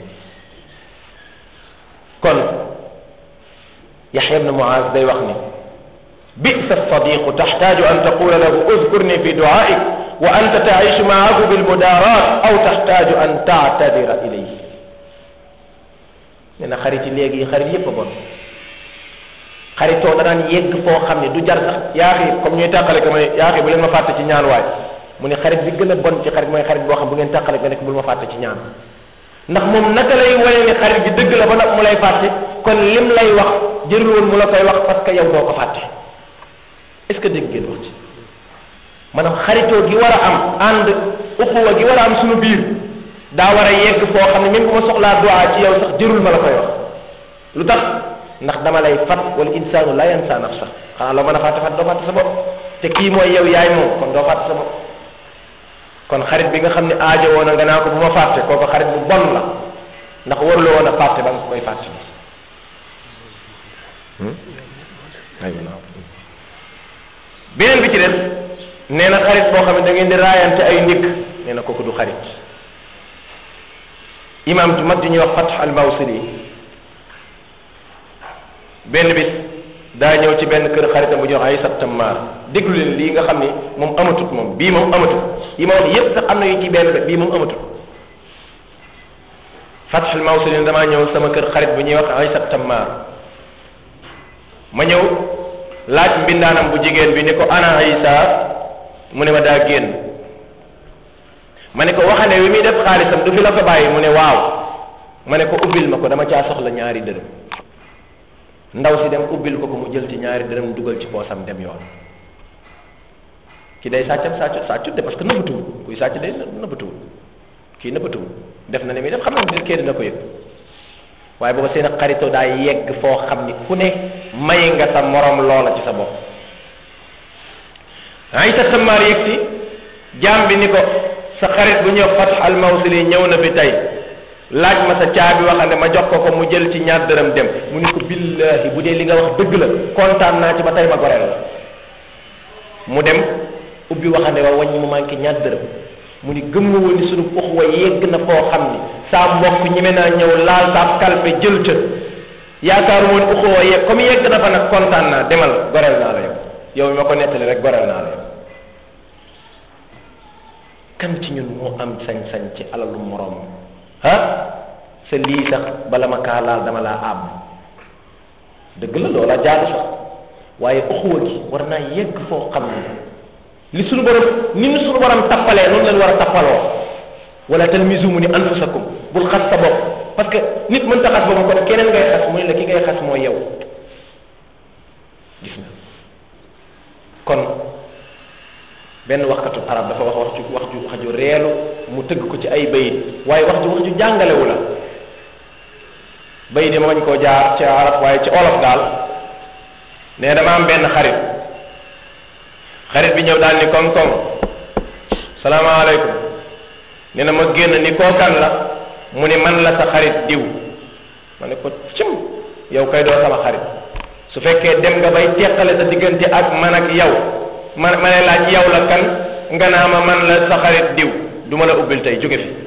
kon yaxya ibn muaz day wax ni bisa sadiqu taxtaaju an taqula lahu udkurni fi duaik wa anta taishu maahu bilmudarat aw taxtaaju an taatadira ilayhi nee na xarit yi léegi xarit yépp a bon xaritoo danaan yegg foo xam ne du jar sax yaaxi comme ñuy tàqale ko ma ne yaaxi bu leen ma fàtte ci ñaan waay mu ne xarit bi gën a bon ci xarit mooy xarit boo xam bu ngeen tàqale nga nekk bul ma fàtte ci ñaan ndax moom naka lay wane ni xarit bi dëgg la ba nag mu lay fàtte kon lim lay wax jërul woon mu la koy wax parce que yow doo ko fàtte est ce que dégg ngeen wax ci maanaam xaritoo gi war a am ànd uxuwa gi war a am suñu biir daa war a yegg foo xam ne même bu ma soxlaa duwaa ci yow sax jërul ma la koy wax lu tax ndax dama lay fat wala insaanu la yansa nafsa xanaa loo mën a fàtte fàtte doo fàtte sa bopp te kii mooy yow yaay moom kon doo fàtte sa bopp kon xarit bi nga xam ne aajo woon a nga naa ko bu ma fàtte kooku xarit bu bon la ndax waruloo woon a fàtte ba nga koy fàtte beneen bi ci des nee na xarit boo xam ne da ngeen di raayante ay ndikk nee na kooku du xarit imam ju mag di ñuy wax Fath al Mawsili benn bis daa ñëw ci benn kër xaritam bu ñuy wax Aysat Tammar déglu leen lii nga xam ni moom amatut moom bii moom amatut yi ma wax yépp sax am na yu ci benn bii moom amatut Fath al Mawsili damaa ñëw sama kër xarit bu ñuy wax Aysat Tammar ma ñëw laaj mbindaanam bu jigéen bi ni ko ana Isa mu ne ma daa génn ma ne ko waxane wi muy def xaalisam du fi la ko bàyyi mu ne waaw ma ne ko ubbil ma ko dama caa soxla ñaari dërëm ndaw si dem ubbil ko ko mu jël ci ñaari dërëm dugal ci poosam dem yoon ki day sàccam sàccut sàccut de parce que nëbbatuwul kuy sàcc day nëbbatuwul kii nëbbatuwul def na ne muy def xam na ne kii dina ko yëg waaye booba seen xaritoo daa yegg foo xam ni ku ne may nga sa morom loola ci sa bopp Aysa Sammaar yëg si jaam bi ni ko sa xarit bu ñëw Fath al Mawsili ñëw na fi tey laaj ma sa caabi waxande ma jox ko ko mu jël ci ñaar dërëm dem mu ni ko billahi bu dee li nga wax dëgg la kontaan naa ci ba tey ma goreel la mu dem ubbi waxande wa wàññi mu manqué ñaar dërëm mu ni gëm woon ni sunu uxwa yegg na foo xam ni saa mbokk ñeme naa ñëw laal saa kalpe jël ca yaakaaru woon uxwa yegg comme yegg na fa nag kontaan naa demal goreel naa la yow yow mi ma ko nettali rek goreel naa la yow kan ci ñun moo am sañ-sañ ci alalu moroom ah sa lii sax bala ma kaa laal dama laa àbb dëgg la loola jaadu sax waaye uxuwa gi war naa yegg foo xam ne li suñu borom ni ñu suñu borom tappalee noonu leen war a tappaloo wala talmizu mu ni anfusakum bul xas sa bopp parce que nit mën ta xas boppam kon keneen ngay xas mu ne la ki ngay xas mooy yow gis nga kon benn waxkatu arab dafa wax wax ju wax ju wax ju reelu mu tëgg ko ci ay bayit waaye wax ju wax ju jàngalewu la bayit yi ma bañ koo jaar ci arab waaye ci olof daal ne dama am benn xarit xarit bi ñëw daal ni koŋ koŋ salaamaaleykum nee na ma génn ni kookan la mu ni man la sa xarit diw ma ne ko cim yow kay doo sama xarit su fekkee dem nga bay teqale sa diggante ak man ak yow ma ma ne laaj yow la kan nga naa ma man la sa xarit diw du ma la ubbil tey jóge fi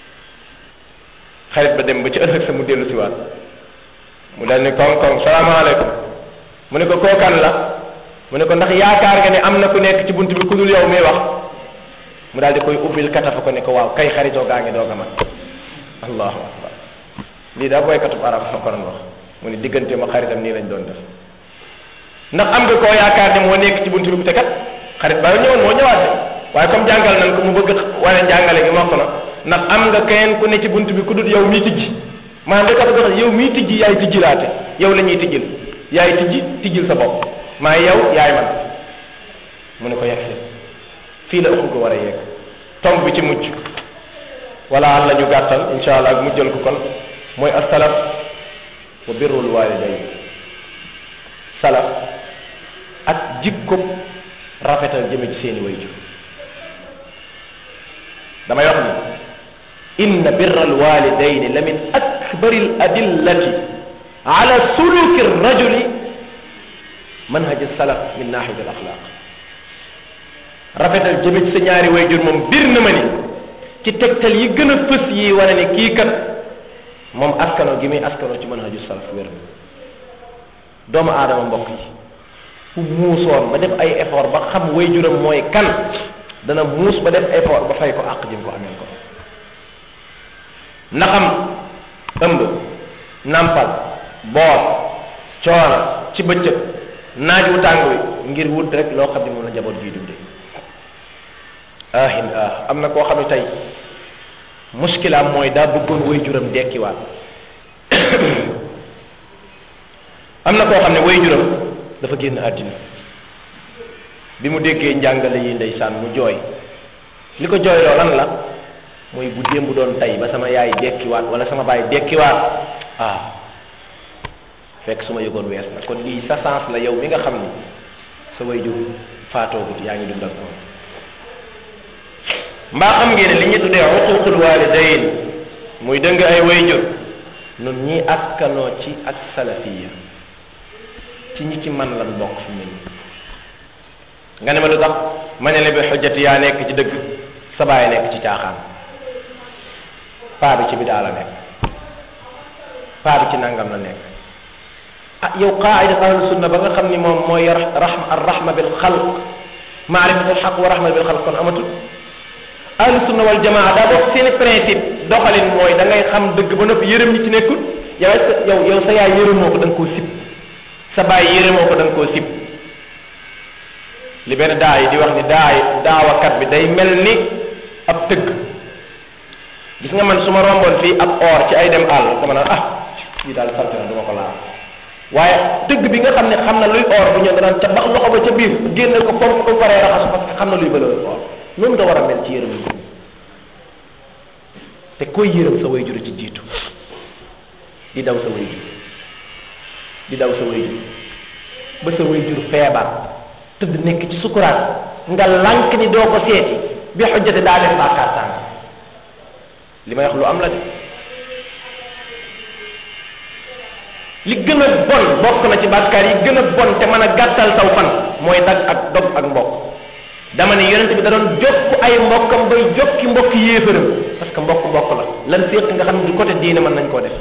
xarit ba dem ba ci ëllëg sa mu dellu si waat mu dal ni koŋ koŋ salaamaaleykum mu ne ko kookan la mu ne ko ndax yaakaar nga ne am na ku nekk ci bunt bi ku dul yow muy wax mu daal di koy ubbil katafa ko ne ko waaw kay xaritoo gaa ngi doog a mat allahu akbar lii daa booy katub arab ma ko doon wax mu ne diggante ma xaritam nii lañ doon def ndax am nga koo yaakaar ne moo nekk ci bunt bi te kat xarit ba ñëwoon moo ñëwaat de waaye comme jàngal nañ ko mu bëgg wane njàngale gi mokk na ndax am nga keneen ku ne ci bunt bi ku dul yow mii tijji maanaam da ko wax yow mii tijji yaay tijjilaate yow la ñuy tijjil yaay tijji tijjil sa bopp maa yow yaay man mu ne ko yegg si fii la ëpp ko war a yegg tomb bi ci mujj wala àlla ñu gàttal insha allah ak mujjal ko kon mooy asalaf wa birrul walidayn salaf ak jikko rafetal jëme ci seeni wayjur damay wax ni inna birra alwalidayn la min akbari al adillati ala suluki rajuli manhaj salaf min nahiyat al axlaq rafetal jëme ci sa ñaari wayjur moom bir na ma ni ci tegtal yi gën a fës yi wane ne kii kat moom askano gi muy askano ci manhaju salaf wér na doomu aadama mbokk yi fu muusoon ba def ay effort ba xam wayjuram mooy kan dana muus ba def effort ba fay ko àq jëm ko ameel ko naxam ëmb nampal boot coono ci bëccëg naaj wu tàng wi ngir wut rek loo xam ne moom la njaboot gi dunde ahin ah am na koo xam ne tey muskilaam mooy daa bëggoon wayjuram dekkiwaat am na koo xam ne wayjuram dafa génn àddina bi mu déggee njàngale yi ndeysaan mu jooy li ko jooyloo lan la mooy bu démb doon tey ba sama yaay dekkiwaat wala sama baay dekkiwaat ah fekk su ma yëgoon wees na kon lii sa sens la yow mi nga xam ni sa wayjur faatoogut yaa ngi dund ak moom mbaa xam ngeen ne li ñu tuddee uququl walidayn muy dëng ay wayjur nun ñi askanoo ci ak salafiya ci ñi ci man lan bokk fi mu nga ne ma lu tax ma ne la bi xujjati yaa nekk ci dëgg sa baay nekk ci caaxaan paa bi ci bidaa la nekk paa bi ci nangam la nekk ah yow qaida ahlu sunna ba nga xam ni moom mooy rahma ar rahma bil xalq maarifatul xaq wa rahma bil xalq kon amatul ahlu sunna wal jamaa daa bokk seeni principe doxalin mooy da ngay xam dëgg ba noppi yërëm ñi ci nekkul yow yow yow sa yaay yërëmoo ko da nga koo sib sa baay yërëmoo ko da nga koo sib li benn daa yi di wax ni daa yi daawakat bi day mel ni ab tëgg gis nga man su ma romboon fii ab or ci ay dem àll dama naan ah lii daal salte na du ma ko laal waaye dëgg bi nga xam ne xam na luy or bu ñëw danaan ca bax loxo ba ca biir génne ko pomp ko paree raxasu parce que xam na luy valeur or noonu nga war a mel ci yërëm yi te koy yërëm sa way jur ci jiitu di daw sa way jur di daw sa way jur ba sa way jur feebar tëdd nekk ci sukuraat nga lànk ni doo ko seeti bi xujjate daa def bàkkaar sàng li may wax lu am la de li gën a bon bokk na ci bàkkaar yi gën a bon te mën a gàttal saw fan mooy dag ak dog ak mbokk dama ne yonent bi da doon jokk ay mbokkam bay jokki mbokk yéefëram parce que mbokk mbokk la lan féq nga xam ne du côté diine mën nañ koo def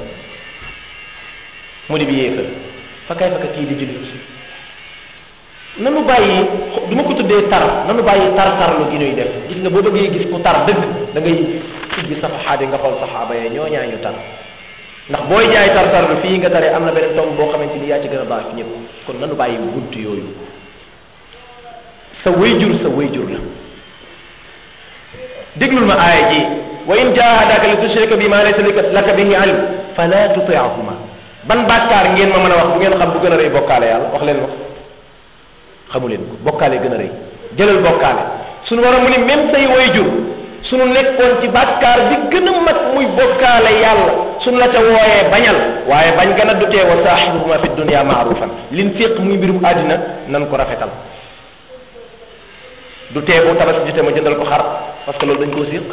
mu di bi yéefër fa kay fa ka kii di jullit nanu bàyyi du ma ko tuddee tar nanu bàyyi tar tarlu gi ñuy def gis nga boo bëggee gis ku tar dëgg da ngay siggi safaxaat yi nga xool saxaaba yee ñoo ñaa ñu tar ndax booy jaay tar tarlu fii nga taree am na beneen tomb boo xamante ni yaa ci gën a baax ñëpp kon nanu bàyyi bunt yooyu sa wayjur sa wayjur la déglul ma aaya ji wa in jahadaka li tushrika bi ma laysa laka bihi ilm fala tuti'huma ban bàkkaar ngeen ma mën a wax bu ngeen xam bu gën a rëy bokkaale yàlla wax leen wax xamu leen ko bokkaale gën a rëy jëlal bokkaale suñu war a mu ni même say wayjur suñu nekkoon ci bàkkaar bi gën a mag muy bokkaale yàlla suñu la ca wooyee bañal waaye bañ gën a dutee wa saaxibuhuma fi dunia maarufan lin fiq muy mbirum àddina nan ko rafetal du tee bu tabaski jotee ma jëndal ko xar parce que loolu dañ koo siq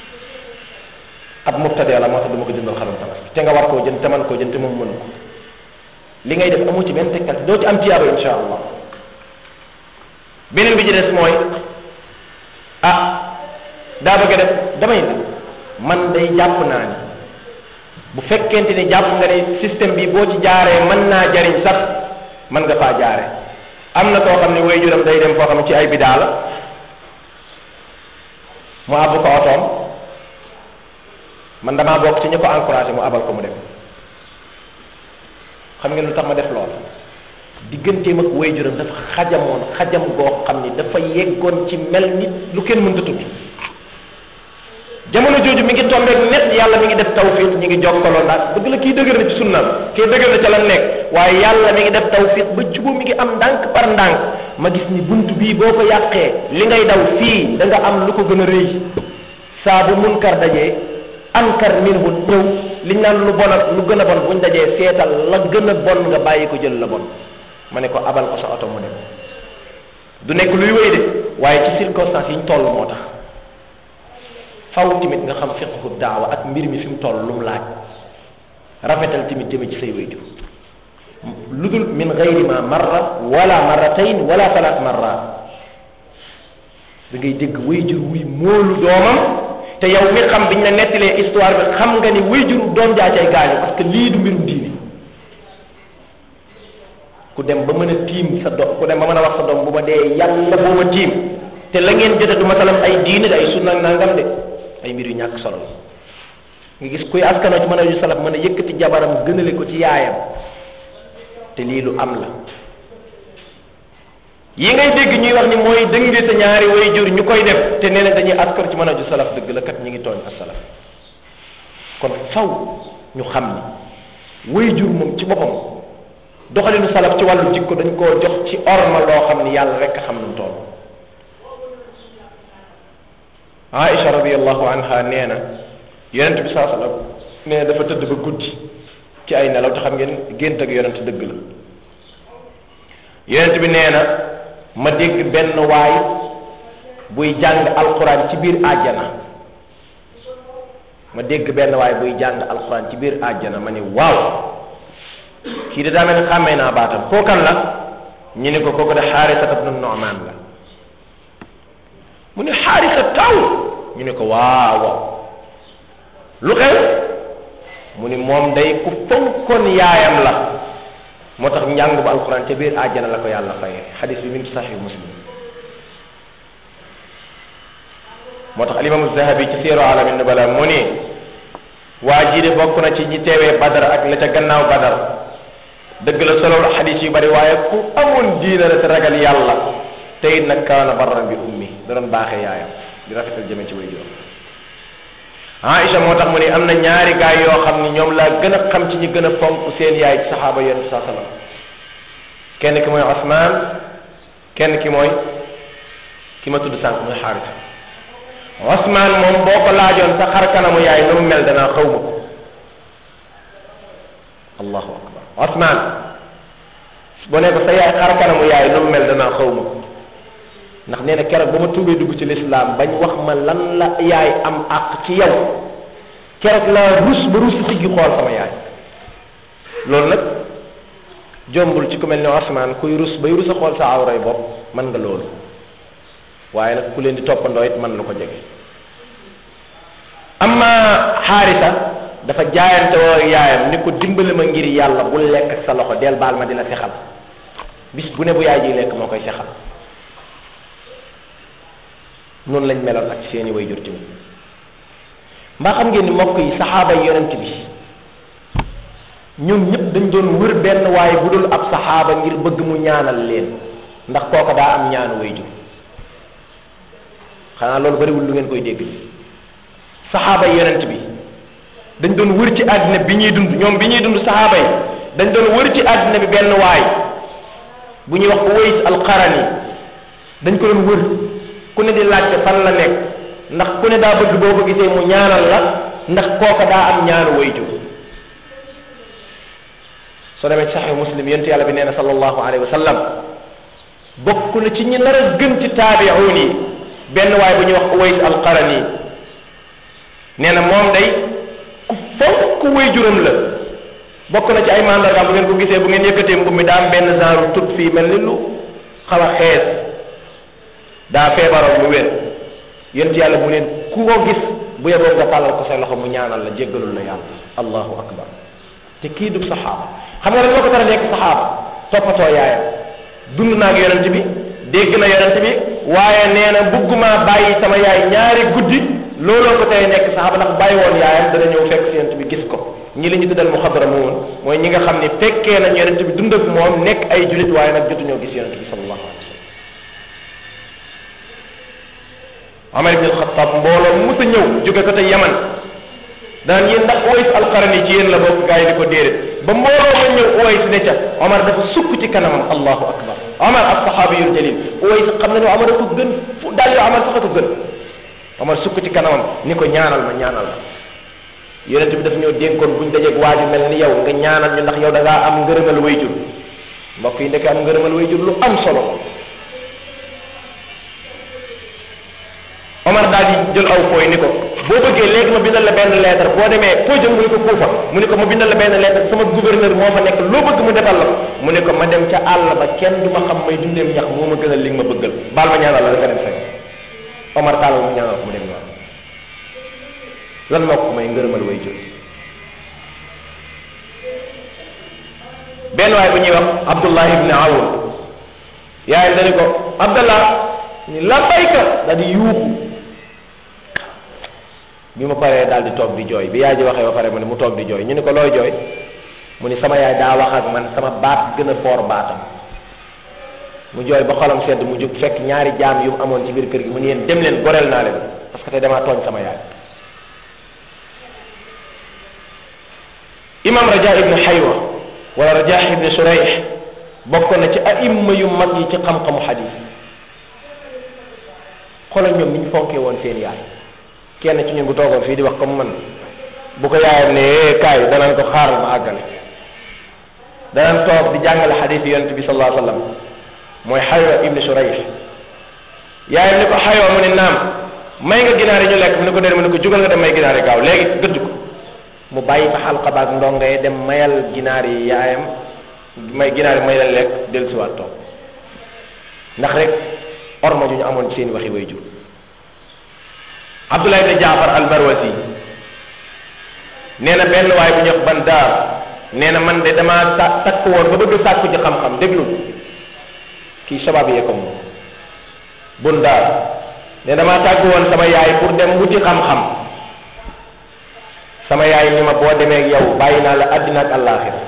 ab mubtadee la moo tax du ma ko jëndal xaram tabaski te nga war koo jënd te man koo jënd te moom mënu ko li ngay def amu ci benn tegtal doo ci am tiyaaba insha allah beneen bi ci des mooy ah daa bëgg a def damay ne man day jàpp naa ni bu fekkente ni jàpp nga ni système bi boo ci jaaree mën naa jariñ sax mën nga faa jaare am na koo xam ne way juram day dem foo xam ne ci ay bidaa la mu àbb ko otoom man damaa bokk ci ñu ko encouragé mu abal ko mu dem xam ngeen lu tax ma def lool digganteem ak way juram dafa xajamoon xajam goo xam ni dafa yeggoon ci mel nit lu kenn mënta tudd jamono jooju mi ngi tombeek net yàlla mi ngi def tawfiq ñi ngi jokkaloo ndax bëgg la kii dëgër na ci sunnam kii dëgër na ca la nekk waaye yàlla mi ngi def tawfiq ba jubóo mi ngi am ndànk par ndànk ma gis ni bunt bii boo ko yàqee li ngay daw fii da nga am lu ko gën a rëy saa bu munkar dajee ankar minhu ñëw liñ naan lu bon ak lu gën a bon buñ dajee seetal la gën a bon nga bàyyi ko jël la bon ma ne ko abal ko sa oto mu dem du nekk luy wéy de waaye ci circonstance yi ñu toll moo tax faw tamit nga xam fiqhu daawa ak mbir mi fi mu toll lu mu laaj rafetal tamit jëme ci say wayjur lu dul min gayri ma marra wala marratayn wala thalath marrat da ngay dégg wayjur wuy moolu doomam te yow mi xam biñ la nettalee histoire bi xam nga ni wayjur doom jaa cay gaañu parce que lii du mbirum diini ku dem ba mën a tiim sa doom ku dem ba mën a wax sa doom bu ma dee yàlla boo ma tiim te la ngeen jote du masalam ay diine de ay sunna ak nangam de ay mbir yu ñàkk solo la nga gis kuy askanoo ci mën a ju salaf mën a yëkkati jabaram gënale ko ci yaayam te lii lu am la yi ngay dégg ñuy wax ni mooy dënge sa ñaari way jur ñu koy def te nee na dañuy askar ci mën a ju salaf dëgg la kat ñi ngi tooñ as salaf kon faw ñu xam ni way jur moom ci boppam doxalinu salaf ci wàllu jikko dañ koo jox ci orma loo xam ni yàlla rek a xam nu mu toll Aïcha radiallahu anha nee na yonent bi saa sallam nee na dafa tëdd ba guddi ci ay nelaw te xam ngeen gént ak yonent dëgg la yonent bi nee na ma dégg benn waay buy jàng alquran ci biir àjjana ma dégg benn waay buy jàng alquran ci biir àjjana ma ni waaw kii de daa mel ni xàmmee naa baatam kookan la ñu ne ko kooku de xaarisat ibnu Nu'man la mu ne xaarisa taw ñu ne ko waaw lu xew mu ni moom day ku fonkoon yaayam la moo tax njàng bu alquran ca biir àjjana la ko yàlla fayee xadis bi mi ngi saxi muslim moo tax alimamu zahabi ci seeru alamin nubala mu ni waa ji de bokk na ci ñi teewee badar ak la ca gannaaw badar dëgg la solo xadis yu bari waaye ku amoon diina la te ragal yàlla te it nag kaana barran bi ummi da doon baaxee yaayam di rafetal jëme ci way juróom Aïcha moo tax mu ne am na ñaari gaay yoo xam ni ñoom laa gën a xam ci ñi gën a fonk seen yaay ci saxaaba yonent bi saa sallam kenn ki mooy Osman kenn ki mooy ki ma tudd sànq muy Xaarisa Osman moom boo ko laajoon sa xar kanamu yaay nu mu mel danaa xaw ma ko allahu akbar Osman boo ne ko sa yaay xar kanamu yaay nu mu mel danaa xaw ma ko ndax nee na keroog ba ma tuubee dugg ci lislaam bañ wax ma lan la yaay am àq ci yow keroog laa rus ba rus siggi xool sama yaay loolu nag jombul ci ku mel ni Osman kuy rus bay rus a xool sa awray bopp mën nga loolu waaye nag ku leen di toppandoo it mën na ko jege amma xaarisa dafa jaayante woo yaayam ni ko dimbali ma ngir yàlla bul lekk ak sa loxo del baal ma di la sexal bis bu ne bu yaay ji lekk moo koy sexal noonu lañ meloon ak seeni way jur tamit mbaa xam ngeen ni mbokk yi saxaaba yi yonent bi ñoom ñëpp dañ doon wër benn waaye bu dul ab saxaaba ngir bëgg mu ñaanal leen ndax kooka daa am ñaanu way jur xanaa loolu bariwul lu ngeen koy dégg saxaaba yi yonent bi dañ doon wër ci àddina bi ñuy dund ñoom bi ñuy dund saxaaba yi dañ doon wër ci àddina bi benn waay bu ñuy wax Uways al-Qarani dañ ko doon wër ku ne di laajte fan la nekk ndax ku ne daa bëgg boo ko gisee mu ñaanal la ndax kooka daa am ñaanu wayjur soo demee ci saxih muslim yonent yàlla bi nee na sallallahu alayhi wa sallam bokk na ci ñi nar a gën ci taabi'uun yi benn waay bu ñuy wax Uways al-Qarani nee na moom day ku fonk wayjuram la bokk na ci ay mandargaam bu ngeen ko gisee bu ngeen yëkkatee mbub mi daa am benn genre tut fii mel ni lu xaw a xees daa feebaroon mu wér yent yàlla mu leen ku ko gis bu yeboo nga tàllal ko sa loxo mu ñaanal la jéggalul la yàlla allahu akbar te kii du saxaaba xam nga rek loo ko tara nekk saxaaba toppatoo yaayam dund naa ak yonent bi dégg na yonent bi waaye nee na bugguma bàyyi sama yaay ñaari guddi looloo ko tey nekk saxaaba ndax bàyyi woon yaayam dana ñëw fekk si yonent bi gis ko ñi li ñu tuddal muxadramuun mooy ñi nga xam ne fekkee nañ yonent bi dund ak moom nekk ay julit waaye nag jotuñoo gis yonent bi sallallahu alayhi wa sallam Omar ibn Xattaab mbooloo mu sa ñëw jóge ko te Yaman daan yéen ndax Uways alqarani ci yéen la bokk gaa yi di ko déedéet ba mbooloo ma ñëw Uways ne ca Omar dafa sukk ci kanamam allahu akbar Omar as saxaabiyul jalil Uways xam na ne Omar ko gën fu daal yoo Omar sax a ko gën Omar sukk ci kanamam ni ko ñaanal ma ñaanal ma yonent bi daf ñoo dénkoon buñ dajeeg waaju mel ni yow nga ñaanal ñu ndax yow da ngaa am ngërëmal wayjur mbokk yi ndeke am ngërëmal wayjur lu am solo Omar daal di jël aw fooy ni ko boo bëggee léegi ma bindal la benn lettre boo demee foo jëm mu ni ko Kuufa mu ni ko ma bindal la benn lettre sama gouverneur moo fa nekk loo bëgg mu defal la mu ni ko ma dem ca àll ba kenn du ma xam may dundeem ñax moo ma gënal li nga ma bëggal baal ma ñaanal la nga dem fekk Omar tàllal mu ñaanal ko mu dem ñaan lan moo ko may ngërëmal way jur benn waay bu ñuy wax Abdullah ibn Awn yaayam dañu ko Abdallah ni labbayka daal di yuuxu bi ma paree daal di toog di jooy bi yaay ji waxee ba pare mu ne mu toog di jooy ñu ne ko looy jooy mu ni sama yaay daa wax ak man sama baat gën a foor baatam mu jooy ba xolam sedd mu jóg fekk ñaari jaam yu mu amoon ci biir kër gi mu ne yéen dem leen goreel naa leen parce que tey damaa tooñ sama yaay imam raja ibn xaywa wala raja ibn surayh bokk na ci aimma yu mag yi ci xam-xamu xadis xoolal ñoom ni ñu fonkee woon seen yaay kenn ci ñun bu toogoon fii di wax comme man bu ko yaayam ne kaay danaan ko xaaral ma àggale danaan toog di jàngale xadis yi yonente bi sallallahu alayhi wa sallam mooy xaywa ibn surayh yaayam ni ko xaywa mu ne naam may nga ginaar yi ñu lekk mu ne ko déedéet mu ne ko jugal nga dem may ginaar yi gaaw léegi gëdd ko mu bàyyi fa xalqa baag ndongo yi dem mayal ginaar yi yaayam may ginaar yi may leen lekk dellusiwaat toog ndax rek orma ju ñu amoon ci seen waxi way jur Abdullah ibn Jaafar al-Barwasi nee na benn waay bu ñuy wax Bandaar nee na man de damaa sa takk woon ba bëgg sàkku ci xam-xam déglu kii sabab yee ko moom Bundaar ne damaa tàgg woon sama yaay pour dem wuti xam-xam sama yaay ni ma boo demee ak yow bàyyi naa la àddina ak àllaaxira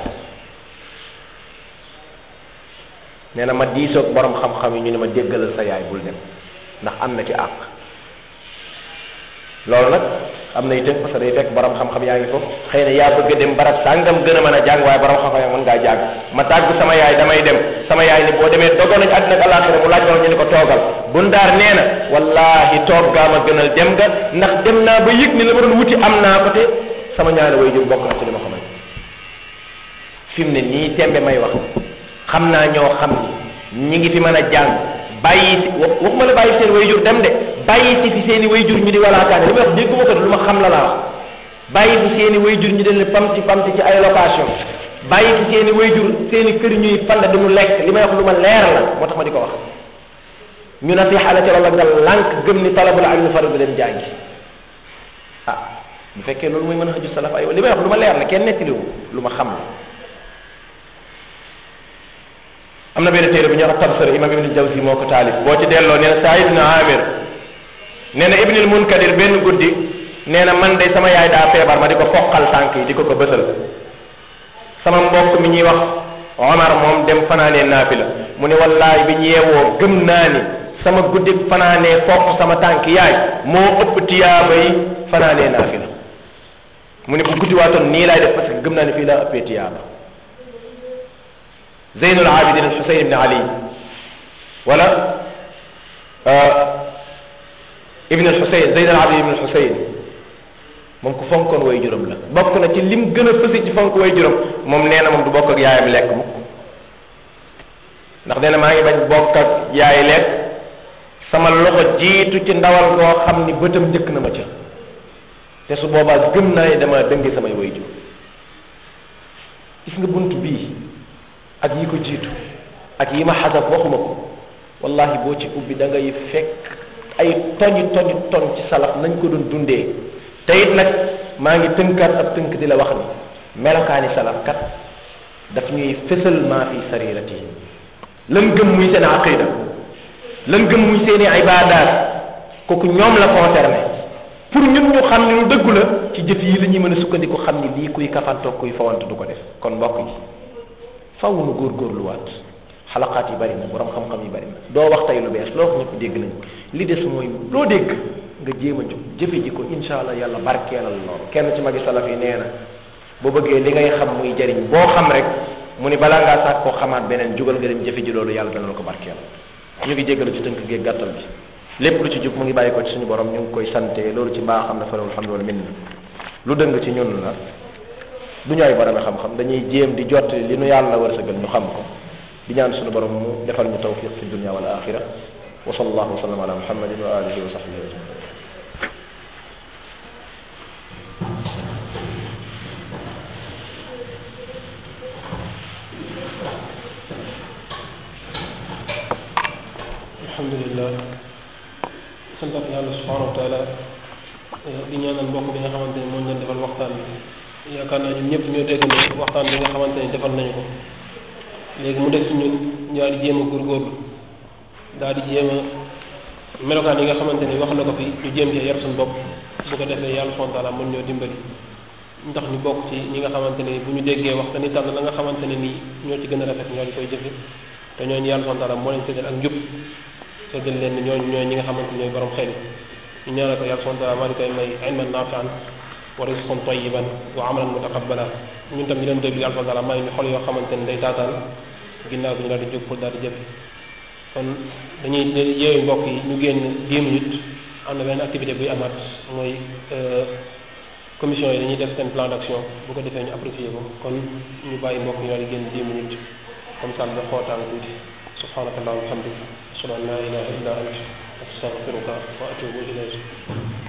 nee na ma diisoog borom xam-xam yi ñu ne ma déggalal sa yaay bul dem ndax am na ci àq loolu nag am na itam parce que day fekk borom xam-xam yaa ngi ko xëy na yaa bëgg a dem barab sàngam gën a mën a jàng waaye borom xam-xam yaa mën ngaa jàng ma tàggu sama yaay damay dem sama yaay ni boo demee dogal nañ àddina ak àllaaxira mu laaj ñu ne ko toogal bundaar nee na wallahi toog gaa ma gënal dem nga ndax dem naa ba yëg ni la ma doon wuti am naa ko te sama ñaari way jur bokk na ci li ma ko may fi mu ne nii tembe may wax xam naa ñoo xam ni ñi ngi fi mën a jàng bàyyi si waxuma la bàyyi seen way jur dem de bàyyi si fi seen i way jur ñu di walaakaane li may wax dégguma ko lu ma xam la laa wax bàyyi fi seen i way jur ñu di pamti pamti ci ay location bàyyi fi seen i way jur seen i kër ñuy fanda du mu lekk li may wax lu ma leer la moo tax ma di ko wax ñu na fi xale ci loolu nga lànk gëm ni talabul ilmi fardu leen jàngi ah bu fekkee loolu mooy mën a xëju salaf ay li may wax lu ma leer la kenn nettaliwu lu ma xam la am na benn téere bu ñuy wax tabsar imam ibn jawzi moo ko taalif boo ci delloo nee na saïd na amir nee na ibnul munkadir benn guddi nee na man de sama yaay daa feebar ma di ko foqal tànk yi di ko ko bësal sama mbokk mi ñuy wax omar moom dem fanaanee naafila mu ne wallaay bi ñu yeewoo gëm naa ni sama guddi fanaanee foq sama tànk yaay moo ëpp tiyaaba yi fanaanee naafila mu ne bu guddi waatoon nii laay def parce que gëm naa ni fii laa ëppee tiyaaba zeynul abidin al xusayn ibn ali wala ibn al xusayn zeynul abidin ibn al xusayn moom ku fonkoon way juróom la bokk na ci lim gën a fësi ci fonk way juróom moom nee na moom du bokk ak yaayam lekk mukk ndax nee na maa ngi bañ bokk ak yaay lekk sama loxo jiitu ci ndawal koo xam ni bëtam njëkk na ma ca te su boobaa gëm naa ni dama dënge samay way jur gis nga bunt bii ak yi ko jiitu ak yi ma xasab waxuma ko wallahi boo ci ubbi da ngay fekk ay toñi toñi toñ ci salaf nañ ko doon dundee te it nag maa ngi tënkaat ab tënk di la wax ni melokaani salaf kat daf ñuy fësal maa fi sarirati lan gëm muy seen aqida lan gëm muy seeni ibadaat kooku ñoom la concerné pour ñun ñu xam ne lu dëggu la ci jëf yi la ñuy mën a sukkandiku xam ni lii kuy kafantoog kuy fawant du ko def kon mbokk yi faw nu góorgóorluwaat xalaqaat yi bari na borom xam-xam yi bari na doo wax tey lu bees loo wax ñëpp dégg nañ li des mooy loo dégg nga jéem a jóg jëfe ji ko insha allah yàlla barkeelal loolu kenn ci magi salaf yi nee na boo bëggee li ngay xam muy jariñ boo xam rek mu ni balaa ngaa sax koo xamaat beneen jugal nga dem jëfe ji loolu yàlla dana la ko barkeelal ñu ngi jéggalu ci tënk géeg gàttal bi lépp lu ci jub mu ngi bàyyi ko ci suñu borom ñu ngi koy sante loolu ci mbaa xam ne fa lawul hamdu wal minna lu dëng ci ñun la du ñu ay borom xam-xam dañuy jéem di jot li nu yàlla wërsëgal ñu xam ko di ñaan suñu borom mu defal ñu tawfiq fi dunya wal axira wa sallallahu wa sallam ala muhammadin wa alihi wa sahbihi ajmain alhamdulillah sant ak yàlla subhanahu wa taala di ñaanal mbokk bi nga xamante ni moo ñu defal waxtaan bi yaakaar naa ñun ñëpp ñoo dégg ne waxtaan bi nga xamante ni defal nañu ko léegi mu def ci ñun ñu daal di jéem a góorgóorlu daal di jéem a melokaan yi nga xamante ni wax na ko fi ñu jéem cee yar suñu bopp bu ko defee yàlla subhanahu wa taala mën ñoo dimbali ndax ñu bokk ci ñi nga xamante ni bu ñu déggee wax dañuy tànn la nga xamante ne nii ñoo ci gën a rafet ñoo di koy jëfe te ñooñu yàlla subhanahu wa taala moo leen séddal ak njub séddal leen ni ñooñu ñooy ñi nga xamante ni ñooy borom xel ñu ñaanal ko yàlla subhanahu wa taala maa ngi koy may ilman nafian wa rizqan tayyiban wa amalan mutaqabbala ñun tam ñu leen déglu yàlla subhanahu wa taala may ñu xol yoo xamante ni day taataan ginnaaw bi ñu daal di jóg pour daal di jëfe kon dañuy yeewu mbokk yi ñu génn 10 minutes am na benn activité buy amaat mooy commission yi dañuy def seen plan d'action bu ko defee ñu apprécier ko kon ñu bàyyi mbokk yi daal di génn 10 minutes comme ça nga xootaan tuuti subhanaka allahumma wa bihamdika ashhadu an la ilaha illa anta astaghfiruka wa atubu ilayk